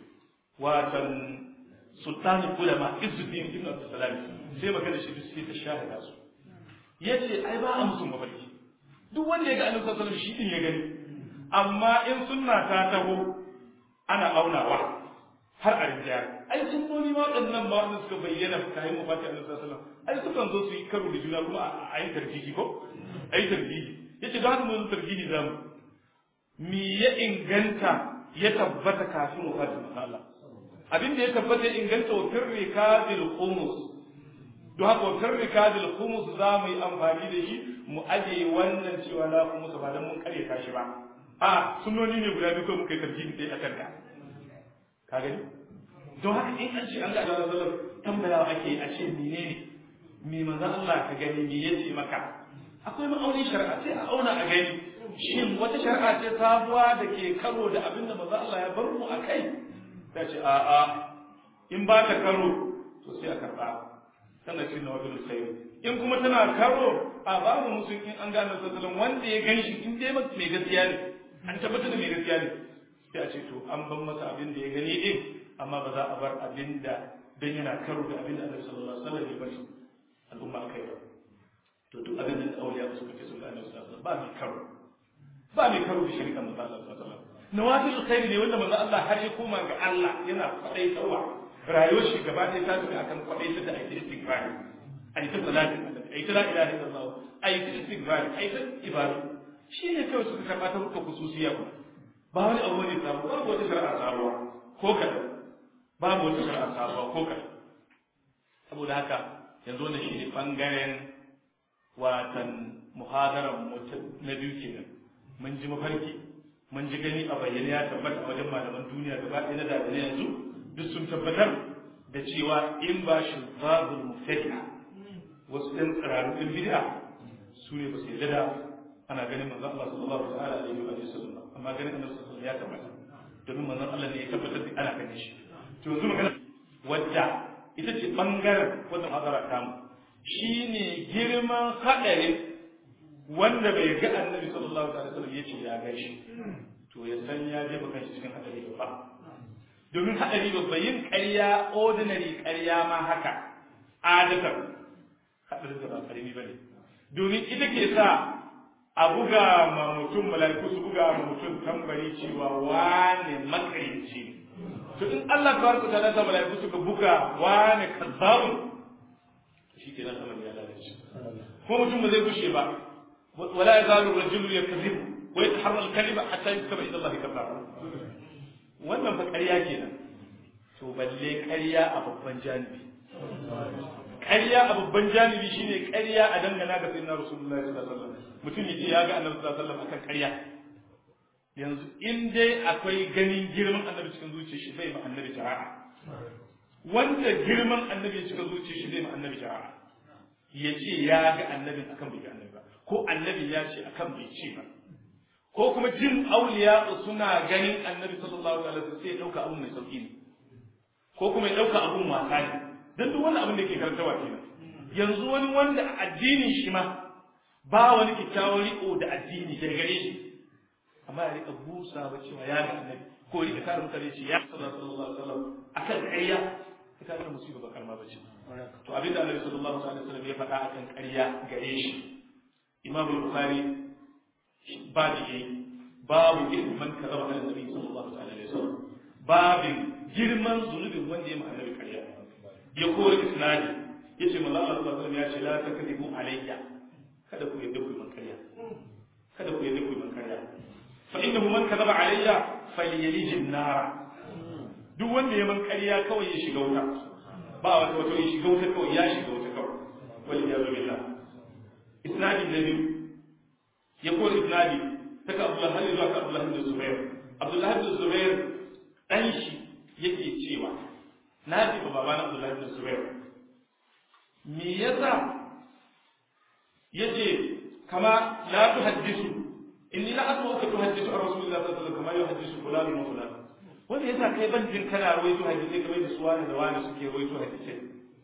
watan sultanin ulama izuddin ibn abdussalam sai magana shi sai ta shahada su yace ai ba a musun mafarki duk wanda ya ga annabi sallallahu alaihi wasallam shi din ya gani amma in sunna ta taho ana aunawa har a rinjaya ai sunnoni ma waɗannan ba wanda suka bayyana kayan mafati annabi sallallahu alaihi wasallam ai sukan zo su yi karo da juna kuma a yi tarjihi ko a yi tarjihi yace don haka mun tarjihi zamu me ya inganta ya tabbata kafin wafatin manzo Allah abin da ya tabbata inganta wa firri kadil khumus don haka wa firri kadil khumus za mu yi amfani da shi mu aje wannan cewa la khumus ba dan mun kare ka shi ba a sunnoni ne guda biyu ko muka yi tarjihi dai akan ka ka gani don haka in an ce an ga Allah sallallahu tambayawa ake a ce menene me manzo Allah ka gani me yace maka akwai ma'aunin shari'a sai a auna a gani shin wata shari'a ce sabuwa da ke karo da abin da maza Allah ya bar mu a kai ta ce a a in ba ta karo to sai a karɓa tana ce na wajen sai in kuma tana karo a babu musu in an gane sassalin wanda ya gan shi in dai mai gaskiya ne an tabbatar da mai gaskiya ne sai a ce to an ban masa abin da ya gani din amma ba za a bar abin da dan yana karo da abin da Annabi sallallahu alaihi wasallam ya bari al'umma akai ba to duk abin da auliya suka ce sun ga Annabi sallallahu alaihi wasallam ba mai karo ba mai karo da shirka manzo Allah sallallahu alaihi wasallam nawafil khairi ne wanda manzo Allah har ya koma ga Allah yana fadai tawa rayuwar shi gaba ɗaya ta tafi akan fadai da ake istighfar ai ta salati ai ta la ilaha illallah ai ta istighfar ai ta ibada shi ne kawai suka karɓa ta hukka kususiya ba ba wani abu ne sabo babu wata shari'a sabuwa ko kaɗan babu wata shari'a sabuwa ko kaɗan saboda haka yanzu wannan shi ne ɓangaren watan muhadaran na biyu kenan mun ji mafarki mun ji gani a bayyane ya tabbata a wajen malaman duniya gaba ɗaya na da na yanzu duk sun tabbatar da cewa in ba shi babul mubtadi'a wasu ɗan tsirarun ɗin bid'a su ne ba su yarda da ana ganin manzon Allah sallallahu ta'ala alaihi wa sallam amma ganin annabi sallallahu ya tabbata domin manzon Allah ne ya tabbatar da ana ganin shi to yanzu magana wadda ita ce bangaren wannan hadara tamu shine girman hadarin wanda bai ga annabi sallallahu alaihi wasallam ya ce ya ga shi to ya san ya je baka shi cikin hadari ba domin hadari babba yin ƙarya ordinary ƙarya ma haka adatan hadarin da ba karimi bane domin ita ke sa a buga ma mutum mala'iku su buga ma mutum tambari cewa wane makarici to in Allah tabaraka ta'ala ta mala'iku suka buga wane kazzabun shi ke nan amali ya lalace ko mutum ba zai gushe ba wala ya zalu rajulu yakzibu wa yataharra al-kalima hatta yuktaba inda Allah kadhaba wannan fa ƙarya kenan to balle ƙarya a babban janibi ƙarya a babban janibi shine ƙarya a dangana ga sayyidina rasulullahi sallallahu alaihi wasallam mutum yace ya ga annabi sallallahu alaihi wasallam akan ƙarya yanzu in dai akwai ganin girman annabi cikin zuciya shi bai ma annabi jara'a wanda girman annabi ya cika zuciya shi zai ma annabi jara'a ya ce ya ga annabin akan bai ga annabi ba ko annabi ya ce akan bai ce ba ko kuma jin auliya suna ganin annabi sallallahu alaihi wasallam sai ya dauka abun mai sauki ne ko kuma ya dauka abun wasa ne dan duk wani abin da ke karantawa kenan yanzu wani wanda addinin shi ma ba wani kyakkyawar riko da addini daga gare shi amma ya rika busa ba cewa ya ga annabi ko rika kare mutane ce ya sallallahu alaihi wasallam akan ƙarya ita ga musiba ba karma bace to abinda annabi sallallahu alaihi wasallam ya faɗa akan ƙarya gare shi imam bukhari babu yayi babu ilman kazaba ala nabi sallallahu alaihi wasallam babin girman zunubin wanda ya ma annabi ƙarya ya kore isnadi yace manzo Allah sallallahu alaihi wasallam ya ce la takdibu alayya kada ku yadda ku man ƙarya kada ku yadda ku man ƙarya fa innahu man kadaba alayya falyalij an-nar duk wanda ya man ƙarya kawai ya shiga wuta ba wata wato ya shiga wuta kawai ya shiga wuta kawai wal iyadu billah isnadi da biyu ya ko isnadi daga Abdullah har zuwa ga Abdullah bin Zubair Abdullah bin Zubair dan shi yake cewa na ji ba babana Abdullah bin Zubair me yasa yace kama la tuhaddisu inni la asma'uka tuhaddisu an rasulillahi sallallahu alaihi wasallam kama yuhaddisu fulan wa fulan wanda yasa kai ban jin kana rawaito hadisi kamar da suwani da wani suke rawaito hadisi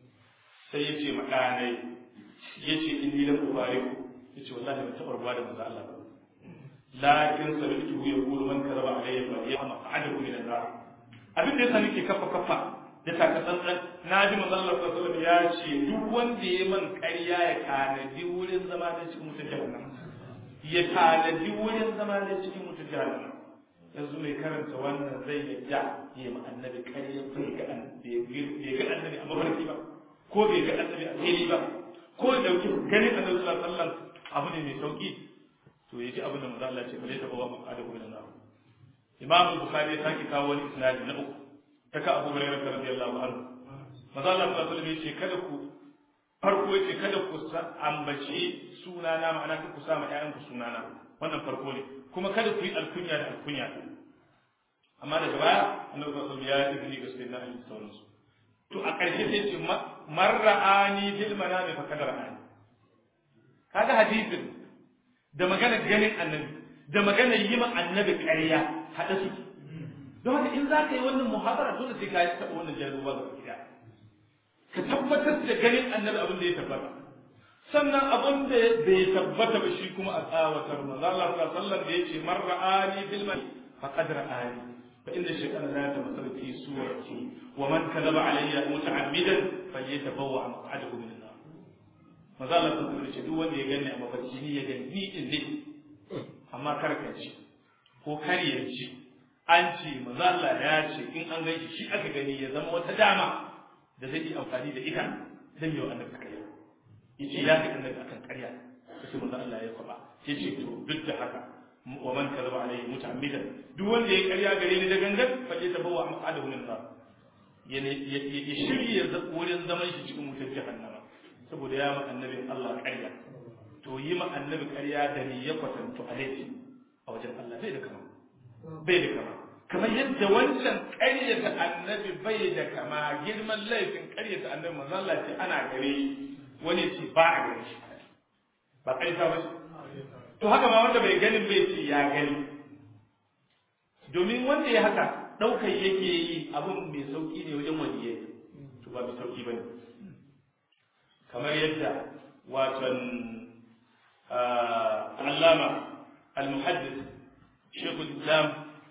sai yace ma danai yace inni lam ubariku yace wallahi ban taɓa ruwa da manzo Allah ba lakin sami'tuhu yaqulu man kadaba alayya fa yahma adahu min an-nar abin da yasa nake kafa kafa da taka tsantsan na ji manzo Allah sallallahu alaihi wasallam ya ce duk wanda ya man ƙarya ya tanadi wurin zama da cikin mutum jahannam ya tanadi wurin zama da cikin mutum jahannam yanzu mai karanta wannan zai yadda ya ma annabi ƙarya bai ga annabi a mafarki ba ko bai ga annabi a fili ba ko ya dauki ganin annabi sallallahu alaihi wasallam abu ne mai sauki to ya ji abin da manzo Allah ce fa laysa bawa maqada min an-nar Imam Bukhari ya sake kawo wani isnadi na uku ta ka Abu Hurairah radiyallahu anhu manzo Allah sallallahu alaihi wasallam ya ce kada ku farko ya ce kada ku ambaci sunana ma'ana ku sa ma ƴaƴanku sunana wannan farko ne kuma kada ku yi alkunya da alkunya amma daga baya annabi sallallahu alaihi wasallam ya yi izini ga sayyidina Ali da sauransu to a ƙarshe sai ce marra'ani bil manami fa kadar ani kaga hadisin da magana ganin annabi da magana yi ma annabi ƙarya haɗa suke don haka in za ka yi wannan muhabara dole sai ka yi taɓa wannan jaruba ga gida ka tabbatar da ganin annabi abin da ya tabbata sannan abin da bai tabbata ba shi kuma a tsawatar manzo Allah sallallahu alaihi wasallam da yace man ra'ani bil man faqad ra'ani fa inna shaytana la yatamassal fi surati wa man kadhaba alayya muta'ammidan falyatabawwa maq'adahu min an-nar manzo Allah sallallahu alaihi wasallam duk wanda ya gani a mafarki ni ya gani ni din ne amma kar ka ci ko kar ya ci an ce manzo Allah ya ce in an gaishe shi aka gani ya zama wata dama da zai yi amfani da ita dan yau annabi kariya yace ya ga annabi akan ƙarya sai manzo Allah ya kwaba yace to duk da haka wa man kadaba alayhi muta'ammidan duk wanda ya ƙarya gare ni da gangan fa ya tabawa maqadahu min nar ya ya shirye wurin zaman shi cikin wutar jahannama saboda ya ma annabin Allah ƙarya to yi ma annabi ƙarya da ni ya kwatanto a laifi a wajen Allah bai da kama bai da kama kamar yadda wancan ƙaryata annabi bai da kama girman laifin ƙaryata annabi manzo Allah ce ana gare wani ce ba a gare shi ba ƙarfa ba to haka ma wanda bai ganin bai ce ya gani domin wanda ya haka ɗaukar yake yi abin mai sauƙi ne wajen waliyai to ba mai sauƙi ba ne kamar yadda watan allama al-muhaddis shekul islam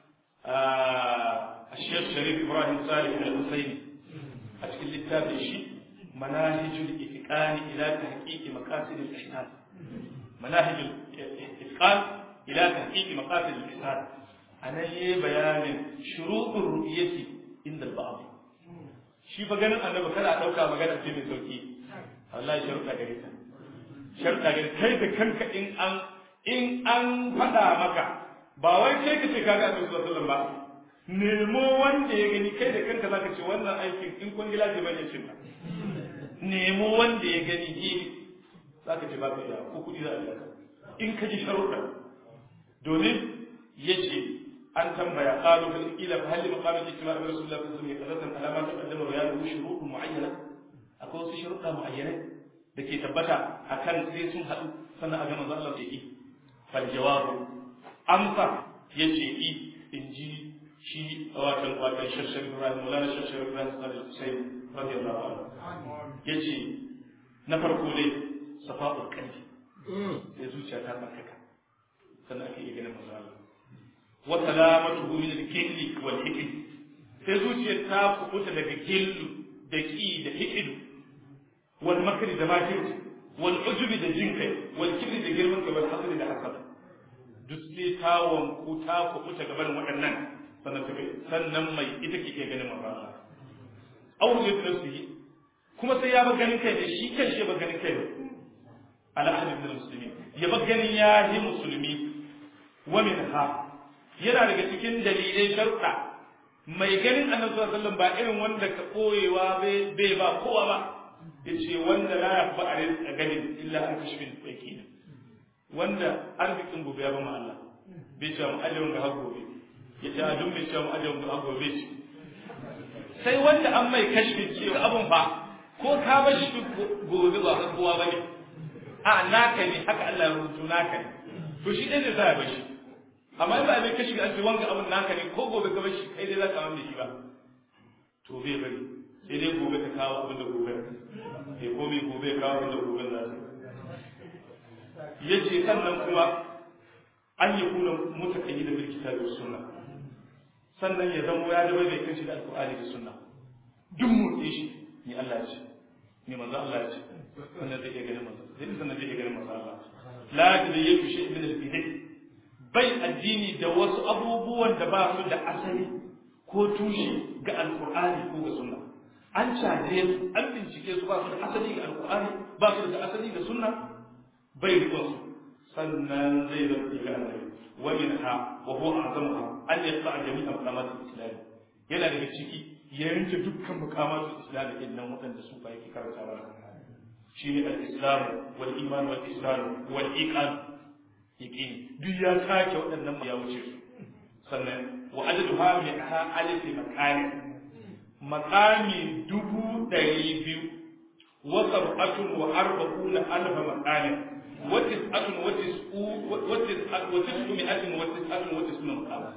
الشيخ شريف إبراهيم صالح الحسيني أشكل للتابع شيء مناهج الإتقان إلى تحقيق مقاصد الإحسان مناهج الإتقان إلى تحقيق مقاصد الإحسان أنا يي بيان شروط الرؤية عند البعض shi fa ganin annabi kada a dauka magana ce mai sauki wallahi sharuɗa gare ta sharuɗa gare kai da kanka in an in an faɗa maka ba wai kai ka ce kaga annabi sallallahu alaihi wasallam ba nemo wanda ya gani kai da kanka zaka ce wannan aikin in kun gila ce bane cin ba nemo wanda ya gani eh zaka ce ba ka iya ko kudi za a biya in ka ji sharuɗa domin yace an tambaya qalu fil ila fa hal maqam al-ijtima' bi rasulillah sallallahu alaihi wasallam ala ma taqaddama wa yadu shurut mu'ayyana akwai wasu sharuɗa mu'ayyana da ke tabbata akan sai sun haɗu sannan a ga manzo Allah ya yi fal jawabu amsa yace i in ji shi watan watan shashar Ibrahim Maulana shashar Ibrahim Sallallahu Hussein radiyallahu anhu yace na farko dai safa'ul qalbi sai zuciya ta tsarkaka sannan ake iya ganin manzo Allah wa salamatuhu min al-killi wal hikm sai zuciyar ta kubuta daga killu da ki da hikidu wal makri da makirci wal ujubi da jinkai wal kibri da girman kai wal hasadi da hasada duk sai ta wanku ta kubuta gaban waɗannan sannan ta sannan mai ita ke ganin manzo Allah aw ya nafsihi kuma sai ya ba ganin kai ne shi kan shi ba ganin kai ne ala ahli min muslimin ya ba ganin ya yi musulmi wa minha yana daga cikin dalilai sharuɗa mai ganin annabi sallallahu alaihi wasallam ba irin wanda ka koyewa bai ba kowa ba yace wanda la yaqba a ganin illa an kashfin fakina wanda arzikin gobe ya ba mu Allah bai ce mu ajiyar ga har gobe ya ce a duk mai ce mu ajiyar ga har gobe ce sai wanda an mai kashfin cewa abun ba ko ka ba shi gobe ba ka kowa bane a naka ne haka Allah ya rubuto naka ne to shi ɗaya ne za a bashi amma in ba a mai kashi ga ce wanga abun naka ne ko gobe ka bashi kai dai za ka mamme shi ba to bai bari sai dai gobe ka kawo abin da gobe sai ko mai gobe ya kawo abin da gobe za su yace sannan kuma an yi kuna mutakayi da bilkita da sunna sannan ya zama ya zama mai kanshi da alkur'ani da sunna duk motsi shi ni Allah ya ce ni manzo Allah ya ce sannan zai iya ganin manzo zai sannan zai iya ganin manzo Allah la tadayyu shi min al-bid'ah bai addini da wasu abubuwan da ba su da asali ko tushe ga alkur'ani ko ga sunna an caje su an bincike su ba su da asali ga alkur'ani ba su da asali ga sunna bai rikon su sannan zai zama ga annabi wa minha wa huwa azamuha an yaqta jami'a maqamatul islam yana daga ciki ya yanke dukkan maqamatul islam din nan waɗanda su fa yake karanta mana shine al-islam wal iman wal islam wal iqan yaqin duk ya sake waɗannan ya wuce su sannan wa adaduha mi'ata alif maqami maqami dubu ɗari biyu wa sab'atun wa arba'una alf maqami وتسعة وتسعة وتسعمائة وتسعة وتسعون مقام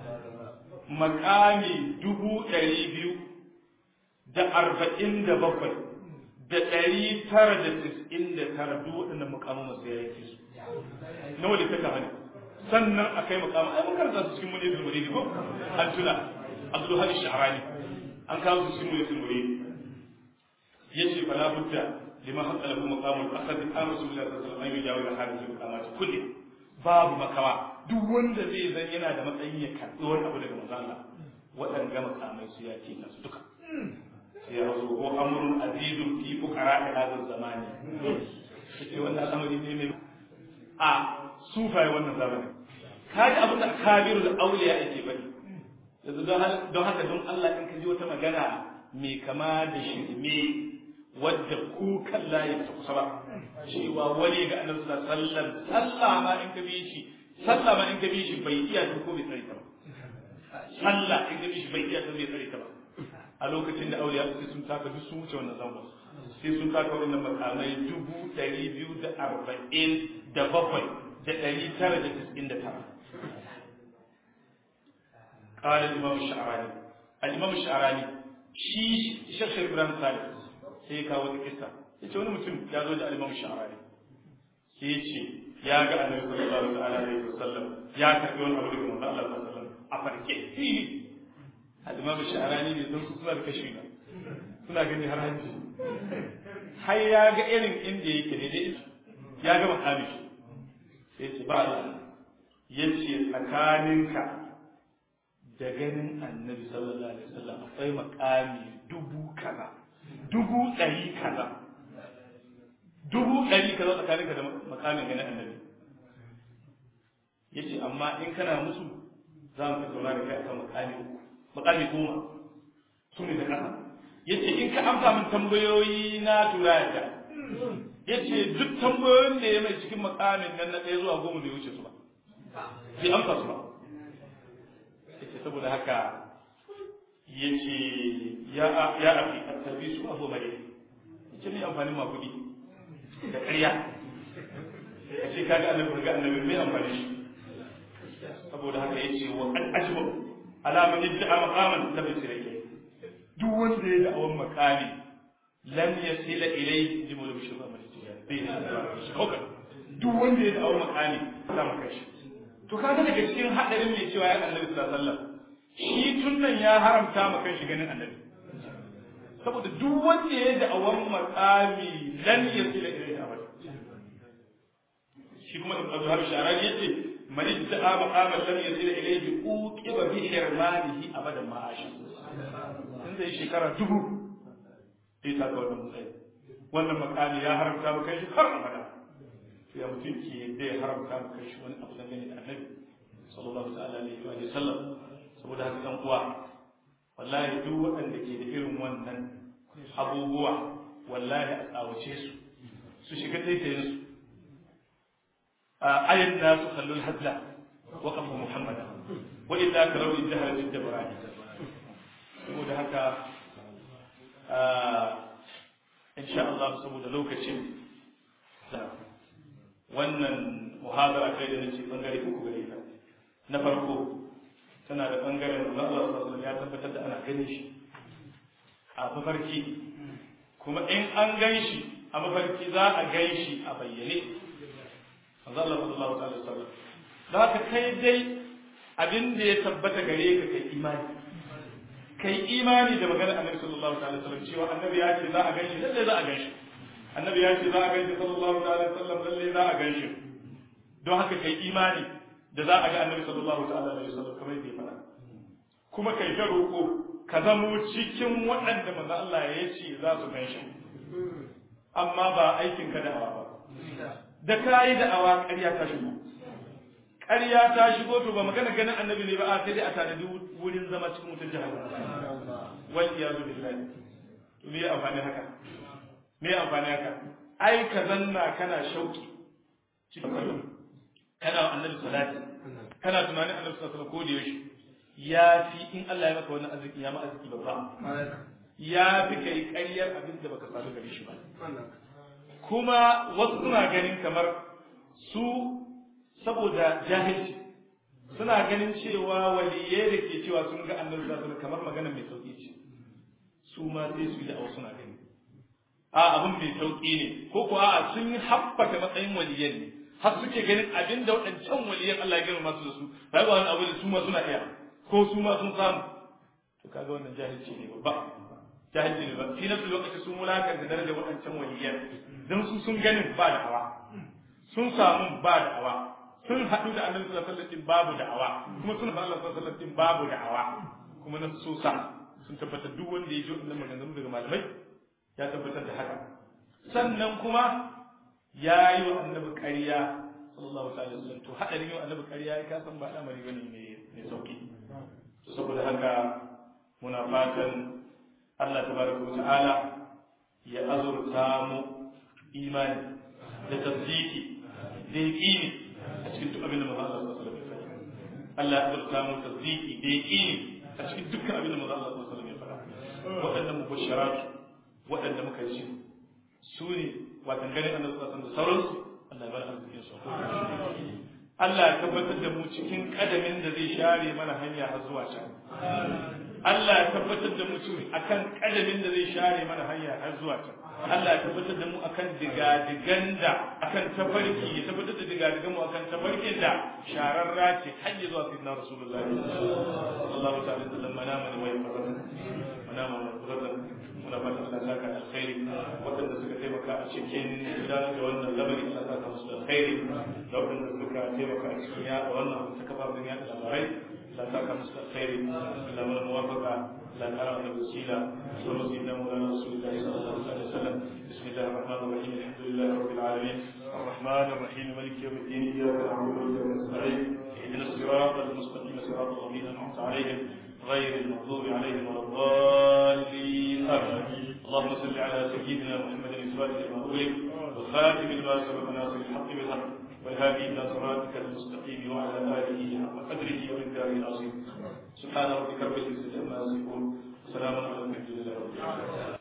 مقامي دبو ɗari biyu da arba'in da bakwai da ɗari tara da tis'in da tara duk waɗannan mukamin masu ya yake su nawa da ta hali sannan a kai mukamin ai mun karanta su cikin muni zulmuri ko an tuna abdul hadi sha'rani an kawo su cikin muni zulmuri yace fala budda لما حق له مقام الاخذ عن رسول الله صلى الله عليه وسلم ان يجاوز هذه المقامات كلها babu makawa duk wanda zai zan yana da matsayin ya karɓi wani abu daga manzo Allah waɗanda makamai su ya ce su duka sai ya rasu ko amrun azizun fi fuqara da hadal zamani sai wannan al'amari ne mai a sufai wannan zamani kaji abin da kabirul auliya yake bari yanzu don haka don Allah in ka ji wata magana mai kama da shirme wadda ku kan layin ta kusa ba cewa wani ga annabi sallallahu alaihi wasallam sallah ma in ka bi shi sallah ma in ka bi shi bai iya ta ko bai tsare ta ba sallah in ka bi shi bai iya ta bai tsare ta ba a lokacin da auliya sai sun taka duk sun wuce wannan zangon sai sun taka wannan makamai dubu ɗari biyu da arba'in da bakwai da ɗari tara da tis'in da tara قال الإمام الشعراني الإمام الشعراني شي شيخ إبراهيم صالح sai ya kawo wata kisa ya ce wani mutum ya zo da alimamu sha'ari sai ya ce ya ga annabi sallallahu alaihi wasallam ya karbi wani abu daga manzo Allah sallallahu alaihi wasallam a farke alimamu sha'arani ne don su suna da kashi na suna gani har hanci har ya ga irin inda yake ne dai ya ga makami sai ce ba Allah ya ce tsakaninka da ganin annabi sallallahu alaihi wasallam akwai makami dubu kaza dubu ɗari kaza dubu ɗari ka zo tsakaninka da makamin ganin annabi ya ce amma in kana musu za mu tattauna da kai akan makami uku makami goma su ne da ƙasa ya ce in ka amsa min tambayoyi na tura yadda ya ce duk tambayoyin da ya mai cikin makamin nan na ɗaya zuwa goma bai wuce su ba bai amsa su ba ya ce saboda haka ya ce ya afi a tabi su abu mai ya ce mai amfanin makudi da ƙarya a ce kaga annabi ga annabi mai amfani shi saboda haka ya ce wa an ajma alamun yadda a makaman da bai sirake duk wanda ya da'awan makami lam yasila ilai ji mu da bishir ba mai tijani bai da shi kawai duk wanda ya da'awan makami za mu kai shi to kaga daga cikin hadarin mai cewa ya annabi sallallahu alaihi wasallam shi tun nan ya haramta ma kan shi ganin annabi saboda duk wanda ya da'awan makami lan yasila ilai abada shi kuma ibn Abdul Sharani yace man idda'a maqaman lam yasil ilayhi uqiba bi hirmanihi abadan ma ashi in zai shekara dubu sai ta ga wannan mutsayi wannan makami ya haramta maka shi har abada ya mutum ke da ya haramta maka shi wani abu dangane da annabi sallallahu ta'ala alaihi wa sallam saboda haka dan uwa wallahi duk waɗanda ke da irin wannan abubuwa wallahi a tsawace su su shiga taitayin su أي الناس خلوا الهزل وقفوا محمدا وإلا كروا الجهل جد براني saboda haka insha Allah saboda lokacin wannan muhadara kai da nace bangare uku gare ta na farko tana da bangaren da Allah sallallahu ya tabbatar da ana ganin shi a mafarki kuma in an gan shi a mafarki za a gan shi a bayyane manzo Allah sallallahu alaihi wasallam za ka kai dai abin da ya tabbata gare ka kai imani kai imani da maganar annabi sallallahu alaihi wasallam cewa annabi ya ce za a ganshi lalle za a ganshi annabi ya ce za a ganshi sallallahu alaihi wasallam lalle za a ganshi don haka kai imani da za a ga annabi sallallahu alaihi wasallam kamar yadda ya faɗa kuma kai ta roƙo ka zamo cikin waɗanda manzo Allah ya ce za su ganshi amma ba aikin ka da ba da ka yi da'awa ƙarya ta shigo ƙarya ta shigo to ba magana ganin annabi ne ba a sai dai a tanadi wurin zama cikin wutar jihar wal iyazu billahi to me amfani haka me amfani haka ai ka zanna kana shauki cikin kana annabi salati kana tunanin annabi sallallahu alaihi wasallam ko da yaushe ya fi in Allah ya maka wannan arziki ya ma arziki babba ya fi kai ƙaryar abin da baka samu gare shi ba kuma wasu suna ganin kamar su saboda jahilci suna ganin cewa waliyai da ke cewa sun ga annabi sallallahu alaihi kamar magana mai sauki ce su ma sai su yi da suna gani a abin mai sauki ne ko ko a sun yi haɓaka matsayin waliyan ne har suke ganin abin da waɗancan waliyan Allah ya girma su da su ba wani abu da su ma suna iya ko su ma sun samu to kaga wannan jahilci ne babba jahilci ne ba fi nafsu lokaci sun mulakanta darajar waɗancan waliyan don su sun ganin ba da'awa sun samu ba da'awa sun haɗu da annabi sallallahu alaihi wasallam babu da'awa kuma sun haɗu da sallallahu alaihi wasallam babu da'awa kuma na so sa sun tabbatar duk wanda ya ji wannan maganganu daga malamai ya tabbatar da haka sannan kuma ya yi wa annabi ƙarya sallallahu alaihi wasallam to haɗarin yi wa annabi ƙarya ya kasan ba al'amari bane mai sauki saboda haka muna fatan Allah tabaraka wa ta'ala ya azurta mu imani da tasdiki da yaqini a cikin duk abin da manzo Allah sallallahu alaihi wasallam ya faɗa Allah ya azurta mu tasdiki da yaqini a cikin dukkan abin da manzo Allah sallallahu alaihi wasallam ya faɗa waɗannan mubashirat waɗanda muka ji su ne watan ganin annabi sallallahu alaihi wasallam da sauransu Allah ya bar arzikin su Allah ya tabbatar da mu cikin kadamin da zai share mana hanya har zuwa can Allah ya tabbatar da mu cikin akan kadamin da zai share mana hanya har zuwa can Allah ya tabbatar da mu akan digadigan da akan tafarki ya tabbatar da digadigan mu akan tafarkin da shararra ce har ya zuwa sayyidina Rasulullahi sallallahu ta'ala alaihi wasallam manama ne wai fazan manama ne fazan muna fatan Allah saka alkhairi waɗanda suka taimaka a cikin gudanar da wannan lamari Allah saka musu alkhairi da waɗanda suka taimaka a cikin yaɗa wannan ta kafafen yaɗa labarai لا تاكا مستخير إلا من الموافقة لا ترى من الوسيلة صلى سيدنا مولانا رسول الله صلى الله عليه وسلم بسم الله الرحمن الرحيم الحمد لله رب العالمين الرحمن الرحيم مالك يوم الدين إياك نعبد وإياك نستعين اهدنا الصراط المستقيم صراط الذين أنعمت عليهم غير المغضوب عليهم ولا الضالين آمين اللهم صل على سيدنا محمد الفاتح لما أغلق والخاتم لما سبق ناصر الحق بالحق والهادي إلى صراطك المستقيم وعلى آله حق قدره ومقداره العظيم سبحان ربك رب العزة عما يصفون وسلام على المرسلين